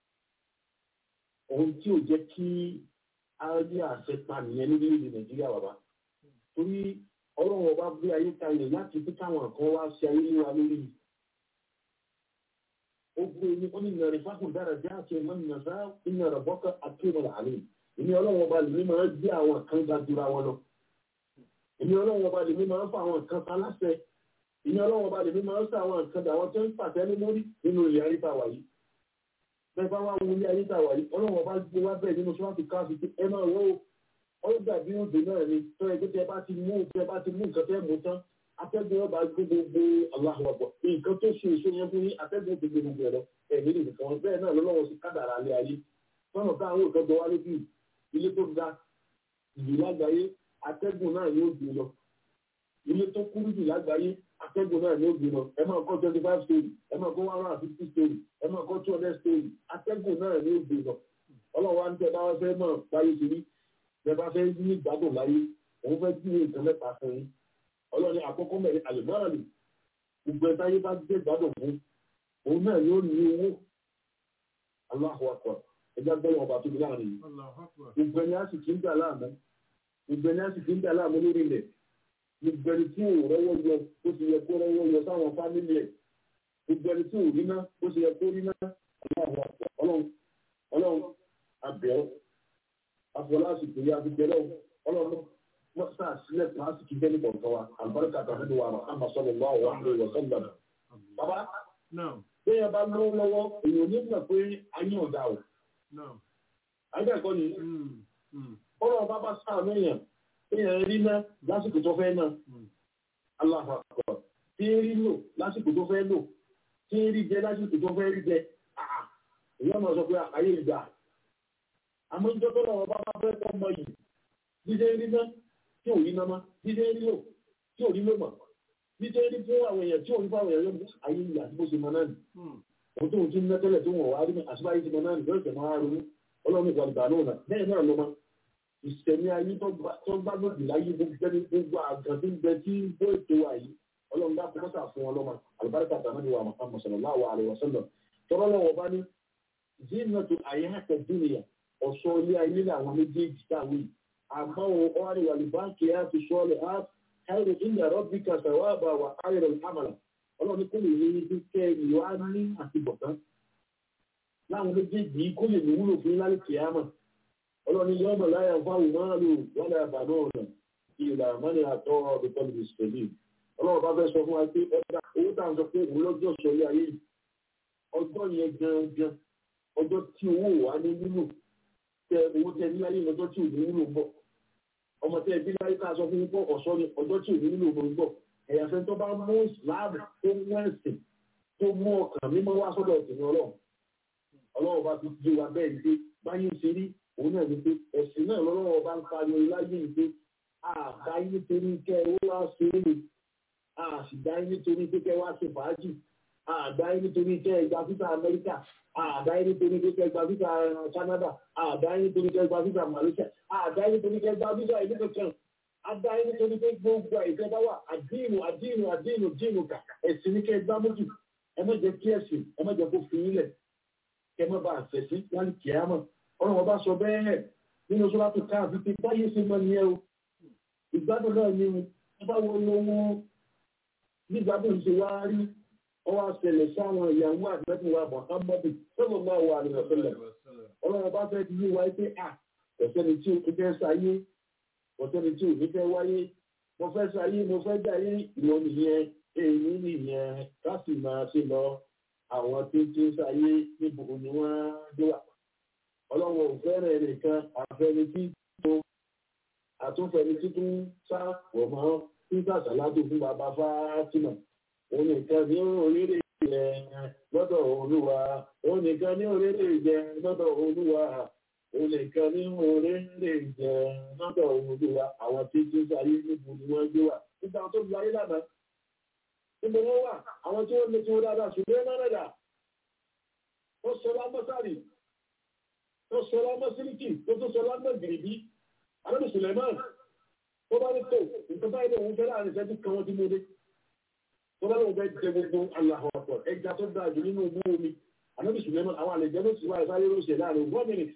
ohun tí ò jẹ́ kí ayé àṣẹ pa nìyẹn nílẹ̀ Nàìjíríà bàbá. torí ọlọ́run ọba gbé ayé kalẹ̀ láti fi káwọn kan wá ṣe ayé lé wa lórí ogun ẹni ó ní nàrí fákùn dára jẹ́ àti ẹ̀mọ́ nàṣá iná rẹ̀ bọ́kà akéwọ̀n àlẹ́ èmi ọlọ́run ọba lèmi máa ń gbé àwọn kan ga jura wọn lọ èmi ọlọ́run ọba lèmi máa ń fa àwọn kan pa láṣẹ èmi ọlọ́run ọba lèmi máa ń fa àwọn kan dà àwọn tó ń pàṣẹ ní mórí nínú ilé ayé tá a wà yìí bẹ́ẹ̀ bá wà wọ ilé ayé tá a wà yìí ọlọ́run ọba gbé wá bẹ́ẹ̀ nínú sọ́wọ́n ti ká fi ẹ máa wọ́ ó dàbí òde náà ni tó ẹ pé tẹ bá ti mú tẹ bá ti mú nǹkan tẹ mú tán atẹ́gùn ọba gbé gbogbo aláhùwàbọ̀ nǹkan tó ṣe èso yẹn fún yín atẹ́gùn ti gbé gbogbo ẹ̀rọ ẹ̀mí lè nìkan bẹ́ẹ̀ náà lọ́wọ́ sí kádàrà alẹ́ ayé fọ́nà táwọn òkan gbọ́ wá lójú ilé tó ga ìlú lágbàáyé atẹ́gùn náà ni ó gbé lọ ilé tó kúrú jù lágbàáyé atẹ́gùn náà ni ó gbé lọ ẹ máa kọ́ twenty five story ẹ máa kọ́ one hundred and fifty story ẹ máa kọ́ two hundred story atẹ́gùn náà ni ó gbé lọ ọlọ́wọ́ á ń tẹ́ bá wá fẹ́ mọ̀ báyé ti rí bẹ́ẹ̀ bá fẹ́ ní ìgbádùn láyé òun fẹ́ kí ní nǹkan mẹ́ta fún yín ọlọ́ni àkọ́kọ́ mẹ́rin àlùmọ́ọ̀lì gbogbo ẹ̀ta yé bá gbé ìgbádùn fún òun náà ni ó ní owó aláhùn akọ ẹgbẹ́ gbọ́dọ̀ ọba tóbi láàrin yìí gbogbo ẹni á sì kí ń dà láàmú gbogbo ẹni á sì kí ń dà láàmú lórí ilẹ̀ gbogbo ẹni tí ò rọ́wọ́ yọ bó ti yẹ kó rọ́wọ́ yọ sáwọn fámìlì ẹ̀ gbogbo ẹni tí ò rí ná bó ti yẹ kó rí ná aláhùn akọ ọlọ́run ọlọ́run abẹ́ọ́ afọláṣìkò yá fi bẹ̀rẹ̀ ọlọ́run wọ́n sáà sílẹ̀ kíláàsì kí bẹ́ẹ̀ ní kọ̀ọ̀kan wa àlùbáríkà tàbí ní wàrà àmà sọ̀rọ̀ wà wà ní ìwọ̀sán gbàdà. bàbá bẹ́ẹ̀ bá lọ́wọ́ lọ́wọ́ èèyàn ní mọ̀ pé ayé ọ̀dà o. ayé ẹ̀kọ́ ni ọ̀rọ̀ bá bá sáà lóyàn èèyàn rí ná lásìkò tó fẹ́ náà aláhùn àkọ́ tí ń rí lò lásìkò tó fẹ́ lò tí ń rí jẹ lásìkò tó fẹ́ rí jẹ èèyàn máa sọ pé ayé ìgbà àmọ́ ìjọ tó lọ́wọ́ bá bá fẹ́ kọ́ mọ yìí dídé rí ná tí ò rí ná má dídé rí lò tí ò rí lò mọ̀ dídé rí fún àwọn èèyàn tí ò rí fún àwọn èèyàn yóò ayé ìyá tí mo ṣe mọ náà nì òun tó ń tún mẹ́tẹ́lẹ̀ tó wọ̀n wá rí àṣìbáyé ti mọ náà nì lórí ìtẹ̀mọ́ ara ronú ọlọ́run ìgbà ìgbà náà bẹ́ẹ̀ náà ló mọ́ ìṣẹ̀mí ayé tó gbá lòdì láyé gbogbo àgàn tí ń bẹ tí bó ètò wa yìí ọlọ́run dá fún mọ́tà fún ọlọ́mọ àlùbáríkà tàbí wà Muhammad sallallahu alaihi wasallam tọ́lọ́lọ́wọ́ bá ní zinatu ayati dunya ọ̀ṣọ́ ilé ayé làwọn méjèèjì táwọn yìí àmọ́ ọ̀rẹ́ wà lùbáǹkì á ti sọ́ọ̀lẹ̀ á káyọ̀ ìnà rọ́bìkà sàwábà wà áyọ̀rọ̀ ìhàmàlà ọlọ́ni kó lè yẹ ibi kẹ́ ìlú á ní àtibọ̀tán láwọn méjèèjì kó lè ní wúlò fún lálẹ́ kìámà ọlọ́ni yọ́mọ láyà fáwọn máa lò wọ́n lè bà náà nà ìlà mọ́ni àtọ́ ọdún tọ́lù ìsẹ̀lẹ̀ ọlọ́run bá fẹ́ sọ fún wa pé ọjà owó táwọn sọ pé òun lọ́jọ́ sọ ilé ayé yìí ọjọ́ yẹn gangan ọjọ́ tí owó wà ní nínú tẹ owó tẹ ní ayé lọ́jọ́ tí ò ní nílò bọ̀ ọmọ tẹ ẹbí láyé ká sọ fún pọ̀ ọ̀ṣọ́ ni ọjọ́ tí ò ní nílò bọ̀ bọ̀ ẹ̀yà fẹ́ tó bá mú ìsìláàmù tó mú ẹ̀sìn tó mú ọkàn mímọ́ wá sọ́dọ̀ ọ̀sìn ọlọ́run ọlọ́run bá ti di wa bẹ́ẹ̀ ni pé báyìí ṣe rí òun náà ni pé ẹ̀sìn náà lọ́wọ́ bá ń pariwo láyé ni pé àbáyé nítorí kẹ́ ẹ wá ṣe é ni àṣìdáyé nítorí pé kẹ́ ẹ wá ṣe fàájì àdáyé nítorí kẹ́ ẹ gba fífà Amẹ́ríkà àdáyé nítorí pé kẹ́ ẹ gba fífà Canada àdáyé nítorí kẹ́ ẹ gba fífà Malaysia àdáyé nítorí kẹ́ ẹ gba fífà ìlú kankan àdáyé nítorí pé gbogbo àìsàn bá wà àdínù àdínù àdínù dínù kà ẹ̀sìn ní kẹ́ ẹ gbá mójú ẹ má jẹ́ kí ẹ̀sìn ẹ má jẹ́ kó fi yín lẹ̀ kẹ́ ẹ má bàa ṣẹ̀sí láti kìí àmọ́ ọlọ́run ọba sọ bẹ́ẹ̀ nínú sọ́lá tó ká àfi pé báyé ṣe mọ́ ni ẹ o ìgbádùn náà ni o bá wo lówó nígbàdùn ṣe wá rí ọwọ́ àṣẹlẹ̀ sáwọn ìyàwó àgbẹ̀tún wa Muhammadu sọ́nà máa wà ní ọ̀sẹ̀lẹ̀ ọlọ́run ọba fẹ́ ti yí wáyé pé à ọ̀sẹ̀ni tí o fẹ́ sáyé ọ̀sẹ̀ni tí o ní fẹ́ wáyé mo fẹ́ sáyé mo fẹ́ jáyé ìwọ nìyẹn èyí nìyẹn ká sì máa ṣe lọ àwọn tí ń tí ń sáyé níbo ni wọ́n dé wà ọlọ́run ò fẹ́rẹ̀ nìkan àfẹni tí tó àtúnfẹni tí tó ń sá pọ̀ mọ́ títà sàládù fún bàbá Fátímà òun nìkan ní orílẹ̀ jẹ lọ́dọ̀ olúwa òun nìkan ní orílẹ̀ jẹ lọ́dọ̀ olúwa òun nìkan ní orílẹ̀ jẹ lọ́dọ̀ olúwa àwọn tí tí ń sáyé níbo ni wọ́n gbé wà nígbà tó lu ayé lánàá níbo wọ́n wà àwọn tí wọ́n lè tí wọ́n dáadáa ṣùgbọ́n mọ́nàdà ó sọ lámọ́sárì tó sọlá mọ́ síríkì tó tó sọlá mọ́ gìrìbí alábì Suleiman tó bá ní tó nǹkan báyìí lòun fẹ́ láàrin ìṣẹ́jú kan wọ́n ti mú dé tó bá lóun fẹ́ jẹ gbogbo aláhọ̀ ọ̀pọ̀ ẹja tó dáa jù nínú ogún omi alábì Suleiman àwọn àlejò ló sì wá ìsáré ló ṣe láàrin one minute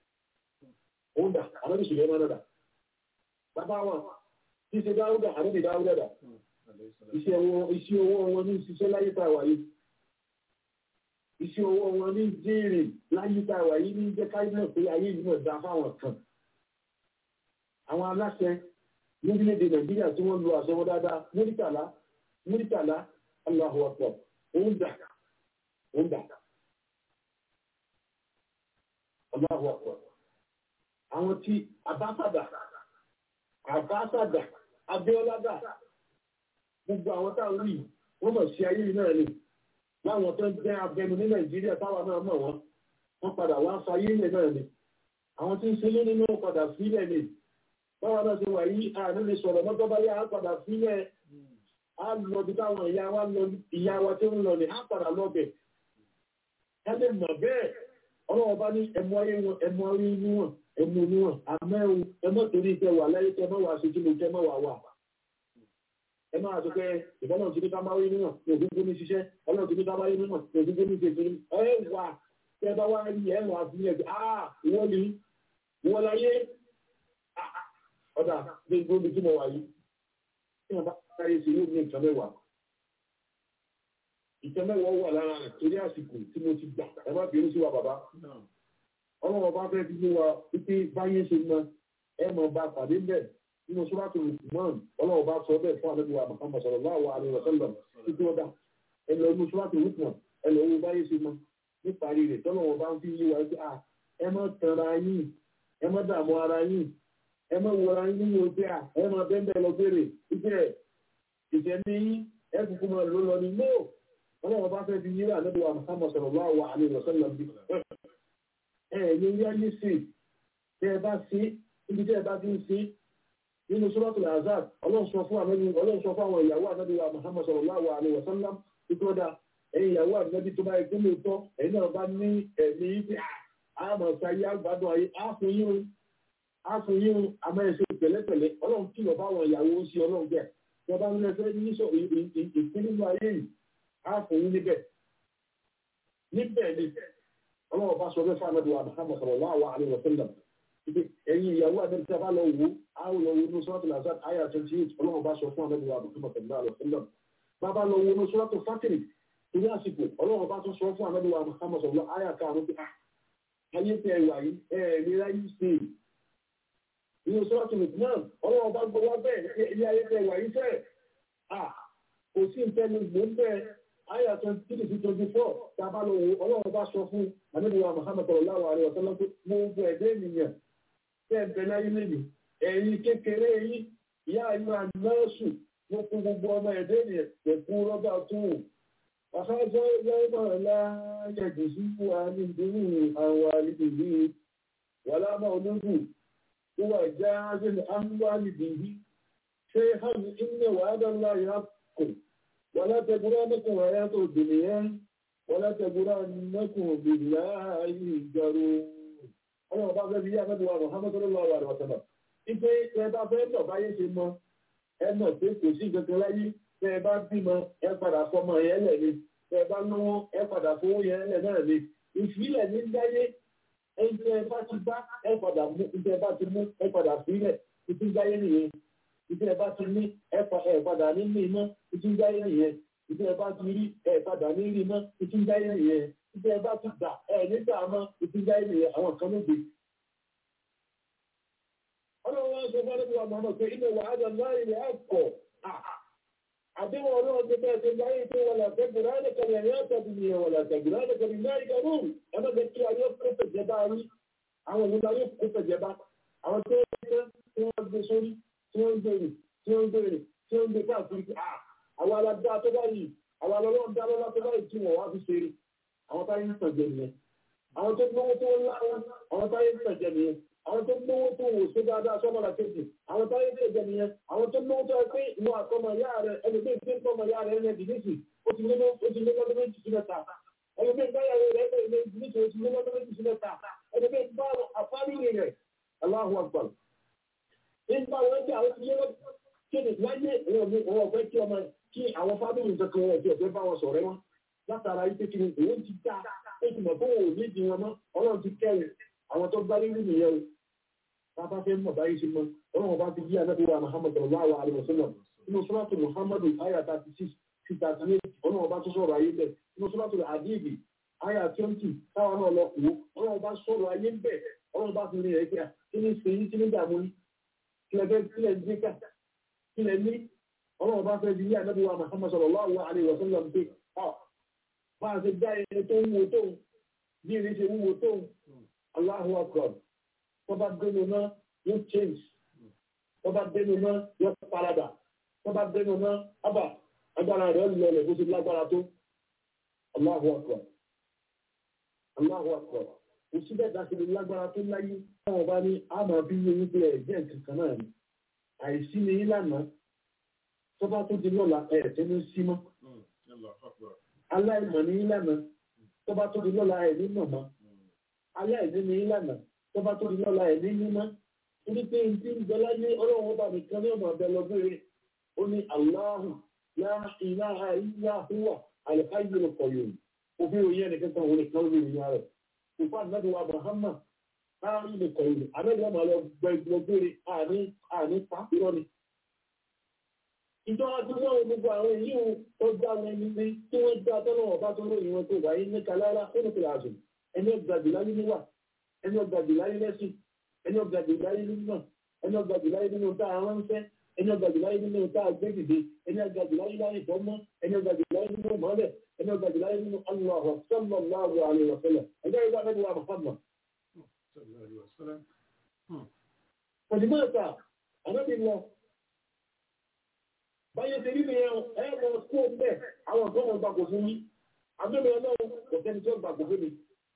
òun dà alábì Suleiman dà bàbá wọn tí ṣe dáúdà alábì dáúdà dà iṣẹ́ owó wọn ní ṣiṣẹ́ láyé tá a wáyé iṣẹ́ owó wọn ní jèrè láyé táwà yìí ní jẹ́ káyọ̀ pé ayé yìí náà dá fáwọn kan. àwọn aláṣẹ lórílẹ̀‐èdè nàìjíríà tí wọ́n lo àṣẹ wọn dáadáa múrítàlá múrítàlá Allahu Akbar òun dà òun dà Allahu Akbar. àwọn tí abásàdà abásàdà abíọ́lá dà gbogbo àwọn táwọn rí wọ́n mọ̀ sí ayé yìí náà ni láwọn tó ń jẹ́ abẹnu ní nàìjíríà táwa náà mọ̀ wọ́n wọ́n padà wá fayé ilẹ̀ náà ni àwọn tí ń ṣe lónìí náà padà sílẹ̀ ni báwa náà ṣe wà yí àní lè sọ̀rọ̀ mọ́tọ́ bá yá á padà sílẹ̀ á lọ bí táwọn ìyá wa lọ ìyá wa tí ń lọ ní á padà lọ́bẹ̀ ká lè mọ̀ bẹ́ẹ̀ ọlọ́wọ́ bá ní ẹmu ayé wọn ẹmu ayé níwọ̀n ẹmu níwọ̀n àmẹ́wò ẹmọ́ torí ìfẹ́ wà láyé tẹ mọ́ wà sí kí ló tẹ mọ́ wà wà ẹ máa sọ pé ìbọ́lọ̀ ti ní ká máa rí níwọ̀n ní ògúngú ní ṣiṣẹ́ ọlọ́run ti ní ká máa rí níwọ̀n ní ògúngú ní ṣètò ẹ wà tẹ bá wá rí ẹ wà sí ẹ ah ìwọ́n ni ìwọ́n láyé ọ̀dà gbogbo ibi tí mo wà yìí tí wọ́n bá káyé sí yóò ní nǹkan mẹ́wàá nǹkan mẹ́wàá wà lára rẹ̀ torí àsìkò tí mo ti gbà ẹ má bínú sí wa bàbá ọlọ́run ọba fẹ́ fi mú wa wípé báyé ṣe mọ ẹ mọ bá pàdé bẹ́ẹ̀ nínú sọ́dọ̀tò rùkùmọ́ọ̀nù ọlọ́run bá sọ bẹ́ẹ̀ fún àdébùwà Muhammad sallallahu alaihi wasallam títí ọ̀dà ẹ lọ inú sọ́dọ̀tò rùkùmọ́ọ̀nù ẹ lọ owó báyé ṣe mọ níparí rẹ̀ tọ́lọ́run bá ń fi yí wa wípé à ẹ má tanra yín ẹ má dààmú ara yín ẹ má wọra yín nínú ojú à ẹ má bẹ́ẹ̀ lọ bèrè ìjẹ́ ìjẹ́ni ẹ kúkú máa ló lọ ní no ọlọ́run bá fẹ́ fi yí wa àdébùwà Muhammad sallallahu alaihi wasallam bí ẹ ní yáyé sí tẹ ẹ bá sí ibi tẹ ẹ bá ti ń sí nínú suratul azab ọlọ́run sọ fún àmẹ́ni ọlọ́run sọ fún àwọn ìyàwó ànábì wa muhammad sallallahu alaihi wa sallam títí ọ̀dà ẹ̀yin ìyàwó ànábì tó bá yẹ kí lóòótọ́ ẹ̀yin náà bá ní ẹ̀mí ibi àmọ̀ sáyé àgbàdo ayé àfún yín àfún yín àmọ́ ẹ̀ṣẹ̀ pẹ̀lẹ́pẹ̀lẹ́ ọlọ́run kìlọ̀ fáwọn ìyàwó ń ṣe ọlọ́run bẹ́ẹ̀ tí wọ́n bá ń lẹ́sẹ̀ níṣọ ìpín nínú ayé yìí àfún yín níbẹ̀ níbẹ̀ ni ọlọ́run bá sọ fẹ́ fún ànábì wa muhammad sallallahu alaihi wa sallam ẹ̀yin ìyàwó àdẹ́bí tí a bá lọ wò á lọ wo inú sọ́ọ̀tù lazard aya twenty eight ọlọ́run bá sọ fún àdẹ́bí wa àbùkù mọ̀tẹ́lá àlọ́ sílẹ̀ bàbá lọ wo inú sọ́ọ̀tù fátìrì torí àsìkò ọlọ́run bá tún sọ fún àdẹ́bí wa Muhammad sọ̀rọ̀ aya karùn-ún pé ayé tẹ ẹwà yìí ẹ ẹ ní ráyé ṣe inú sọ́ọ̀tù lùkùnán ọlọ́run bá gbọ́ wá bẹ́ẹ̀ ilé ayé tẹ ẹwà yìí fẹ́ kò sí ìtẹ́nu gbòǹbẹ́ aya twenty three to twenty four tá a bá lọ wo ọlọ́run bá sọ fún àdẹ́bí wa Muhammad sallallahu alaihi wasallam pé gbogbo ẹ̀dẹ́ ènìyàn tẹ́ẹ̀bẹ̀ láyé lèmi ẹ̀yin kékeré yìí ìyá ìlú àdínọ́ọ̀sù ló kún gbogbo ọmọ ẹ̀dẹ́ ènìyàn pẹ̀kú rọ́bà tún àfájọ́ lọ́wọ́ láyẹ̀dù sí fún wa ní ìdúró àwọn àlejò wà lámà ológun tó wà já ázẹ́lẹ̀ àwọn àlejò yìí ṣé hàn inú wà á dán láyé àkùn wà látẹ̀gúrá nìkan wà yàtọ̀ dùnìyàn wà látẹ̀gúrá nìkan bìlá ìjọrò ọlọ́run bá fẹ́ fi yá mẹ́bí wa Muhammadu sallallahu alaihi wa sallam ipe ẹ bá fẹ́ lọ báyé ṣe mọ ẹ mọ̀ pé kò sí kankan láyé tẹ ẹ bá bímọ ẹ padà fọmọ yẹn lẹ̀ ni tẹ ẹ bá náwó ẹ padà fowó yẹn lẹ̀ náà ni ìfilẹ̀ ní dáyé ẹ tẹ ẹ bá ti bá ẹ padà mú tẹ ẹ bá ti mú ẹ padà filẹ̀ ìtú dáyé nìyẹn ìtú ẹ bá ti ní ẹ padà ní ní iná ìtú dáyé nìyẹn ìtú ẹ bá ti rí ẹ padà ní rí iná ìtú dáyé nìyẹn ìtú ẹ bá ti gbà ẹ nígbà mọ́ ìtú dáyé nìyẹn àwọn kan ló dé ọlọ́run wọn sọ fún ẹgbẹ́ ọmọ náà pé inú wàhálà láì rẹ̀ ẹ̀kọ́ àdéhùn ọlọ́run tó bẹ́ẹ̀ tó láyé tó wà látẹ̀gùn láì kàlẹ̀ ẹ̀yà tàbí ní ẹ̀wà látẹ̀gùn láì kàlẹ̀ láì kàlẹ̀ ẹ̀mọ́ bẹ kí ayé kó fẹ̀jẹ̀ bá rí àwọn òun ayé kó fẹ̀jẹ̀ bá àwọn tó ń tẹ́ tí wọ́n gbé sórí tí wọ́n ń gbèrè tí wọ́n ń gbèrè tí wọ́n ń gbé káàkiri àwọn aládá tó bá yìí àwọn alọ́lọ́run dá lọ́lá tó bá yìí tí wọ́n wá fi ṣeré àwọn táyé ń tàjẹ̀ nìyẹn àwọn tó gbówó tó ń láwọn àwọn táyé ń tàjẹ̀ nìyẹn àwọn tó gbówó tó wò sí dáadáa sọ́mọ́ra kejì àwọn táyé tó jẹ nìyẹn àwọn tó gbówó tó pé ìwọ àtọmọ ìyá rẹ ẹlòmíín tí ń tọmọ ìyá rẹ ẹni dìnísì ó ti lé lọ́dún méjì sí mẹ́ta ẹlòmíín báyàwó rẹ ẹni dìnísì ó ti lé lọ́dún méjì sí mẹ́ta ẹlòmíín bá àfáàlì rẹ Allahu Akbar nígbà wọn jẹ àwọn ti lé lọ́dún kéde láyé ìwọ̀n mi òun ọ̀fẹ́ kí ọmọ kí àwọn fábílì nǹkan wọn ọ̀fẹ́ ọ̀fẹ́ bá wọn sọ̀rẹ́ wọn látara yìí pé kí ni òun ti dá ó ti mọ̀ fún òun ní ìdí wọn mọ́ ọlọ́run ti kẹ́rin àwọn tó gbá nínú nìyẹn o bàbá fẹ́ mọ̀ báyìí ṣe mọ́ ọlọ́run bá ti yí ànábì wa muhammad sallallahu alaihi wasallam inú sọ́látù muhammadu aya thirty six sí thirty eight ọlọ́run bá tún sọ̀rọ̀ ayé bẹ̀ inú sọ́látù àdìbì aya twenty táwọn náà lọ kú ọlọ́run bá sọ̀rọ̀ ayé bẹ̀ ọlọ́run bá fi rí ẹ̀ kíá kí ni ṣe yí kí ni dààmú yí kílẹ̀ fẹ́ kílẹ̀ ń gbé ká kílẹ̀ ní ọlọ́run bá fẹ́ yí ànábì wa muhammad sallallahu alaihi wasallam pé ọ máa ṣe dá ẹni tó wúwo tóun bí ẹni ṣe wúwo tóun Allahu akbar tó bá dénú náà yóò change tó bá dénú náà yóò parada tó bá dénú náà ábà agbára rẹ̀ lọlẹ̀ bó ti lágbára tó Allahu akbar Allahu akbar kò sí bẹ́ẹ̀ dáṣe lè lágbára tó láyé táwọn bá ní a máa fi yé wípé ẹ̀ jẹ́ nǹkan kan náà ni àìsí ni yín lánàá tó bá tó di lọ́la ẹ̀ tẹ́ ní sí mọ́ aláìmọ̀ ni yín lánàá tó bá tó di lọ́la ẹ̀ ní mọ̀ mọ́ aláìní ni yín lánàá tó bá tó di lọ́la ẹ̀ ní mímọ́ torí pé n ti ń bẹ láyé ọlọ́run ọba nìkan ní ọmọ ọbẹ̀ lọ́gbẹ̀rẹ̀ ó ní aláhù láàrín ìlàhà ìyá àhúwà àlùfáàyè lọ́kọ̀ yòó òfin òye ẹnìkan kan òun nìkan lórí ìyá rẹ̀ òfin àdínàbí wa Muhammad láàrín lọ́kọ̀ yòó àbẹ́lẹ́ ọmọ lọ gbẹ lọ́gbẹ̀rẹ̀ àní àní pàpírọ́ ni. ìjọba tí wọ́n gbogbo àwọn èyí ò tó dá wọn ní ní tí wọ́n dá tọ́lọ́ ọba tó lóyìn wọn tó wáyé ní kalára ó ní kí ẹni ọgbàdì láyé níwà ẹni ọgbàdì láyé lẹ́sìn ẹni ọgbàdì láyé nínú ẹni ọgbàdì láyé nínú tá a ránṣẹ́ ẹni ọgbàdì láyé nínú tá a gbé dìde ẹni ọgbàdì láyé láyé ìfọ́mọ́ ẹni ọgbàdì láyé nínú mọ́lẹ̀ ẹni ọgbàdì láyé nínú aláwọ sallallahu alaihi wa sallam ẹjọ́ ìgbà mẹ́bí wa Muhammad. òdìmọ̀ ẹ̀ta ànábì lọ báyé ti rí mi ẹ ẹ lọ kó bẹ́ẹ̀ àwọn kan wọn gbàgbọ́ fún mi àbẹ́mi ọlọ́run kò sẹ́ni tí ó gbàgbọ́ fún mi.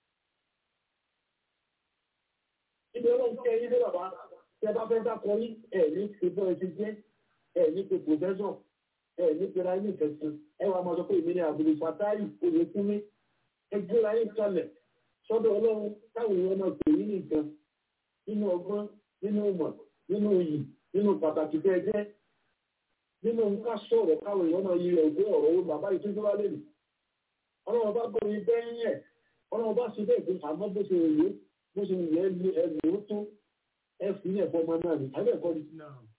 ibi ọlọ́run kẹ́ yín dé bàbá tẹ bá fẹ́ dákọ yín ẹ̀ ní pípọ́ ẹtí jẹ́ ẹ̀ ní pé pòfẹ́sọ̀ ẹ̀ ní pé ráyé ìfẹ̀sìn ẹ wàá máa sọ pé èmi ní àbúrò fàtáyì oyè fún mi ẹ gbé ráyé kalẹ̀ sọ́dọ̀ ọlọ́run táwọn èèyàn máa pè yín nìkan nínú ọgbọ́n nínú ìmọ̀ nínú iyì nínú pàtàkì tẹ́ ẹ jẹ́ nínú nǹkan sọ̀rọ̀ káwọn èèyàn máa yí ẹ̀gbẹ́ ọ̀rọ̀ owó bàbá yìí tó tó wá lè rí ọlọ́run bá gbọ́ mi bẹ́ẹ̀ yẹn ọlọ́run bá ṣe bẹ́ẹ̀ pé àmọ́ bó ṣe rèé bó ṣe yẹ lu ẹlò ó tó ẹ fi ní ẹ̀fọ́ ọmọ náà ní àbẹ́ ẹ̀kọ́ ni.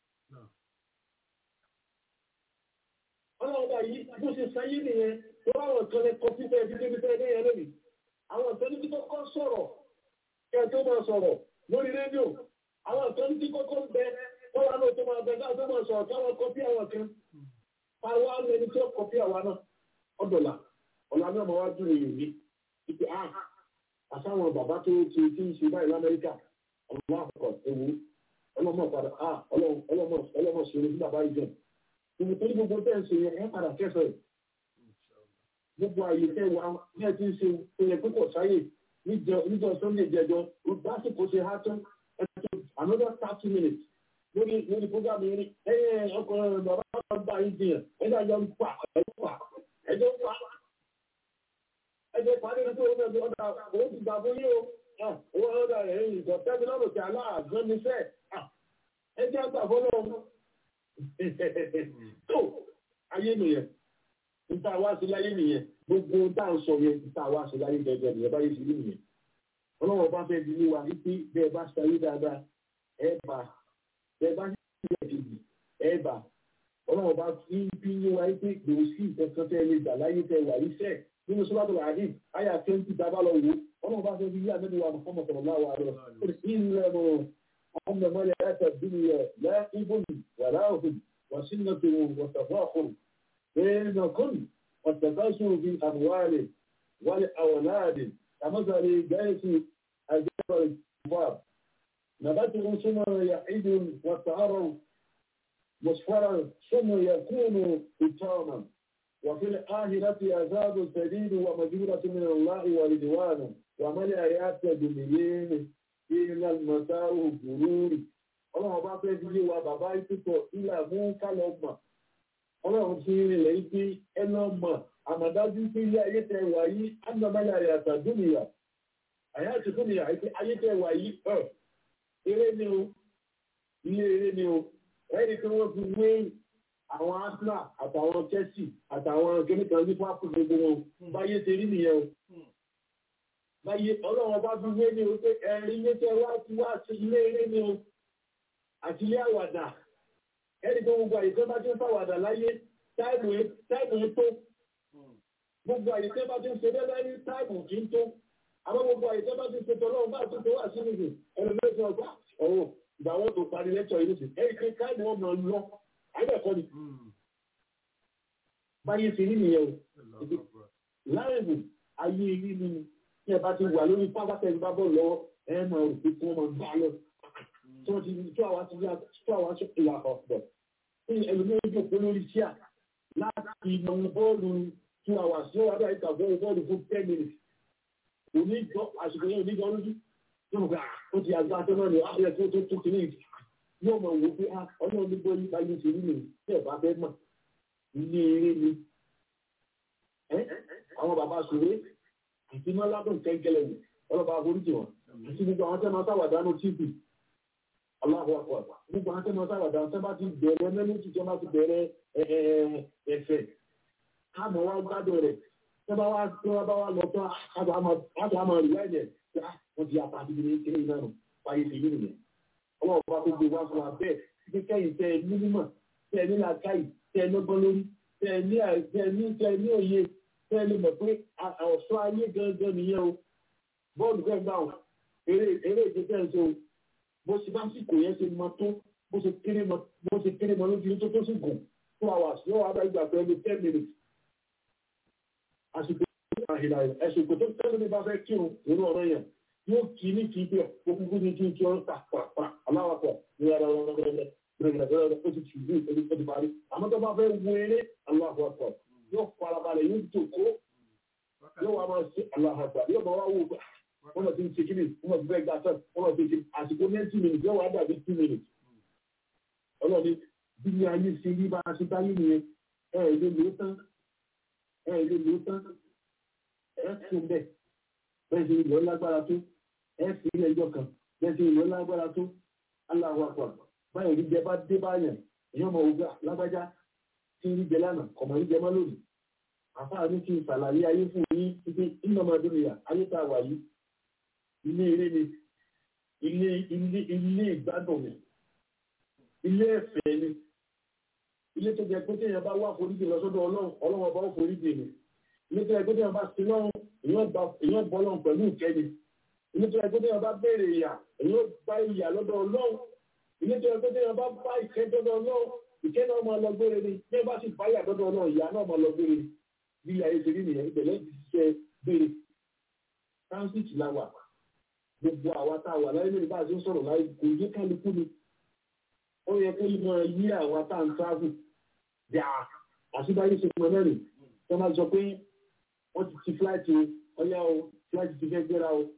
ọlọ́run bá yìí bó ṣe sáyé nìyẹn tó àwọn kan lẹ kọ fífẹ́ ẹbí débi fẹ́ ẹdẹ́yẹ lónìí àwọn kan níbi tó kọ́ sọ̀rọ̀ kẹ́ tó máa sọ̀rọ̀ lórí rédíò àwọn kan níbi kọ́kọ́ bẹ wọ́n wá lóò tó máa bẹ káà tó máa sọ̀rọ̀ káwọn kọ́pí àwọn kan àwọn àmì ẹni tó kọ́pí àwa náà ọ̀dọ̀là ọ̀là náà máa wá dúró yìí ìpè ah àsáwọn bàbá tó ti ti ń ṣe báyìí lamẹ́ríkà ọlọ́mọ àkọ́kọ́ ewu ọlọ́mọ padà ah ọlọ́mọ ọlọ́mọ ṣeré sí bàbá ìjọ ìwé tó ní gbogbo tẹ́ ń ṣe yẹn ẹ padà kẹsẹ̀ gbogbo àyè tẹ́ wà ní ẹ ti ń ṣe oyè púpọ̀ sáyè níjọ sunday jẹjọ lásìkò ṣe há tán ẹ tó another thirty minutes lórí lórí program yẹn ẹyẹ ọkùnrin bàbá bá yín jiyàn ẹjọ yọ ń pa ẹjọ pa ẹjọ pa ẹjọ́ ìpàdé ní tó wọ́n mẹ́bí ọ̀dà owó ti gbà fún yíò owó ọ̀dà rẹ̀ ń ìjọ tẹ́bí lọ́rùn tí aláàgbọ́n ní fẹ́ ẹjọ́ àgbà fọ́lọ́ tó ayé nìyẹn níta wá sí láyé nìyẹn gbogbo tá à ń sọ yẹn níta wá sí láyé gẹ́gẹ́ nìyẹn báyé sí nìyẹn ọlọ́wọ́ bá fẹ́ di níwa wípé bẹ́ẹ̀ bá ṣayé dáadáa ẹ bá bẹ́ẹ̀ bá ṣe ìdí ẹ bá ọlọ́wọ́ bá fi bí níwa wípé gbòòsì ìfẹ́sọ́ tẹ́ lè gbà láyé tẹ́ wà yí fẹ́ẹ̀ nínú sọ́dọ̀ àdí àyà twenty dábàá lọ wò ọlọ́run bá fẹ́ fi yí àdébí wa Muhammad sallallahu alaihi wa sallam ilẹ̀ mọ̀ ọmọ mọ́lẹ̀ ẹ̀ta dúnìyà láìbùnì wàláhùn wàsínàtò wàtàfàkùn bẹ́ẹ̀nàkùn wàtàfàṣùn fi àmúwálẹ̀ wálé àwọ̀láàdì àmọ́sàlẹ̀ gáyẹ̀sì àjẹ́bàrẹ̀ ìfàb nàbàtì ثم يعيد وتعرض مصفرا ثم يكون إتاما وفي الآخرة عذاب شديد ومجورة من الله ورضوان وما الآيات باليمين إلا المتاع غرور ọlọ́run bá fẹ́ fi yé wa bàbá ìtútọ̀ ilà mú kálọ̀ mọ̀ ọlọ́run fi rinlẹ̀ ibi ẹnà mọ̀ àmọ̀dájú pé ilé ayé tẹ wà yí ánàmáyà rẹ̀ àtàdúnìyà àyà àti dúnìyà ayé tẹ wà yí ẹ̀ eré ni o ilé eré ni o ẹni tí wọ́n fi wé àwọn Arsenal àtàwọn Chelsea àtàwọn kẹ́míkan ní pápá gbogbo wọn báyé ṣe rí nìyẹn o báyé ọlọ́run bá fi wé ní o pé ẹ̀rí ilé tẹ wá ti wá sí ilé eré ni o àti ilé àwàdà ẹni tó gbogbo àyè tó bá ti ń fàwàdà láyé táìmù tó gbogbo àyè tó bá ti ń ṣe bẹ́ẹ̀ ní táìmù kì í tó àwọn gbogbo àyè tó bá ti ń ṣe tọ́lọ́run bá tó tó wà sí nìyí ẹni mẹ́sàn ọgbà ọ̀rọ̀ ìgbà wọn tó parí lẹ́tọ̀ yìí nìyí ẹni pé táìmù wọn máa lọ àbẹ̀kọ́ ni báyé ti rí nìyẹn o láìwò ayé rí ni tí ẹ bá ti wà lórí pápá tẹ̀lé bá bọ̀ lọ́wọ́ ẹ máa rò pé kí wọ́n máa gbá lọ tí wọ́n ti tó àwa ti yá tó àwa ṣe ìlà ọ̀pọ̀ tí ẹlòmíràn jòkó lórí tíà láti mọ bọ́ọ̀lù two hours yóò wá dáa ìta fún bọ́ọ̀lù fún ten minutes kò ní jọ àsìkò yẹn ò ní jọ lójú yóò mọ̀ pé ó ti àgbà tó náà ní àbúrò tó tó tó kìíní ìdí yóò mọ̀ wò pé ọlọ́run nígbà yìí bá yín ṣe rí nìyí tí ẹ̀ bá fẹ́ mọ̀ ilé eré ni àwọn bàbá sòré àti mọ́ládùn kẹ́kẹ́lẹ́ ni ọlọ́ba àforíjì wọn àti gbogbo àwọn tẹ́ máa sáwàdánù tíìpì aláwọ̀ àpọ̀ gbogbo àwọn tẹ́ máa sáwàdánù tẹ́ bá ti bẹ̀rẹ̀ mẹ́lẹ́tì tẹ́ bá ti bẹ̀rẹ̀ ẹ̀fẹ̀ káàmọ̀ wá gbádùn rẹ̀ tẹ́ bá wá tẹ́ bá wá lọ tán àti àmọ̀ rí láìjẹ̀ wọ́n ti apá àti ìdílé kéré náà nù fàyè sí ìlú nìyẹn ọlọ́run bá gbogbo wá fún wa bẹ́ẹ̀ títí kẹ́yìn tẹ́ ẹ ní mímọ̀ tẹ́ ẹ ní làákàyè tẹ́ ẹ lọ́gbọ́n lórí tẹ́ ẹ ní tẹ́ ẹ ní tẹ́ ẹ ní òye tẹ́ ẹ lè mọ̀ pé ọ̀ṣọ́ ayé gangan nìyẹn o bọ́ọ̀lù fẹ́ gbà wọn eré eré ìdí tẹ́ ẹ ṣe o bó ṣe bá sì kò yẹn ṣe mọ tó bó ṣe kéré mọ bó ṣe kéré mọ lójú tó tó sì gùn two hours yóò wá bá ìgbà pé ẹni ten minutes àsìkò àhìlà ẹ̀sùn kò tó tẹ́lẹ̀ ní bá fẹ́ kírun nínú ọ̀rọ̀ yẹn yóò kí ní kí bẹ́ẹ̀ gbogbo ní kí n kí ọ́n pàpàpà aláwàpọ̀ ní ara wọn lọ́gbẹ̀rẹ̀ gbẹ̀rẹ̀gbẹ̀rẹ̀ ó ti tù bí ó ti parí àmọ́ tó bá fẹ́ wo eré aláwàpọ̀ yóò farabalẹ̀ yóò jòkó yóò wá máa ṣe aláwàpọ̀ yóò máa wá wò pé wọ́n lọ sí ń ṣe kíni wọ́n lọ sí fẹ́ gbàtọ́ wọ́n lọ sí ṣe àsìkò ninety minutes yóò wá dàbí two minutes ọlọ́ni bí ní ayé ṣe rí bá a ṣe báyé nìyẹn ẹ ẹ lè lò ó tán ẹ ẹ lè lò ó tán ẹ tún bẹ́ẹ̀ bẹ́ẹ̀ ṣe ìlú lágbára tó ẹ fi ilé ẹjọ́ kan bẹ́ẹ̀ ṣe ìlú lágbára tó aláwọ̀ àpà báyìí rí jẹ bá dé báyàn èèyàn mọ̀ ògbà lágbájá tí ń rí jẹ lánàá kọ̀mọ̀ rí jẹ mọ́ lónìí àfáà ní kí n ṣàlàyé ayé fún yín títí iná máa dúró yà ayé tá a wà yìí ilé eré ni ilé ilé ilé ìgbádùn mi ilé ẹ̀fẹ̀ ni ilé tó jẹ pé téèyàn bá wá foríjì lọ sọ́dọ̀ ọlọ́run ọlọ́run ọba ó foríjì ni ilé tó jẹ pé téèyàn bá sí lọ́run èèyàn bọ́ lọ́run pẹ̀lú ìkẹ́ni ilé tó yẹ kó téèyàn bá béèrè ìyà èèyàn bá ìyà lọ́dọ̀ ọlọ́run ilé tó yẹ kó téèyàn bá bá ìkẹ́ lọ́dọ̀ ọlọ́run ìkẹ́ náà máa lọ gbére ni bí ẹ bá sì bá ìyà lọ́dọ̀ ọlọ́run ìyà náà máa lọ gbére ni bí ayé ṣe rí nìyẹn ìbẹ̀lẹ̀ ti ṣiṣẹ́ béèrè transit la wà gbogbo àwa tá a wà láyé lórí bá a ṣe ń sọ̀rọ̀ láyé kò yé kálukú ni ó yẹ kó máa yí àwa tá à ń travel dà àṣìbáyé ṣe fún ẹ mẹ́rin tí wọ́n máa sọ pé wọ́n ti ti flight o ọyá o flight ti fẹ́ gbéra o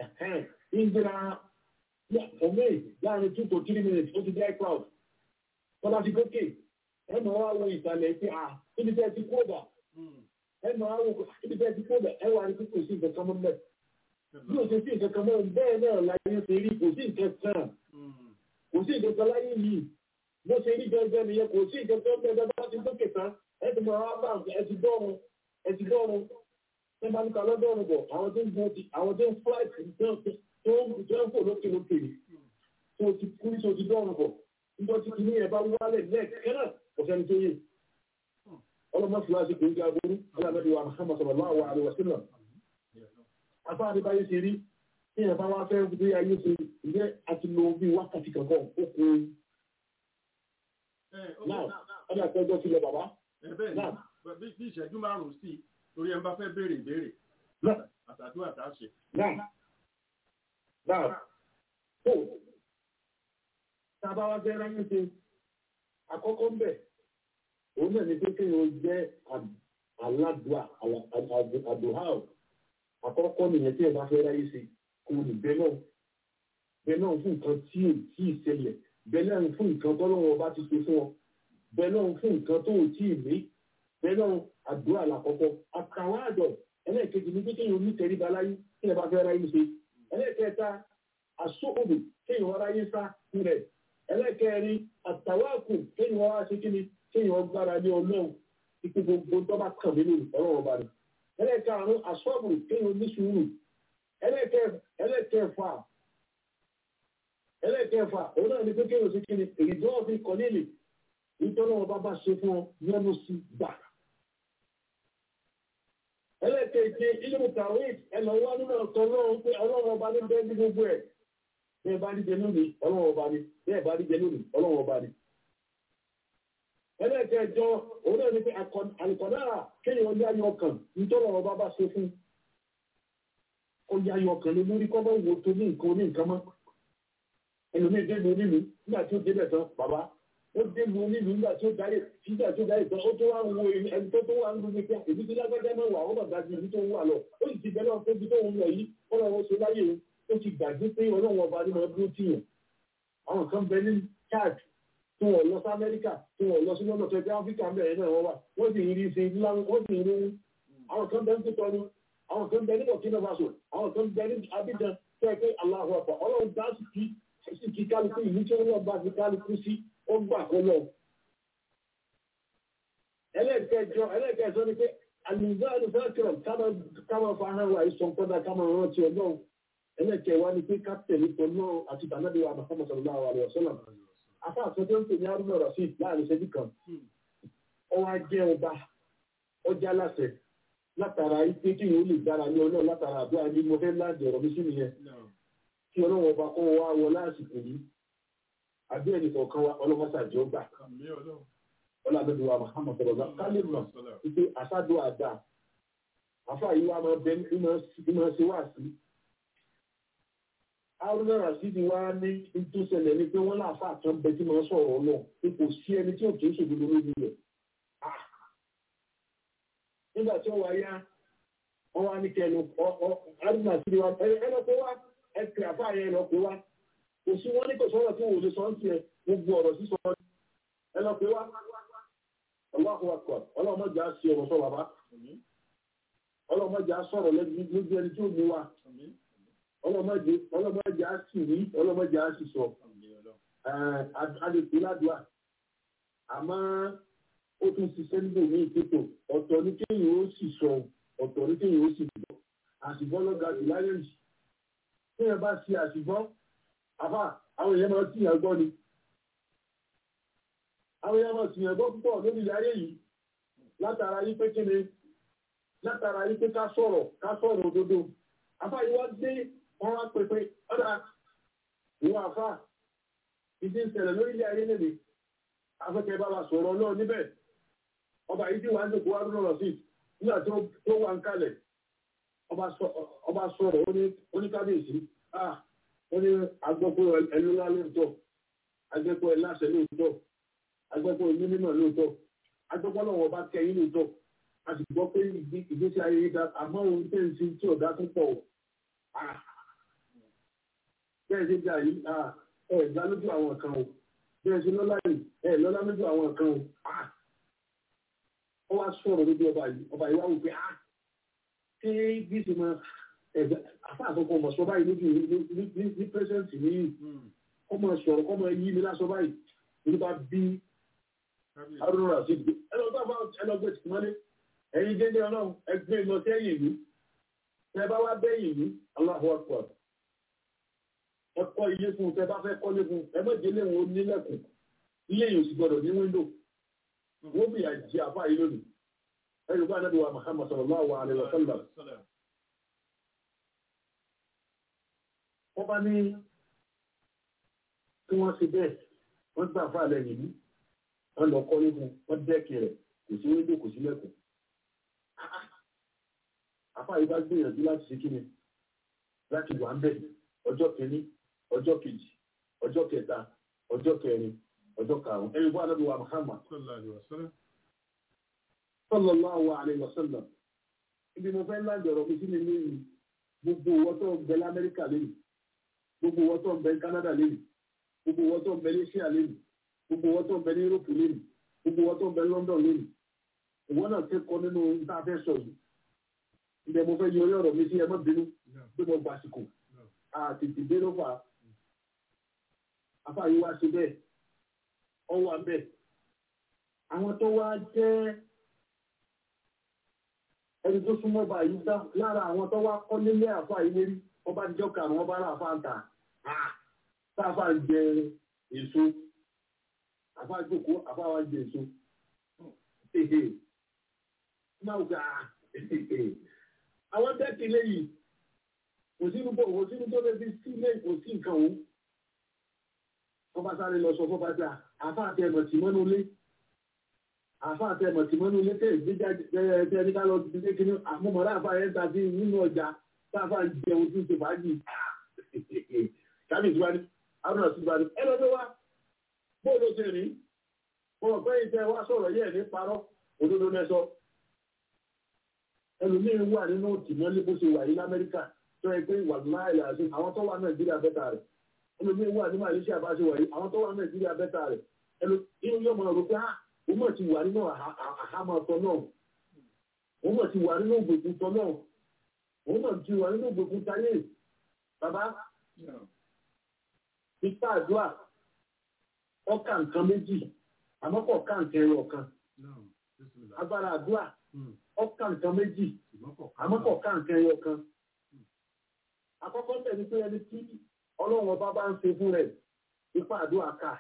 ń gbéra ọmọ ẹ̀ láàrin two to three minutes ó ti dé cloud tọ́lá ti gòkè ẹ mọ̀ wá wo ìsàlẹ̀ pé à ibi tẹ́ ti kódà ẹ mọ̀ wá wo ibi tẹ́ ti kódà ẹ wà ní kí kò sí nǹkan kan mọ́ mẹ́ bí o ṣe sí nǹkan kan mọ́ bẹ́ẹ̀ náà láyé ṣe rí kò sí nǹkan kan kò sí nǹkan kan láyé yìí bó ṣe rí gẹ́gẹ́ nìyẹn kò sí nǹkan kan bẹ́ẹ̀ bá ti gòkè tán ẹ ti mọ̀ wá bá ẹ ti dọ́run ẹ ti dọ́run ẹ bá ní ká lọ́dọ̀ọ̀rùn bọ̀ àwọn tó ń gun ti àwọn tó ń flight tó ń fò lókè lókè ni tó ti kú ní tó ti dọ́ọ̀rùn bọ̀ nígbà tí kìíní ẹ̀ bá wálẹ̀ lẹ́ẹ̀kẹ́ náà kò sẹ́ni tó yé ọlọ́mọ fúláṣí kò ń ga aburú alábẹ́bí wa Muhammad sallallahu alaihi wa sallam afá adébáyé ṣe rí tí ẹ̀ bá wá fẹ́ gbé ayé ṣe ìjẹ́ àti lo bí wákàtí kankan ó kú náà ọdún àtẹ́jọ́ sílẹ̀ bàbá náà bí ìṣẹ́jú márùn-ún sí torí ẹ̀ ń bá fẹ́ béèrè ìbéèrè àtàdúrà tá a ṣe. náà náà tó tábà wá fẹ́ ráyé ṣe àkọ́kọ́ ń bẹ̀ òun náà ní pé kéèyàn jẹ́ aládùá àdùhà ò àkọ́kọ́ nìyẹn tí ẹ bá fẹ́ ráyé ṣe kò ní bẹ́ẹ̀ náà bẹ́ẹ̀ náà fún nǹkan tí ò tí ì ṣẹlẹ̀ bẹ́ẹ̀ náà fún nǹkan tọ́lọ́wọ́ bá ti ṣe fún ọ bẹ́ẹ̀ náà fún nǹkan tó ò tí ì ní bẹ́ẹ̀ náà àdúrà làkọ́kọ́ àtàwọn àjọ ẹlẹ́ẹ̀kejì ní kékeré omi tẹríba láyé kí ẹ bá fẹ́ ráyé ṣe ẹlẹ́ẹ̀kẹta àsóòdù kéèyàn ráyé sá rẹ̀ ẹlẹ́ẹ̀kẹrin àtàwáàkù kéèyàn wá ṣe kí ni kéèyàn gbára lé ọlọ́run ipò gbogbo tó bá kàn mí lórí ọlọ́run ọba rẹ̀ ẹlẹ́ẹ̀karùn àsọ́ọ̀bù kéèyàn ní sùúrù ẹlẹ́ẹ̀kẹfà ẹlẹ́ẹ̀kẹfà òun náà ní pé kéèyàn ṣe kí ni èyí tó wọ́n fi kọ́ nílì nítorí ọba bá ṣe fún ọ yẹnu sí gbà ẹlẹ́kẹ̀ẹ́jẹ ilé tàwé ẹlọ́wọ́ nínú ọ̀tọ̀ ọlọ́run pé ọlọ́run ọba ní bẹ́ẹ̀ ní gbogbo ẹ̀ bẹ́ẹ̀ bá díjẹ lónìí ọlọ́run ọba ni bẹ́ẹ̀ bá díjẹ lónìí ọlọ́run ọba ni. ẹlẹ́kẹ̀ẹ́jọ òun náà ní pé àlùkọ́dára kéèyàn ní ayọ̀ ọkàn nítorí ọba bá ṣe fún ó yá ayọ̀ ọkàn lé lórí kọ́ bá wo tó ní nǹkan ní nǹkan mọ́ ẹlòmíì dé mi onílù nígbà tí ó débẹ̀ tán bàbá ó dé lu onílù nígbà tí ó dáyé nígbà tí ó dáyé tán ó tó wá wo ẹni tó tó wà ń lu nípa èmi tí lágbájá náà wà ó bàbá ju ibi tó ń wà lọ ó sì ti bẹ̀rẹ̀ ọ̀pọ̀ ibi tó ń lọ yìí ọlọ́run ṣe láyé o ó ti gbàgbé pé ọlọ́run ọba ní máa dúró tì yàn àwọn kan bẹ ní chad tí wọn lọ sí amẹ́ríkà tí wọn lọ sí lọ́nà tó ẹgbẹ́ áfíríkà mẹ́rin náà wọ́n wà wọ́n sì ń rí ṣe ńlá wọ́n sì ń rí àwọn kan bẹ ń tó tọ́nu àwọn kan bẹ ní burkina faso àwọn kan bẹ ní abidjan tó ẹ pé aláhùn ọ̀pọ̀ ọlọ́run dá sí kí sí kí kálukú ìlú tí wọ́n bá fi kálukú sí ó gbà kó lọ. ẹlẹ́ẹ̀kẹjọ ẹlẹ́ẹ̀kẹjọ ni pé àlùzáàlù fẹ́kẹ̀rọ̀ káwọn fahàn wà ìsọ̀ kọ́dà káwọn rántí ọlọ́run ẹlẹ́ẹ̀kẹwàá ni pé ká tẹ̀lé pọ̀ náà àti tànàbí wa Muhammad sallallahu alaihi wasallam afá àtọ́jọ́ ń pè ní arúgbó rasheed láàrin ìṣẹ́jú kan ọwọ́ ajẹ́ ọba ọjà láṣẹ látara ipé kí yóò lè dára ní ọlọ́run látara àdúrà ní mo fẹ́ láàdì ọ̀rọ̀ mi sí nìyẹn kí ọlọ́run ọba kọ́ wa wọ lásìkò yìí àbí ẹnì kọ̀ọ̀kan wa ọlọ́mọṣàjọ́ gbà ọlọ́dọ̀dọ̀ wa Muhammad sọ̀rọ̀ kálí mọ̀ wípé àṣàdó àdá afá yìí wa máa bẹ ìmọ̀ ṣe wá sí arúgbó rasheed wa ní ìtúsẹ̀lẹ̀ ni pé wọ́n láàfà kan bẹ tí máa sọ̀rọ̀ ọlọ́run pé kò sí ẹni tí ò kì í ṣòdodo lórí rẹ̀ nígbà tí ó wá yá wọ́n wá ní kẹnu arúgbó rasheed wa ẹ lọ pé wá ẹ pè àfà yẹn lọ pé wá kò sí wọn ní kò sọ̀rọ̀ tí wò lè sọ ń tiẹ̀ gbogbo ọ̀rọ̀ sísọ ẹ lọ pé wá ọlọ́run akọ ọlọ́mọdé á sí ọ̀rọ̀ sọ bàbá ọlọ́mọdé á sọ̀rọ̀ lójú ẹni tí ò ní wa ọlọ́mọdé ọlọ́mọdé á sì rí ọlọ́mọdé á sì sọ adèpé ládùá àmọ́ ó tún ṣiṣẹ́ níbò ní ìpètò ọ̀tọ̀ ní kéèyàn ó sì sọ ọ̀tọ̀ ní kéèyàn ó sì gbọ́ àṣìbọ́ lọ́gà jù láyé yìí kéèyàn bá ṣe àṣìbọ́ àfà àwọn èèyàn máa sì yàn gbọ́ ni àwọn èèyàn máa sì yàn gbọ́ púpọ̀ lórí ilẹ̀ ayé yìí látara yí pé kíni látara yí pé ká sọ̀rọ̀ ká sọ̀rọ̀ òdodo àfà yìí wá dé wọ́n wá pè pé ọ̀dà ìwọ àfà ìdí ìṣẹ̀lẹ̀ lórí ilẹ̀ ayé lèmi afẹ́kẹ́ bá wa sọ̀rọ̀ náà níbẹ̀ ọba yìí tí wà ń dòkó wá lọ́rọ̀ sí nígbà tó wà ń kalẹ̀ ọba sọ̀rọ̀ oníkábíyèsí ah wọ́n ní agbọ́pọ̀ ẹlúlá lóòótọ́ agbẹ́pọ̀ ẹláṣẹ lóòótọ́ agbẹ́pọ̀ onímọ̀ lóòótọ́ agbẹ́pọ̀ lọ́wọ́ bá kẹyìn lóòótọ́ a sì gbọ́ pé ìgbésí ayé yìí dá àmọ́ ohun tẹ́ ń sin tí ọ̀dá tó pọ̀ bẹ́ẹ̀ ṣe dà yìí ẹ̀ gbá lójú àwọn kan o bẹ́ẹ̀ ṣe lọ́lá yìí ẹ̀ lọ́lá lójú àwọn kan o ó wá sọ̀rọ̀ lójú ọba yìí ọba yìí wá wò pé ṣé bí ṣe máa àfa àkọ́kọ́ ọmọ sọ báyìí lójú ní pẹ́sẹ̀ntì ní ọmọ sọ̀rọ̀ ọmọ yí mi lásọ báyìí nípa bí arúgbó àti ìgbé ẹlọgbà bá ẹlọgbẹ tì mọ́lé ẹ̀yin dédé ọlọ́run ẹgbẹ́ lọ sẹ́yìn ìlú tẹ bá wá bẹ́yìn ìlú Allahu Akbar ẹ kọ́ ilé fún tẹ bá fẹ́ kọ́lé fún ẹ mọ̀ délé wọn nílẹ̀kùn ilé yìí ò sì gbọdọ̀ ní wíńdò wọ́n bìyà jẹ àfa yìí lónìí ẹ̀rù bá nàbí wa Muhammad sallallahu alaihi wa sallam wọ́n bá ní kí wọ́n ṣe bẹ́ẹ̀ wọ́n gbà fà lẹ́yìn ní wọ́n lọ kọ́ nígun wọ́n dẹ́kì rẹ̀ kò sí wíńdò kò sí lẹ́kùn. àfà yìí bá gbìyànjú láti ṣe kí ni láti wà ń bẹ̀ ọjọ́ kìíní ọjọ́ kejì ọjọ́ kẹta ọjọ́ kẹrin ọjọ́ karùn-ún ẹ̀yìn bá anábì wa Muhammad sallallahu alaihi wasallam ibi mo fẹ́ láǹdì ọ̀rọ̀ mi sí mi lẹ́yìn gbogbo owó tó ń bẹ lamẹ́ríkà lẹ́yìn gbogbo owó tó ń bẹ Canada lẹ́yìn gbogbo owó tó ń bẹ Asia lẹ́yìn gbogbo owó tó ń bẹ ní Europe lẹ́yìn gbogbo owó tó ń bẹ London lẹ́yìn ìwọ náà kẹ́kọ̀ọ́ nínú níta fẹ́ sọ yìí ibẹ̀ mo fẹ́ yọ orí ọ̀rọ̀ mi sí ẹ má bínú pé mo gbà àsìkò àtètè dé ló fà á afáàyè wá ṣe bẹ́ẹ̀ ọwọ́ abẹ́ àwọn tó wá jẹ́ ẹni tó súnmọ́ bá yìí dá lára àwọn tó wá kọ́ nílé àfáà yìí lérí wọ́n bá jọ kàrún wọ́n bá rà àfáà ń tà táfà ń jẹ èso àfáà jókòó àfáà wá jẹ èso máa gbà àwọn dẹ́kì léyìí kò sínú bò kò sínú tó lè fi sílé kò sí nǹkan òun wọ́n bá sáré lọ sọ fún bá dà àfáà tẹ ẹ̀mọ̀ tì mọ́nú lé àfáà tẹ ẹ̀mọ̀ tì mọ́nú lé tẹ̀ ìgbéjà tẹ ní ká lọ sí ilé kíní àmúmọ̀lá àfáà yẹn ta sí nínú ọjà táfà jẹun tí ń ṣe fàájì kábíyèsí wa ní arúnà sí wa ní ẹ lọ́dọ̀ wa bóòlù ṣe rí Wọ́n mọ̀ pé ìtẹ́ wá sọ̀rọ̀ yẹ̀ ní parọ́ òdodo mẹ́sọ. Ẹlòmíín wà nínú tìmọ́lé bó ṣe wà yìí l'Amẹ́ríkà tó yẹ pé ìwà láìlà àti àwọn tó wà Nàìjíríà bẹ́tà rẹ̀. Ẹlòmíín wà ní Malaysia bá ṣe wà yìí àwọn tó wà Nàìjíríà bẹ́tà rẹ̀. Ẹlòmíín yóò máa rò pé ó mọ̀ ti wà nínú àhámọ́ tọ́ náà. Ó mọ̀ ti wà nínú ògbòkun tọ́ náà. Ó mọ̀ ti wà nínú ògbòkun táyé. Bàbá Ipa àdúrà ọkà nǹkan méjì àmọ́ kọ̀ ká nǹkan ẹyọ kan. Agbára àdúrà ọkà nǹkan méjì àmọ́ kọ̀ ká nǹkan ẹyọ kan. Àkọ́kọ́ tẹ̀lé pé ẹni tí ọlọ́run ọba bá ń ṣe fún rẹ̀ ipa àdúrà ká.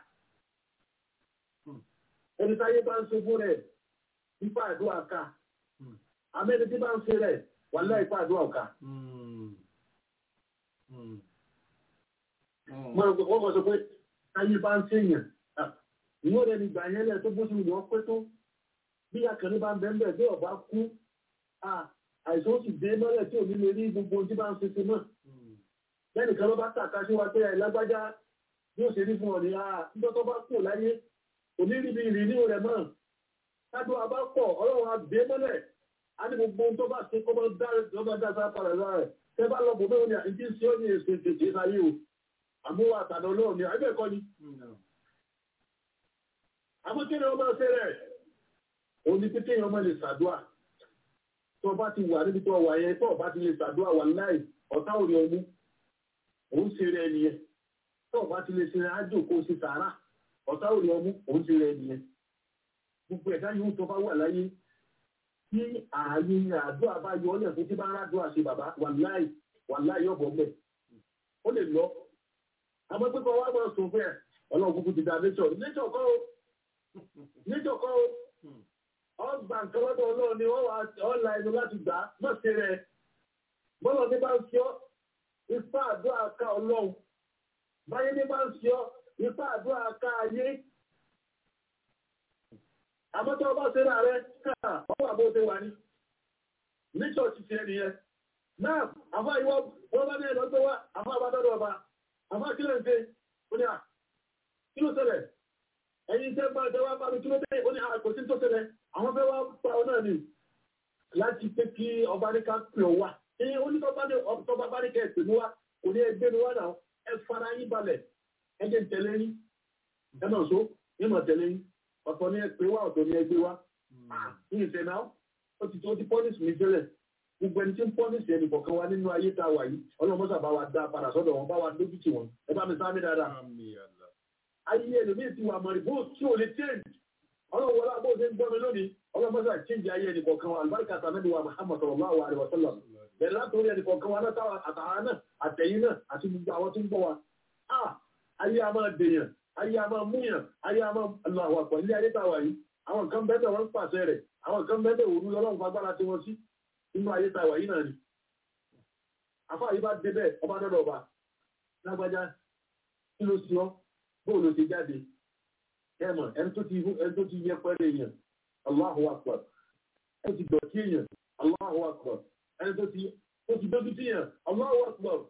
Ẹni táyé bá ń ṣe fún rẹ̀ ipa àdúrà ká. Àmẹ́ni tí bá ń ṣe rẹ̀ wà láì ipa àdúrà ká. Wọ́n mọ̀ sọ pé táyé bá ń ṣèyàn ìwọ́n rẹ̀ nígbà yẹn lẹ̀ tó bóṣù ìwọ́n pé tó bí akẹ́ni bá ń bẹ́ẹ̀ bí ọba kú àìsàn ó sì dé mọ́lẹ̀ tí ò ní lè rí gbogbo tí bá ń ṣe ṣe náà lẹ́nì kan ló bá tàka sí wa pé ẹ̀ lágbájá bí ó ṣe rí fún ọ ní nígbà tó bá kú láyé kò ní rí bí ìrìn ní rẹ̀ mọ́ kájú wa bá pọ̀ ọlọ́run á dé mọ́lẹ̀ á ní gbogbo tó bá ṣe kọ́ bá dá sáà padà lára rẹ̀ tẹ́ bá lọ bò mẹ́rin ní àìjí sí ó ní èsì tètè láyé o àmúwà àtàdọ̀ náà ni àìbẹ̀kọ́ ni àmọ́ kí ni ọmọ ṣe rẹ̀ o ní pé kéèyàn ọmọ lè ṣàdúà tó bá ti wà níbi tó wà yẹn tó bá ti lè ṣàdúà wà láì ọ̀tá òrì ọmú òun ṣe rẹ̀ nìyẹn tó bá ti lè ṣe rẹ̀ ájò kó ṣe sàárà ọ̀tá òrì ọmú òun ṣe rẹ̀ nìyẹn gbogbo ẹ̀dá yóò tó bá wà láyé tí ààyè àdúrà bá yọ ọ́lẹ̀ fún tí bá ń rádùn àṣẹ bàbá wà láì wà láì ọ̀bọ̀ mẹ́ ó lè lọ àmọ́ pípọ̀ wá máa sùn fún ẹ̀ ọlọ́run kúkú ti da nature nature kọ́ níjọkọ́ ọgbà nǹkan lọ́dọ̀ ọlọ́run ni wọ́n wà ọ́la ẹnu láti gbà má ṣe rẹ̀ bọ́lọ̀ ní bá ń ṣe ọ́ ipá àdúrà ká ọlọ́run báyé ní bá ń ṣe ọ́ ipá àdúrà ká ayé àmọ́tọ́ ọba ṣe rà rẹ káà wọ́n wà bó ṣe wà ní níjọ́ ti ṣe nìyẹn náà àfá ìwọ́ wọ́n bá ní ẹ̀lọ́ tó wá àfá àbádọ́dọ̀ ọba àfá kílẹ̀ ń ṣe ó ní à kí ló ṣẹlẹ̀ ẹ̀yin tẹ́ bá tẹ́wà bá mi kí ló dé ó ní àkò sí tó tẹ́lẹ̀ àwọn fẹ́ wá pa ọ náà ni láti pé kí ọba ní ká pè ọ wá ní onítọ́ba bá ní kẹ́ẹ̀pẹ̀ ní wá kò ní ẹgbẹ́ ní wá náà ẹ fara yín balẹ̀ ẹ jẹ́ tẹ̀lé yín ẹ náà so ní mọ̀ tẹ̀lé yín ọ̀tọ̀ ní ẹgbẹ́ wá ọ̀tọ̀ ní ẹgbẹ́ wá ní ìfẹ́ náà ó ti tó ti pọ́nìsì mi tẹ́lẹ̀ gbogbo ẹni tí ń pọ́nìsì ẹnì kọ̀ọ̀kan wa nínú ayé tá a wà yìí ọlọ́mọ́sà bá wa dá padà sọ́dọ̀ wọn bá wa dójútì wọn ẹ bá mi sáámi dáadáa ayé ẹlòmíì ti wà mọ̀rìbó tí ò lè change ọlọ́wọ́lá bó ṣe ń gbọ́ mi lónìí ọlọ́mọ́sá change ayé ẹnì kọ̀ọ̀kan wa àlùbáríkà sàmẹ́bí wa Muhammad sallallahu alaihi wa sallam bẹ̀rẹ̀ látòrí ẹnì kọ̀ọ̀kan wa náà àtàwọn náà àtẹ̀yìn náà àti gbogbo àwọn tó ń gbọ́ wa ah ayé a máa dèèyàn ayé a máa múyàn ayé a máa Allahu akbar ilé ayé táwa yìí àwọn kan bẹ́ẹ̀ wọ́n ń pàṣẹ rẹ̀ àwọn kan bẹ́ẹ̀ òru lọ́lọ́run fagbára tí wọ́n sí nínú ayé táwa yìí náà ni àfáà yìí bá dé bẹ́ẹ̀ ọba dọ́dọ̀ ọba lágbájá kí ló sí ọ́ bóò ló ti jáde ẹmọ ẹni tó ti ẹni tó ti yẹ pẹ́lú èèyàn Allahu Akbar ẹni tó ti dọ̀tí èèyàn Allahu Akbar ẹni tó ti tó ti dójú sí èèyàn Allahu Akbar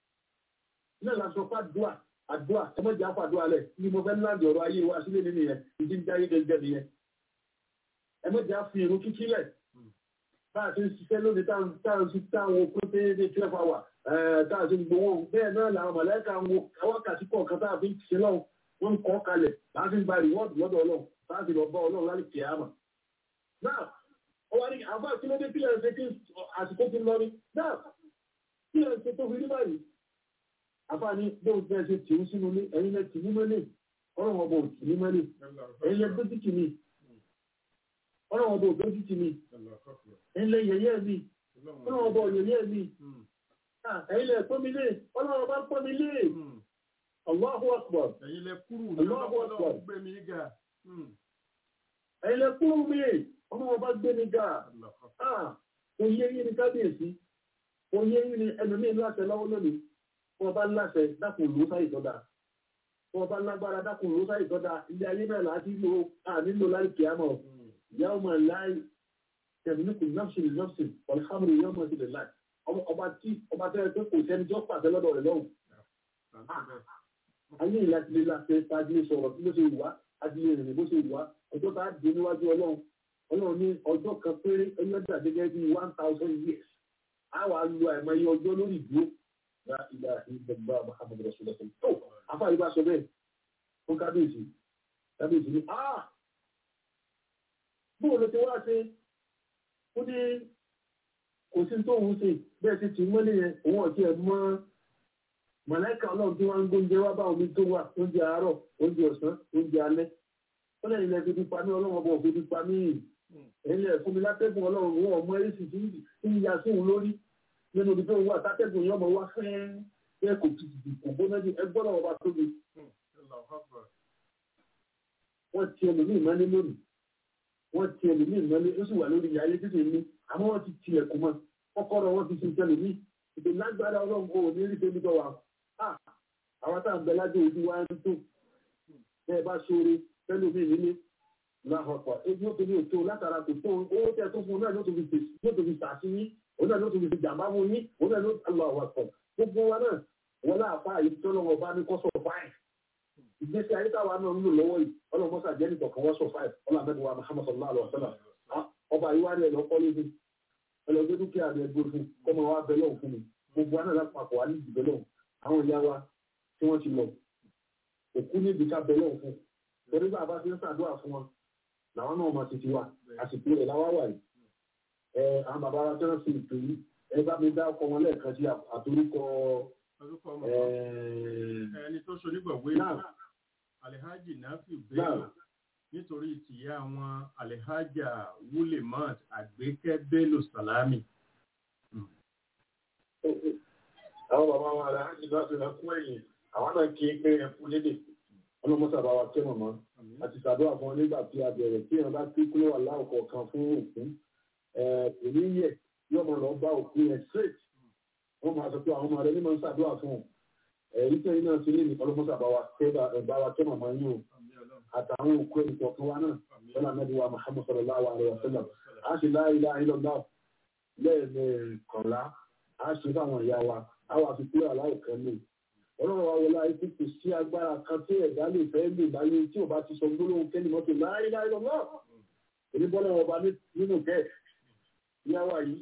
náà la sọ fún àdúrà àdúrà ẹmọjà fún àdúrà lẹ ní mo fẹ́ láǹdì ọ̀rọ̀ ayé wa sílé nínú yẹn ìdí ń jáyé gẹ́gẹ́ nìyẹn ẹmọjà fi irun kíkí lẹ̀ táà ti ń ṣiṣẹ́ lónìí táà ń ṣe táwọn okun tẹ́ ní twelve hour táà ti ń gbowó bẹ́ẹ̀ náà làwọn mọ̀lẹ́ka ń wo wákàtí kọ̀ọ̀kan táà fi ń ṣe lọ́wọ́ wọ́n ń kọ́ kalẹ̀ láti gba rìwọ́ọ̀dù lọ́dọ̀ ọlọ́run láti lọ bá ọlọ́run láti kìí àmà. náà ó wá ní àbá kí ló dé kí lẹ́yìn ṣe kí àsìkò ti lọ ní náà kí lẹ́yìn ṣe tó fi rí báyìí. àbá ní bóun fẹ́ ṣe tì í sínú ní ẹ̀yin lẹ tì í mọ́lẹ̀ ọlọ́run ọba ò tì í mọ́lẹ̀ ẹ̀yin lẹ dójú tì mí ọlọ́run ọba ò dójú tì mí ẹ̀yin lẹ yẹ̀yẹ́ mi ọlọ́run ọba ò yẹ̀yẹ́ mi ẹ̀yin lẹ pọ́n mi lé ọlọ́run ọba pọ́n mi lé. Allahu Akbar. Ẹ̀yin lẹ kúrú Allahu Akbar. lọ́wọ́ gbé mi ga. Ẹ̀yin lẹ kúrú mi, ọmọ ọba gbé mi ga. Ah, kò yé yín ní kábíyèsí. Kò yé yín ní ẹlòmíì láṣẹ lọ́wọ́ lónìí. Wọ́n bá láṣẹ dákun ló sáyì tọ́da. Wọ́n bá lágbára dákun ló sáyì tọ́da. Ilé ayé náà láti lo ànílò láì kìí àmọ̀. Ìyá ọmọ láì tẹ̀mínúkù nọ́ọ̀sì nọ́ọ̀sì ọ̀lẹ́hàmùrù yóò mọ̀ sí lè láì. Ọba tí ọba tẹ́lẹ̀ pé kò sẹ́ni tí ó pàṣẹ lọ́dọ̀ rẹ̀ lọ́hùn ayé ìlàtìlẹ̀ láti ṣáájú sọ̀rọ̀ tí ló ṣe wà àti ìrìn bó ṣe wà ọjọ́ tá a di níwájú ọlọ́run ọlọ́run ní ọjọ́ kan péré ẹlẹ́dà gẹ́gẹ́ bí one thousand years á wà á lo àìmọye ọjọ́ lórí ìdúró la ìlà ìgbàgbà Muhammad rasulillah tó afáàlì bá sọ bẹ́ẹ̀ fún kábíyèsí kábíyèsí ní ah bóun ló ti wá ṣe ó ní kò sí tó ń ṣe bẹ́ẹ̀ ti tì mọ́lẹ̀ yẹn òun ọ̀tí ẹ̀ mọ́ mọ̀lẹ́kà ọlọ́run tí wọ́n ń gbóúnjẹ wá bá omi tó wà oúnjẹ àárọ̀ oúnjẹ ọ̀sán oúnjẹ alẹ́ ó lẹ́yìn ilẹ̀ fífi pa mí ọlọ́run ọba òfin fífi pa mí ẹ̀yìn ẹ̀ fún mi látẹ́gùn ọlọ́run wọn ọmọ èsì tí ń ya sí òun lórí nínú ibi tó wà tátẹ́gùn yẹn ọmọ wá fẹ́ẹ́ bẹ́ẹ̀ kò tìtì kò gbóná jù ẹgbọ́n náà ọba tóbi wọ́n ti ẹlòmíì mọ́lé lónìí wọ́n ti ẹlòmíì mọ́lé ó sì wà lórí ìyá ayé títí ní àmọ́ wọ́n ti tilẹ̀kùn mọ́ kọ́kọ́rọ́ wọn fi ṣe ìṣẹ̀lòmíì ìpè lágbára ọlọ́run kò ní rí tóbi dọ̀wà àwọn tá à ń bẹ lájọ ojú wa ń tó bẹ́ẹ̀ bá ṣoore fẹ́lòmíì nílé láhọ̀pọ̀ ebi ó tó ní ètò látara kò tó owó tẹ́ tó fún un náà ló tó fi sàṣí yín òun náà ló tó fi jàmbá fún yín òun náà ló lọ àwọn àpọ̀ gbogbo wa náà wọn láàfáà yìí tọ́lọ́wọ́ bá ní kọ́sọ̀ fáìn ìgbésí ayé táwa náà ń lò lọ́wọ́ yìí ọlọ́mọ́sá jẹ́ nìkan kan wọ́n sọ fáìf ọlọ́mọdéwà Muhammad sallallahu alaihi wa sallam ọba yìí wá ní ẹ̀lọ́ kọ́lé fún ẹlọ́gbẹ́ dúkìá rẹ̀ gbé fún kọ́mọ wa bẹ lọ́hùn fún mi gbogbo anáà lápapọ̀ wà ní ìdìbẹ́ lọ́hùn àwọn ìyá wa tí wọ́n ti lọ òkú ní ìdíkà bẹ lọ́hùn fún torí bá a bá ti ń ṣàdúrà fún wọn làwọn náà máa ti ti wà àsìkò rẹ̀ láwá wà yìí ẹ àwọn bàbá wa tẹ́lẹ̀ sí ìpè yìí ẹ bá mi dá ọkọ wọn lẹ́ẹ̀kan sí àtorúkọ ẹni tó ṣonígbọ̀wé alhaji nafi bello nítorí tìyá wọn alhaja wulemat àgbékẹ́ bello salami. àwọn bàbá wọn alhaji nafi náà kún ẹ̀yìn àwọn náà kí pé ẹ fún lédè ọlọmọsà bá wa tẹ́ mọ̀mọ́ àti ṣàdúrà fún ọ nígbà tí a bẹ̀rẹ̀ tí èèyàn bá kí kúrò wà láòkọ̀ kan fún òkú kò ní yẹ yóò mọ̀ lọ bá òkú yẹn straight wọ́n máa sọ pé àwọn ọmọ rẹ̀ ní máa ń ṣàdúrà fún ọ èyí tẹ́yìn náà ti lé ní ọlọ́mọ́sà bá wa tẹ́ mọ̀mọ́ yín o àtàwọn òkú ẹni kọ̀ọ̀kan wa náà wọ́n àmẹ́bí wa Muhammad sallallahu alaihi wa sallam a ṣe la ilaha illallah lẹ́ẹ̀mẹ́kànlá a ṣe fáwọn ìyá wa a wà fi kúrò aláwọ̀ kan ní ọlọ́run wa wọlé ayé kò sí agbára kan tí ẹ̀dá lè fẹ́ lè láyé tí ò bá ti sọ gbólóhùn kẹ́ni mọ́tò la ilaha illallah èmi bọ́lá ọba nínú kẹ́ ìyá wa yìí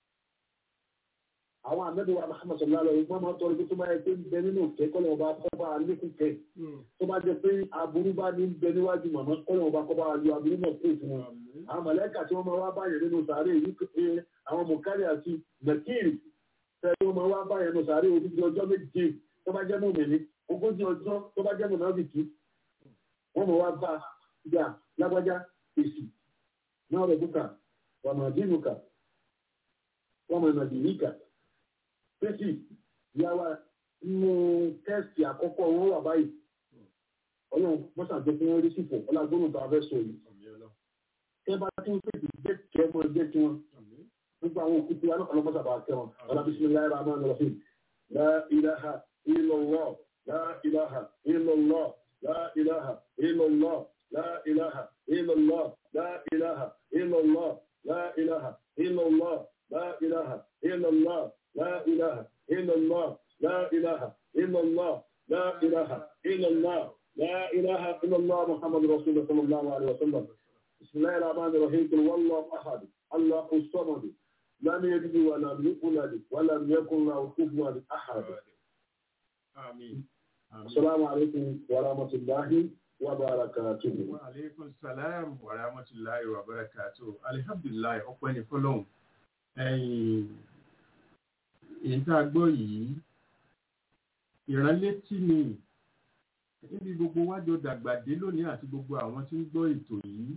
àwọn àmẹ́bí wa Muhammad sallallahu alaihi wa sallam máa tọrọ pé tó bá yẹ pé ń bẹ nínú kẹ́ kọ́lọ̀ ọba kọ́ba alékún kẹ́ tó bá jẹ pé aburú bá ní bẹ níwájú màmá kọ́lọ̀ ọba kọ́ba ayọ aburú náà kó fún wọn àwọn mọ̀lẹ́kà tí wọ́n máa wá báyẹn nínú sàárè yìí pé àwọn mọ̀kárì àti mẹ̀kìrì tẹ́ wọ́n máa wá báyẹn nínú sàárè odidi ọjọ́ méje tó bá jẹ́ mọ̀mìnì ogójì ọjọ́ tó bá jẹ́ mọ̀nàbìkì wọ́n máa wá bá ìgbà lágbájá èsì náà rẹ̀ bùkà wàmàdínùkà wàmàdínìkà pèsè ìyáwá nínú tẹ́sì àkọ́kọ́ wọn wà báyìí ọlọ́run mọ́sàgbé fún wọn rí sípò ọlágbóhùn tó a fẹ́ sọ yìí tẹ́ bá tí wọ́n pèsè jẹ́ kẹ́ mọ́ jẹ́ kí wọ́n nípa àwọn òkú tí wọn ọlọ́mọ́sà bá kẹ́ wọn ọlá bismillahir rahmanir rahim la ilaha illallah la ilaha illallah la ilaha illallah la ilaha illallah la ilaha illallah la ilaha illallah la ilaha illallah لا إله إلا الله لا إله إلا الله لا إله إلا الله لا إله إلا الله محمد رسول الله صلى الله عليه وسلم بسم الله الرحمن الرحيم قل والله أحد الله الصمد لم يلد ولم يولد ولم يكن له كفوا أحد آمين السلام عليكم ورحمة الله وبركاته وعليكم السلام ورحمة الله وبركاته الحمد لله ọpẹ́ ni fọ́lọ́run ẹ̀yin èyí tá a gbọ́ yìí ìránlétí ni níbi gbogbo wájọ dàgbà dé lónìí àti gbogbo àwọn tí ń gbọ́ ètò yìí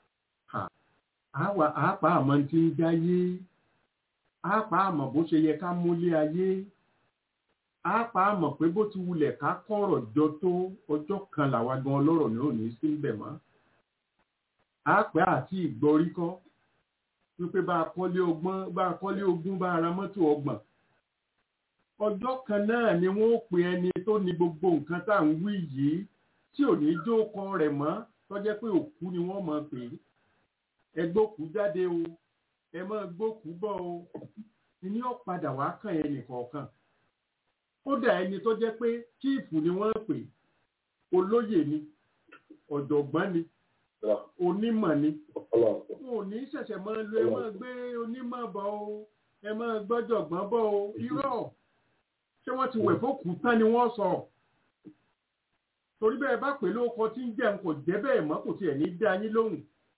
àápá àmọ́ tí ń dáyé àápá àmọ́ bó ṣe yẹ ká múlé ayé àápá àmọ́ pé bó ti wulẹ̀ ká kọ̀rọ̀ jọ tó ọjọ́ kan làwa gan ọlọ́rọ̀ ní òní sí ń bẹ̀ mọ́ àápá àti ìgbọ́rí kọ́ wípé bá a kọ́lé ọgbọ́n bá a kọ́lé ogún bá a ra mọ́tò ọgbọ̀n ọjọ́ kan náà ni wọ́n ó pe ẹni tó ní gbogbo nǹkan tá à ń wí yìí tí ò ní jó kan rẹ̀ mọ́ tọ́jẹ́ pé òkú ni wọ́n mọ̀ pé ẹ gbókú jáde o ẹ mọ́ gbókú bọ̀ o ní ó padà wá kàn ẹnì kọ̀ọ̀kan kódà ẹni tó jẹ́ pé kíìfù ni wọ́n pè olóyè ni ọ̀jọ̀gbọ́n ni onímọ̀ ni wọn ò ní ṣẹ̀ṣẹ̀ máa lo ẹ máa gbé onímọ̀ bọ̀ o ẹ máa gbọ́jọ̀gbọ́n bọ̀ o irọ́ ṣé wọ́n ti wẹ̀ fókù tán ni wọ́n sọ torí bẹ́ẹ̀ bá pè lóko tí ń jẹun kò jẹ́ bẹ́ẹ̀ mọ́ kò tiẹ̀ ní dá yín lóhùn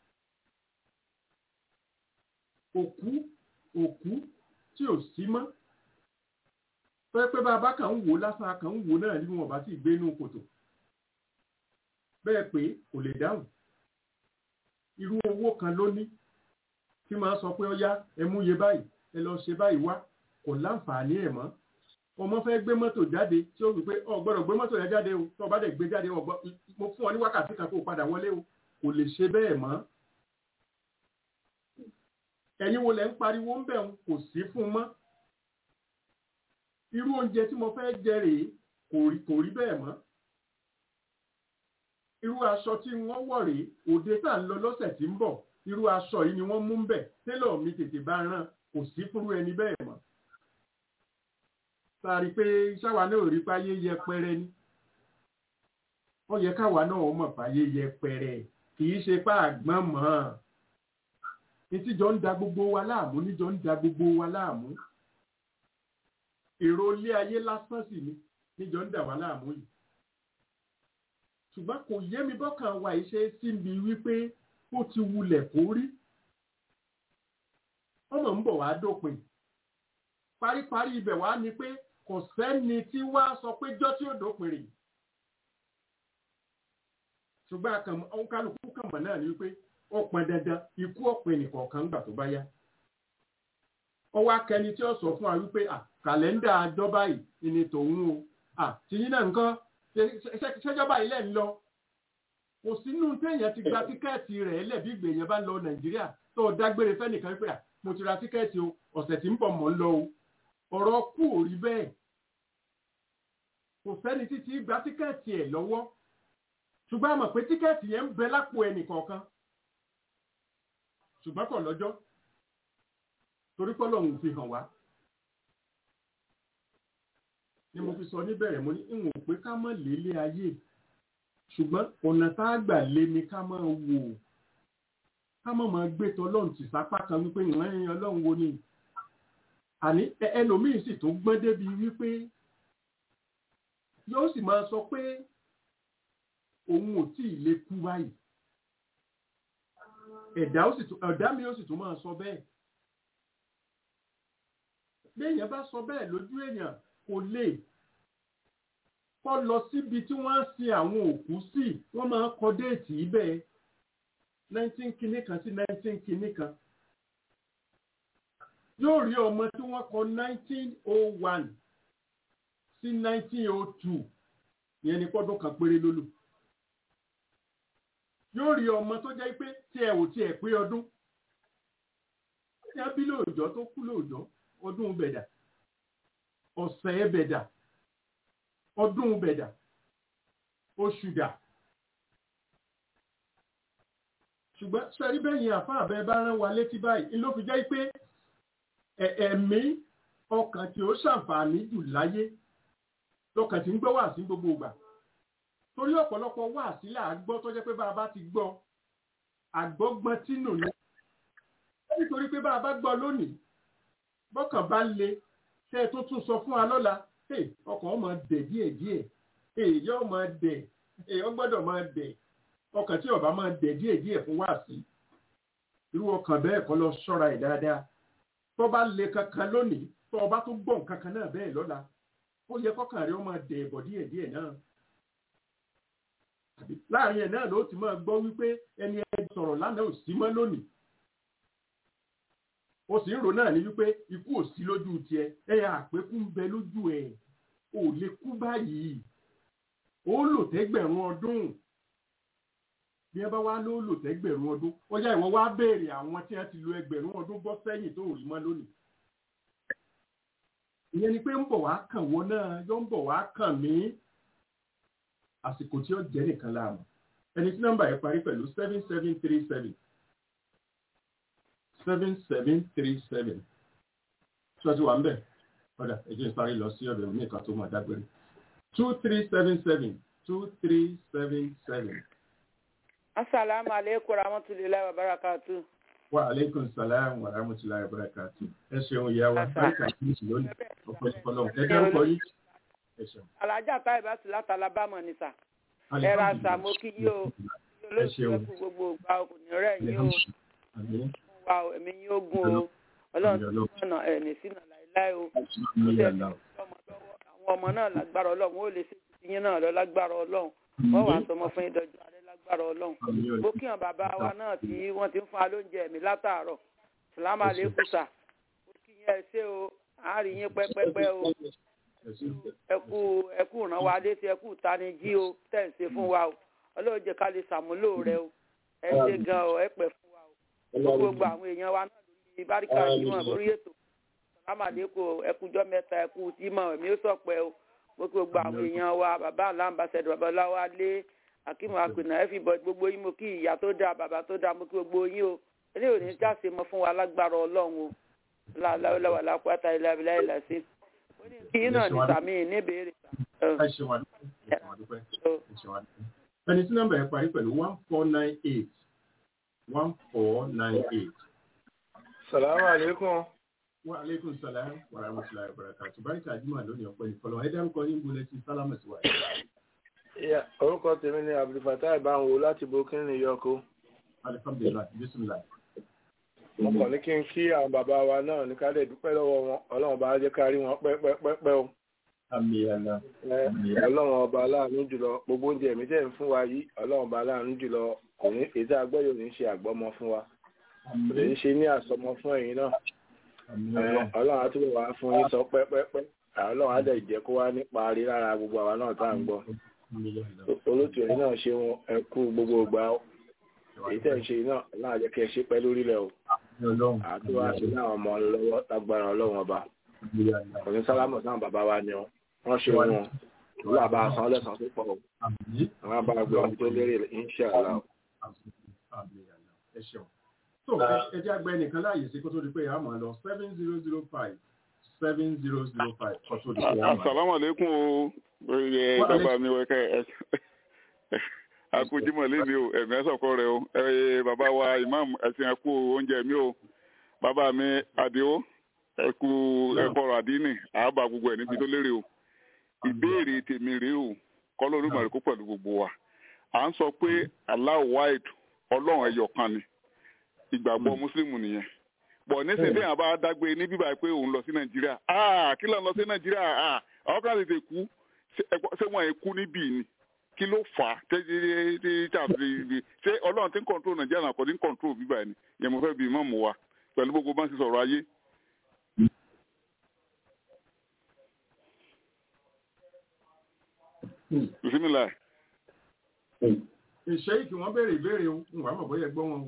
òkú òkú tí ò sí mọ́ pẹ́ pé bàbá kan ń wò lásán kan ń wò náà ní wọn bá sì gbé inú kòtò bẹ́ẹ̀ pé kò lè dáhùn irú owó kan ló ní tí máa sọ pé ó yá ẹ mú iye báyìí ẹ lọ ṣe báyìí wá kò láǹfààní ẹ̀ mọ́ ọmọ fẹ́ gbé mọ́tò jáde tí ó wí pé ọ gbọ́dọ̀ gbé mọ́tò yẹn jáde o tó o bá dẹ̀ gbé jáde mo fún ọ ní wákàtí kan kó o padà wọlé o kò lè ṣe bẹ́ẹ̀ mọ́ ẹ̀yin wo lẹ̀ ń pariwo ń bẹ̀ kò sí fún mọ́ irú oúnjẹ tí mo fẹ́ jẹ rèé kò rí bẹ́ẹ̀ mọ́ irú aṣọ tí wọ́n wọ̀ rèé òde tá à ń lọ lọ́sẹ̀ tí ń bọ̀ irú aṣọ yìí ni wọ́n mú ń bẹ̀ télọ̀ mi tètè bá rán kò sí fúnrú ẹni bẹ́ẹ̀ mọ́ sáré pé sáwa náà rí páyé yẹpẹrẹ ni ó yẹ káwa náà mọ̀ páyé yẹpẹrẹ kì í ṣe pá àgbọ̀n mọ́ ìtìjọ ń da gbogbo wa láàmú níjọ ń da gbogbo wa láàmú èrò ilé ayé lásán sì ni níjọ ń dà wá láàmú yìí ṣùgbọ́n kò yé mi bọ́kàn wa ìṣe síbi wípé ó ti wulẹ̀ kó rí ọmọ ń bọ̀ wá dópin paríparí ibẹ̀ wá ni pé kò sẹ́ni tí wá sọ pé jọ́ tí ó dópin rè ṣùgbọ́n àwọn kálukú kàmọ̀ náà ni wípé ó pọn dandan ikú ọ̀pẹ nìkọ̀ọ̀kan gbà tó bá yá ọwọ́ akẹni tí ó sọ fún wa wípé kàlẹ́ndà àjọ báyìí ni tòun o tìyín náà nǹkan ṣẹjọba ilẹ̀ ń lọ kò sínú téèyàn ti gba tíkẹ́ẹ̀tì rẹ̀ lẹ́bí ìgbèyàn bá lọ nàìjíríà tó o dágbére fẹ́nìkan pé mo ti ra tíkẹ́ẹ̀tì o ọ̀sẹ̀ tí ń bọ̀ mọ́ ń lọ o ọ̀rọ̀ kù ò rí bẹ́ẹ̀ kò sẹ́ni títí gba tíkẹ́ẹ̀tì ẹ̀ lọ́wọ́ ṣùgbọ́n a mọ̀ pé tíkẹ́ẹ̀tì yẹn ń bẹ lápò ẹnì kọ̀ọ̀kan ṣùgbọ́n kò lọ́jọ́ torí pé Ọlọ́run fi hàn wá ni mo fi sọ níbẹ̀rẹ̀ mo ní ìwọ̀n pé ká mọ̀ lélé ayé ṣùgbọ́n ọ̀nà tá a gbà lé ni ká máa wò ká mọ̀ máa gbé tọlọ́run tì sápá kan wípé ìwọ̀n ẹ̀yìn Ọlọ́run wo ni àní ẹlòmíín sì tó gbọ́n débi wípé yóò sì máa sọ pé òun ò tí ì lè kú báyìí ẹ̀dá mi ó sì tún máa sọ bẹ́ẹ̀ bí èèyàn bá sọ bẹ́ẹ̀ lójú èèyàn kò lè kọ́ lọ síbi tí wọ́n ń sin àwọn òkú sí wọ́n máa ń kọ déètì ibẹ̀ nineteen kìíní kan sí nineteen kìíní kan yóò rí ọmọ tí wọ́n kọ nineteen oh one sí nineteen oh two ìyẹn ní pọ́dún kan péré lólù yóò rí ọmọ tó jẹ́ pé tí ẹ ò tiẹ̀ pé ọdún tí a bí lóòjọ́ tó kú lóòjọ́ ọdún bẹ̀dà ọ̀sẹ̀ bẹ̀dà ọdún bẹ̀dà oṣù dà ṣùgbọ́n sẹ́rí bẹ́yìn àfáà bẹ́ẹ̀ bá rán wa létí báyìí ló fi jẹ́ pé ẹ̀mí ọkàn tí ó ṣàǹfààní jù láyé lọ́kàn tí ń gbọ́ wà sí gbogbo ìgbà torí ọ̀pọ̀lọpọ̀ wà sílẹ̀ àgbọ́ tó jẹ́ pé bá a bá ti gbọ́ àgbọ́gbọ́n tínú ni nítorí pé bá a bá gbọ́ lónìí bọ́kàn bá le tẹ́ ẹ tó tún sọ fún wa lọ́la ọkàn ó máa dẹ̀ díẹ̀ díẹ̀ yóò máa dẹ̀ ó gbọ́dọ̀ máa dẹ̀ ọkàn tí ó bá máa dẹ̀ díẹ̀ díẹ̀ fún wá sí irú ọkàn bẹ́ẹ̀ kọ́ lọ ṣọ́ra ẹ̀ dáadáa tó bá le kankan lónìí tó o bá tún gbọ́ nǹkan kan náà bẹ́ẹ̀ lọ́la ó yẹ kọ́kàn rẹ̀ ó máa dẹ̀ bọ̀ díẹ̀ díẹ̀ náà láàrin ẹ̀ náà ló ti máa gbọ́ wípé ẹni ẹ sọ̀rọ̀ lánàá ò sí mọ́ lónìí ó sì ń rò náà ní wípé ikú ò sí lójú tiẹ̀ ẹ̀yà àpékú ń bẹ lójú ẹ̀ ò lè kú báyìí ó lò tẹ́gbẹ̀rún ọdún bí ẹ bá wá ló lò tẹ́gbẹ̀rún ọdún ó yá ìwọ wá béèrè àwọn tí wọ́n ti lo ẹgbẹ̀rún ọdún bọ́ sẹ́yìn tó rí mọ́ lónìí ìyẹn ni pé ń bọ̀ wá kàn wọ́n náà yóò ń bọ̀ wá kàn mí àsìkò tí ó jẹ́ nìkan láàmú ẹni tí nọ́mbà yẹn parí pẹ̀lú seven seven three seven seven seven three seven tí wọ́n ti wà ń bẹ̀ ọ̀dà ẹ̀jẹ̀ ń parí lọ sí ọ̀dọ̀ ní ìka tó máa dágbére two three seven seven two three seven seven asalaamu aleykum rahmatulahi wa barakatu. wa aleykum salaam wa rahmatulahi wa barakatu. ẹ ṣeun ìyá wa Asa. báyìí kàkiri sí lónìí ọ̀pọ̀lọpọ̀ náà ẹ dárúkọ yìí. ẹ ṣeun. alájà táyì bá sì láti alábàmọ̀ ní sà. ẹ ra sà mo kí yí o olóòtú ṣeun. ẹkú gbogbo ògbà ọkùnrin rẹ̀ yín o Àmín. wa o ẹ̀mí yín ó gùn o ọlọ́run tó Ọlọ́run. sọ̀nà ẹ̀ ní sínú láéláé o. Àmín ya Allah. ọmọ lọ́wọ́ àwọn ọmọ náà lágbára ọlọ́run ó lè ṣe ti yín náà lọ lágbára ọlọ́run wọ́n wàá sọmọ fún yín dọjọ́ alẹ́ lágbára ọlọ́run. Àmín ya mo kí hàn bàbá wa náà tí wọ́n ti ń fún wa lóúnjẹ mi látàárọ̀ sàlámù àlékún sà mo kí yín ẹ ṣé o àárín yín pẹ́pẹ́pẹ́ o Ẹ ṣeun. ẹkú ẹkú ràn wá létí ẹkú tanijí o tẹ̀ ń ṣe fún wa o ọlọ́run jẹ́ ká lè ṣàmúlò rẹ o ẹ ṣe gan o ẹ pẹ́ fún wa o gbogbo gbogbo àwọn èèyàn wa náà lórí báríkà jímọ̀ lórí ètò sàlámù àlékún ẹkújọ́ mẹ́ta ẹkú jímọ̀ èmi ó sọ̀pẹ́ o gbogbo gbogbo àwọn èèyàn wa bàbá aláǹbàṣẹ́dọ̀ bàbá ọláwà lé akíma akùnà everybody gbogbo yín mo kí ìyá tó dáa bàbá tó dáa mo kí gbogbo yín o eléyìí ò ní jáse mọ fún wa lágbára ọlọ́run o láwùláwà lápáta ilẹ̀ abilá ilẹ̀ sí ó ní kí yín náà ní sàmì níbèrè Ẹ ṣeun àdúpẹ́. Ẹ ṣeun àdúpẹ́. Ẹ ṣeun àdúpẹ́. Ẹni tí nọ́mbà yẹn parí pẹ̀lú one four nine eight one four nine eight. Salamu alaikum. Wa aleykum salaam wa rahmatulahi wa barakatu. Báríkà Jumá lónìí ọ̀pẹ́ ní fọlọ́. Ẹ dárúkọ yín bolẹ̀ sí sálámù sí wa. Ya, orúkọ tèmi ni Abdulfatah Ìbáwò láti Burkina Yọko. Alihamdulilayi, bisimilayi. Mo kàn ní kí n kí àwọn bàbá wa náà ní ká lè dúpẹ́ lọ́wọ́ wọn. Ọlọ́run bá jẹ́ ká rí wọn pẹ́pẹ́pẹ́ o. Àmì àlá. Ẹ, Ọlọ́run ọba aláàánú jùlọ. Gbogbo oúnjẹ mi tẹ̀ ń fún wa yìí. Ọlọ́run ọba aláàánú jùlọ. Kò ní ètò àgbọ̀yò ní ṣe àgbọ́mọ fún wa. Kò ní ṣe ní àsọmọ fún ẹ̀yin náà. Àmì Ẹ, ọlọ́run. Ọlọ́run á túbọ̀ wá fún yín sọ pẹ́pẹ́pẹ́. Ọlọ́run á dẹ̀ jẹ́ kó wá nípa rí lára gbogbo àwa náà tá à ń gbọ́. Àmì àlá. olóòtú ẹ̀yin náà ṣe wọn ẹ kú gbogbo ìgbà ó èyí tẹ̀ ń ṣe náà náà jẹ́ kí ẹ ṣe pẹ́ lórílẹ̀ o Àmì ọlọ́run. àti wá sí náà ọmọ lọ́wọ́ lágbára ọlọ́run ọba Àmì àlá. òní sálámù sáà bàbá wa ni wọn wọ́n ṣe wọn ìlú àbá san lẹ́sàn tó pọ̀ o Àmì. àwọn abá gbé ọmọ tó lérè inṣàlá o. Àmì àlá. Ẹ ṣeun. Tó ẹ jẹ́ àgbẹ̀ nìkan láàyè sí kó tó di pé a máa lọ seven zero zero five seven zero zero five kó tó di pé a máa lọ. Assalamu alaikum o. Ẹ Wa bàbá mi wẹ̀ ká ẹ. Akujimọ̀ lé mi o, ẹ̀mí ẹ̀sọ̀kọ rẹ o. Ẹ bàbá wa imam ẹ̀sìn ẹ̀kú oúnjẹ mi o. Bàbá mi Adio ẹ̀kú ẹ̀kọ́rọ̀ àdínì àábà gbogbo ẹ̀ níbi tó lérè o. Ìbéèrè tèmi rèé o. Kọ́lọ́ olúmọ̀rẹ́ kó pẹ̀lú gbogbo wa. À ń sọ pé Allah wide ọlọ́run ẹyọ kan ni. Ìgbàgbọ́ Mùsùlùmù nìyẹn bọ̀ nísìnyí tí yàrá bá dágbé ní bíbá pé òun lọ sí nàìjíríà ah kí ló ń lọ sí nàìjíríà ah àwọn kan tètè kú ṣé- ẹ gbọ́- ṣé wọn ì kú níbí ni kí ló fà á tẹ́ tí tí tí ṣé ọlọ́run tí ń kọ̀ǹtró nàìjíríà náà kò ní kọ̀ǹtró bíbá ni yẹn mo fẹ́ bí mọ́mù wa pẹ̀lú gbogbo bá ń ṣe sọ̀rọ̀ ayé. bisimilá Ìṣe kí wọ́n béèrè ìbéèrè o, n wà mọ̀ bóyá ẹ gbọ́ wọn o.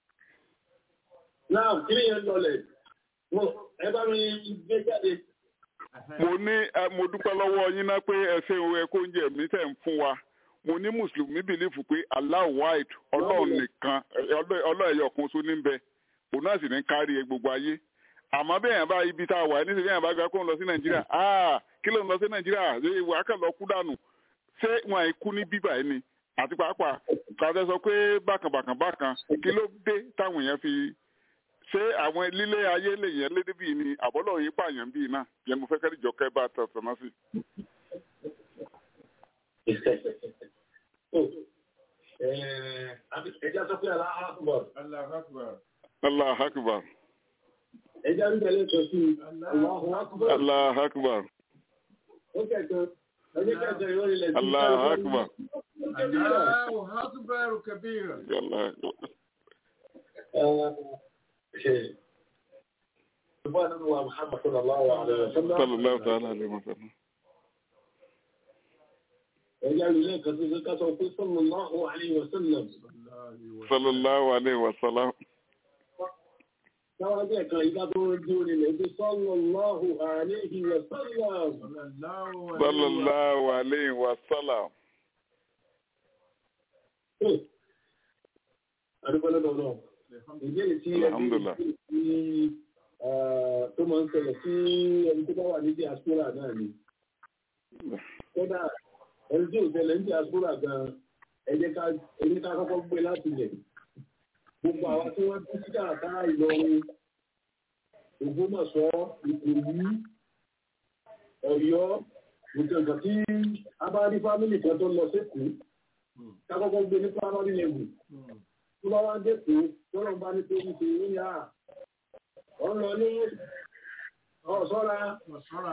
Náà kí ni yẹn lọlẹ̀? Wọ́n ẹ bá mi gbé jáde. mo ní ẹ, mo dúpẹ́ lọ́wọ́ yín náà pé ẹ ṣe òun ẹ̀kọ́ oúnjẹ mi tẹ̀ ń fún wa mo ní mùsùlùmí bìlífù pé Allah wide ọlọ́run nìkan ọlọ́run ẹ̀yọ̀ kan só ní bẹ òun náà sì ní kárí gbogbo ayé àmọ́ bẹ́ẹ̀ yẹn bá ibi tá a wà ní sẹ́yìn àbá gba kó ń lọ sí nàìjíríà ah kí ló ń lọ sí nàìjíríà ṣé ìwà kàn lọ kú dànù ṣé wọn àìkú ní bíbà yìí ni àti pàápàá kàtẹ́ sọ pé bákan bákan bákan kí ló dé táwọn èèyàn fi ṣé àwọn lílé ayé lè yẹn lédè bíi ni àbọ́lọ̀ yìí pààyàn bíi náà yẹn mo fẹ́ kẹ́rì jọ kẹ́ bá a tọ̀ sọ̀nà sí. Ẹja sọ pé aláhàkùbọ̀. Allahu Akbar. allah akbar Ẹja ń tẹ̀lé sọ sí Allahu Akbar. allah akbar Ó kẹ̀kọ́. Ẹjẹ́ kẹ̀kọ́ ìwọ́n ilẹ̀ tí allah akbar Allahu Akbar kabira. allah Subhanahu Nabi wa Muhammad sallallahu alaihi wa sallam. sallallahu ta'ala alayhi wa sallam. Ẹja ilé kan tó ṣe ká sọ pé sallallahu alaihi wa sallam. sallallahu alayhi wa sallam. Táwọn ẹgbẹ́ kan ìgbà tó ń dúró nílẹ̀ pé sallallahu alaihi wa sallam. sallallahu alayhi wa sallam. Adúgbò lọ́dọ̀ náà. Ìbéèrè tí ẹni Alhamdulillah. tí tó máa ń ṣẹlẹ̀ sí ẹni tó bá wà ní diaspora náà ni. Kódà ẹni tí ò ṣẹlẹ̀ ní diaspora gan-an ẹ jẹ́ ká ẹ jẹ́ ká kọ́kọ́ gbé láti lẹ̀ gbogbo àwọn tí wọ́n bí sí káàkiri Ìlọrin Ògbómọ̀ṣọ́ Ìkòyí Ọ̀yọ́ gbogbo tí a bá rí fámìlì kan tó lọ sékòó ká kọ́kọ́ gbé ní primary level tó bá wá dẹ́kun tọ́lọ̀ bá ní tó ń ṣe ní yá ọ̀ ń lọ ní ọ̀ṣọ́ra ọ̀ṣọ́ra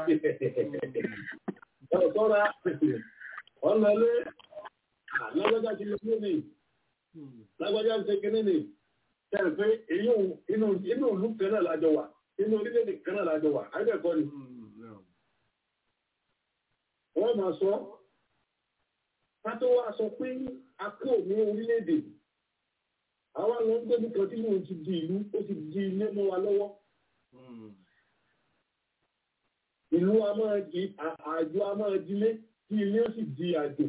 ọ̀ṣọ́ra ọ̀ ń lọ ní lágbájá ti lọ sí ní lágbájá ti ṣe kíní ní tẹ̀lé pé èyí inú inú ìlú kan náà lájọ wà inú orílẹ̀-èdè kan náà lájọ wà àgbẹ̀kọ́ ni wọ́n máa sọ ká tó wá sọ pé a kú ní orílẹ̀-èdè àwọn àwọn gbẹ́bí kan tí yóò ti di ìlú ó ti di ilé mọ́ wa lọ́wọ́ ìlú a máa di àjò a máa dilé tí ilé ó sì di àjò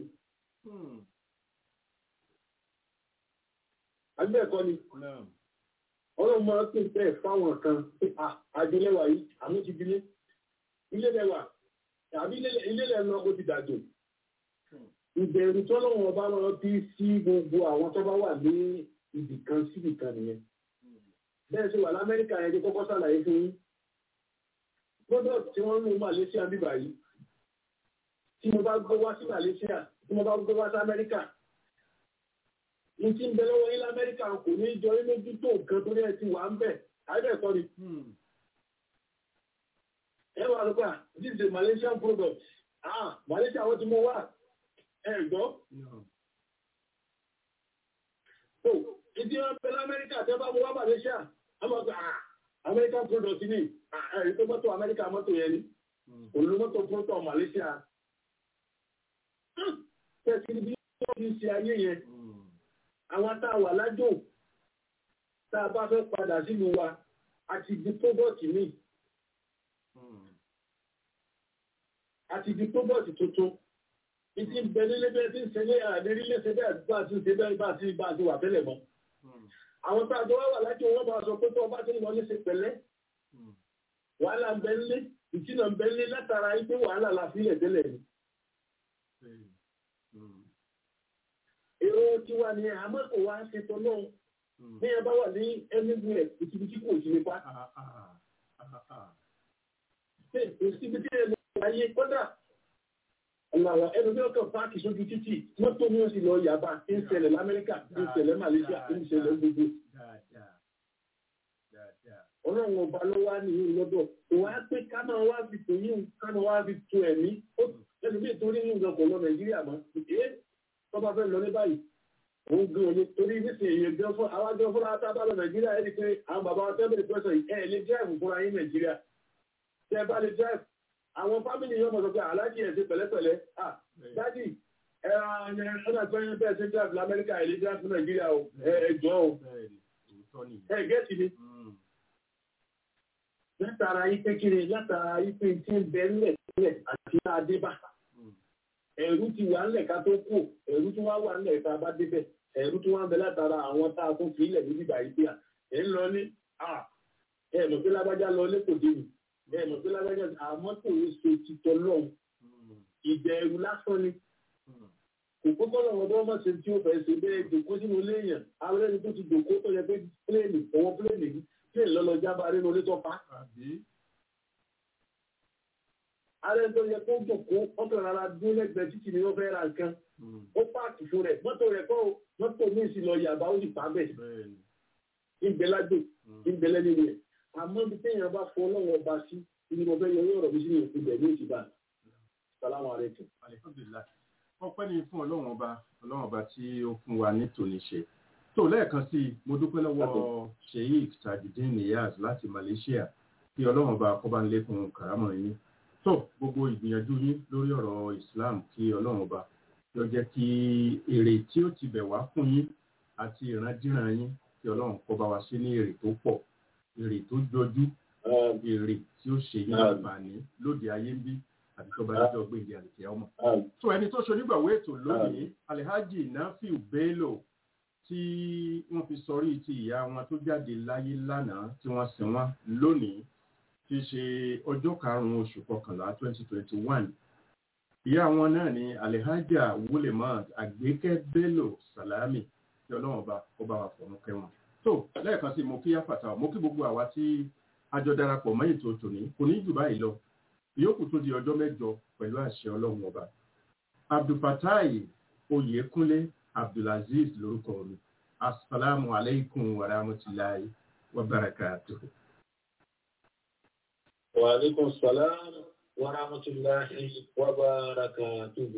agbẹ́ẹ̀kọ́ ni ọlọ́run máa ń pè bẹ́ẹ̀ fáwọn kan pé àjò lẹ́wà yìí àmú ti dilé ilé lẹ́wà tàbí ilé lẹ́nu ó ti dàjò ìbẹ̀rù tọ́lọ́wọ́n ọba máa bí sí gbogbo àwọn tó bá wà ní ibì kan síbì kan nìyẹn bẹ́ẹ̀ sì wà lamẹ́ríkà yẹn tó kọ́kọ́ sàlàyé fún yín gbọ́dọ̀ tí wọ́n ń lo Malaysia bíbà yìí tí mo bá gbé wá sí Malaysia tí mo bá gbé wá sí Amẹ́ríkà ní tí ń bẹ lọ́wọ́ yín lamẹ́ríkà kò ní jọ yín lójú tó nǹkan torí ẹ ti wà ń bẹ̀ àìbẹ̀kọ́ ni ẹ wà lọ́gbà this is a Malaysian product ah Malaysia wọ́n ti mú wá ẹ̀gbọ́. So, ìdí wọn pẹ̀lú Amẹ́ríkà tẹ́ bá mú wá Malaysia, a máa gbà American product ní ẹ̀rí tó mọ́tò Amẹ́ríkà mọ́tò yẹn ni, òun mọ́tò product Malaysia. Tẹ̀sí bí wọ́n ti ṣe ayé yẹn, àwọn tá a wà lájò, tá a bá fẹ́ padà sílùú wa, àti di product ní. Àti di product tuntun ìtí ń bẹ nílé bẹ́ẹ̀ tí ń ṣe ní àdérí léṣe bẹ́ẹ̀ bá ti ṣe bẹ́ẹ̀ bá ti bá ti wà tẹ́lẹ̀ mọ́. àwọn tá a jọ wá wà láti owó bá sọ pé tó ọba tí ń lọ ní ṣe pẹ̀lẹ́ wàhálà ń bẹ nílé ìtìnà ń bẹ nílé látara pé wàhálà la fi lẹ̀ tẹ́lẹ̀ ni. èrò tiwa ni àmọ́ kò wá ṣe tọ́ náà bí ẹ bá wà ní ẹnìgbìn rẹ̀ ìtìbìtì kò sí nípa. ìtìbìtì rẹ̀ ló ayé kọ́dà Ọ̀làwọ̀ ẹnu bí ọkọ̀ páàkì sójú títì mọ́tò ní oṣù lọ yàbá tí ń ṣẹlẹ̀ l'Amẹ́ríkà tí ń ṣẹlẹ̀ Malaysia tí ń ṣẹlẹ̀ gbogbo. Ọlọ́run ọba ló wá ní ìlú lọ́dọ̀. Òwá pé ká máa wá fi tò yín ká máa wá fi tu ẹ̀mí. Ẹnu bí ìtorí yín gan kò lọ Nàìjíríà mọ́. Ẹ tọ́ba fẹ́ lọ ní báyìí. Òun gan òye torí nísìnyí èyí gan fún àwọn gan fúnra tá a bá lọ Nàìjíríà ẹ̀ ní pé àwọn bàbá wa tẹ́lẹ̀ pẹ́sọ̀ yìí ẹ̀ lè drive fúnra yín Nàìjíríà. Tẹ́ bá lè drive àwọn fámìlì yóò mọ̀ sọ pé aláàjì ẹ̀ ṣe pẹ̀lẹ́pẹ̀lẹ́ ah dájì ẹ̀rọ ọ̀nà ìpẹ́yìn bẹ́ẹ̀ ṣe drive lamẹ́ríkà ilé drive fún nàìjíríà o ẹ̀jọ́ o ẹ̀ gẹ́ẹ̀tì ni. látara ipe kiri látara ipe tí ń bẹ ńlẹ̀ sílẹ̀ àti adébá ẹ̀rú ti wà ńlẹ̀ ká tó kù ẹ̀rú tí wọ́n wà ńlẹ̀ tá a bá débẹ̀ ẹ̀rú tí wọ́n bẹ látara àwọn tá a tún fi ilẹ̀ níbi ìgbà yìí ẹ̀ ń lọ ní ẹ̀ mọ̀ pé lágbájá lọ lẹ́kọ̀ọ́ dé mi bẹ́ẹ̀ mọ̀ pé lágbájá àmọ́ tó ń ṣe títọ́ lọ́hùn ìbẹ̀rù lásán ni kò kókó lọ́wọ́ bọ́ mọ̀ ṣe tí ó fẹ́ ṣe bẹ́ẹ̀ jòkó sínú léèyàn àwọn ẹni tó ti jòkó tó yẹ pé pléènì ọwọ́ pléènì yìí pléènì lọ́lọ́ jábá nínú ilé tó pa. ààrẹ tó yẹ kó jòkó ọkọ̀ rárá dún lẹ́gbẹ̀ẹ́ títì ni wọ́n fẹ́ ra nǹkan ó páàkì fún rẹ̀ mọ́tò rẹ̀ kọ́ mọ́tò mi sì lọ yàbá ó sì pa bẹ́ẹ̀ ìgbẹ́lágbè ìgbẹ́lẹ́ni rẹ̀ àmọ́ bí téèyàn bá fọ ọlọ́run ọba sí ibi mo fẹ́ yọ owó ọ̀rọ̀ mi sínú ìpínlẹ̀ ní ìtìbà sàlámù àrẹ́kù. ọpẹ́ ni fún ọlọ́run ọba ọlọ́run ọba tí ó fún wa ní tòní ṣe tó lẹ́ẹ̀kan sí i mo dúpẹ́ lọ́wọ́ sheik tajudeen niyaz láti malaysia kí ọlọ́run ọba kó bá ń lékun kàrámọ̀ yín tó gbogbo ìgbìyànjú yín lórí ọ̀rọ̀ islam kí ọlọ́run ọba yọ jẹ́ kí èrè tí ó ti bẹ̀ wá fún yín àti ìrandíran yín kí ọlọ́run kó bá wa sí ní èrè tó pọ̀ èrè tó jọjú èrè tí ó ṣe yín àǹfààní lóde ayé ń bí àti tó bá yíjọ gbé ìdí àti ọmọ. tó ẹni tó ṣonígbàwó ètò lónìí alhaji nafiu bello tí wọ́n fi sọrí ti ìyá wọn tó jáde láyé lánàá tí wọ́n sin wọn lónìí ti ṣe ọjọ́ karùn-ún oṣù kọkànlá twenty twenty one ìyá wọn náà ni alihaja wulemat agbékẹ́ bello salami tí ọlọ́run ọba kó bá wa fọ̀run kẹwọn tó lẹ́ẹ̀kan sí mo kí yáfàtà mo kí gbogbo àwa tí àjọ darapọ̀ mọ́ ètò tòní kò ní jù báyìí lọ ìyókù tó di ọjọ́ mẹ́jọ pẹ̀lú àṣẹ ọlọ́run ọba abdulfatai oyèkúnlé abdulaziz lórúkọ mi asalaamu aleykum wa rahmatulahi wa barakatuhu. wa aleykum salaam wa rahmatulahi wa barakatuhu.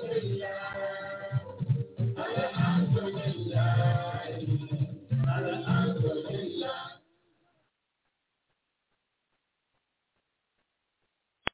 Alhamdulillah.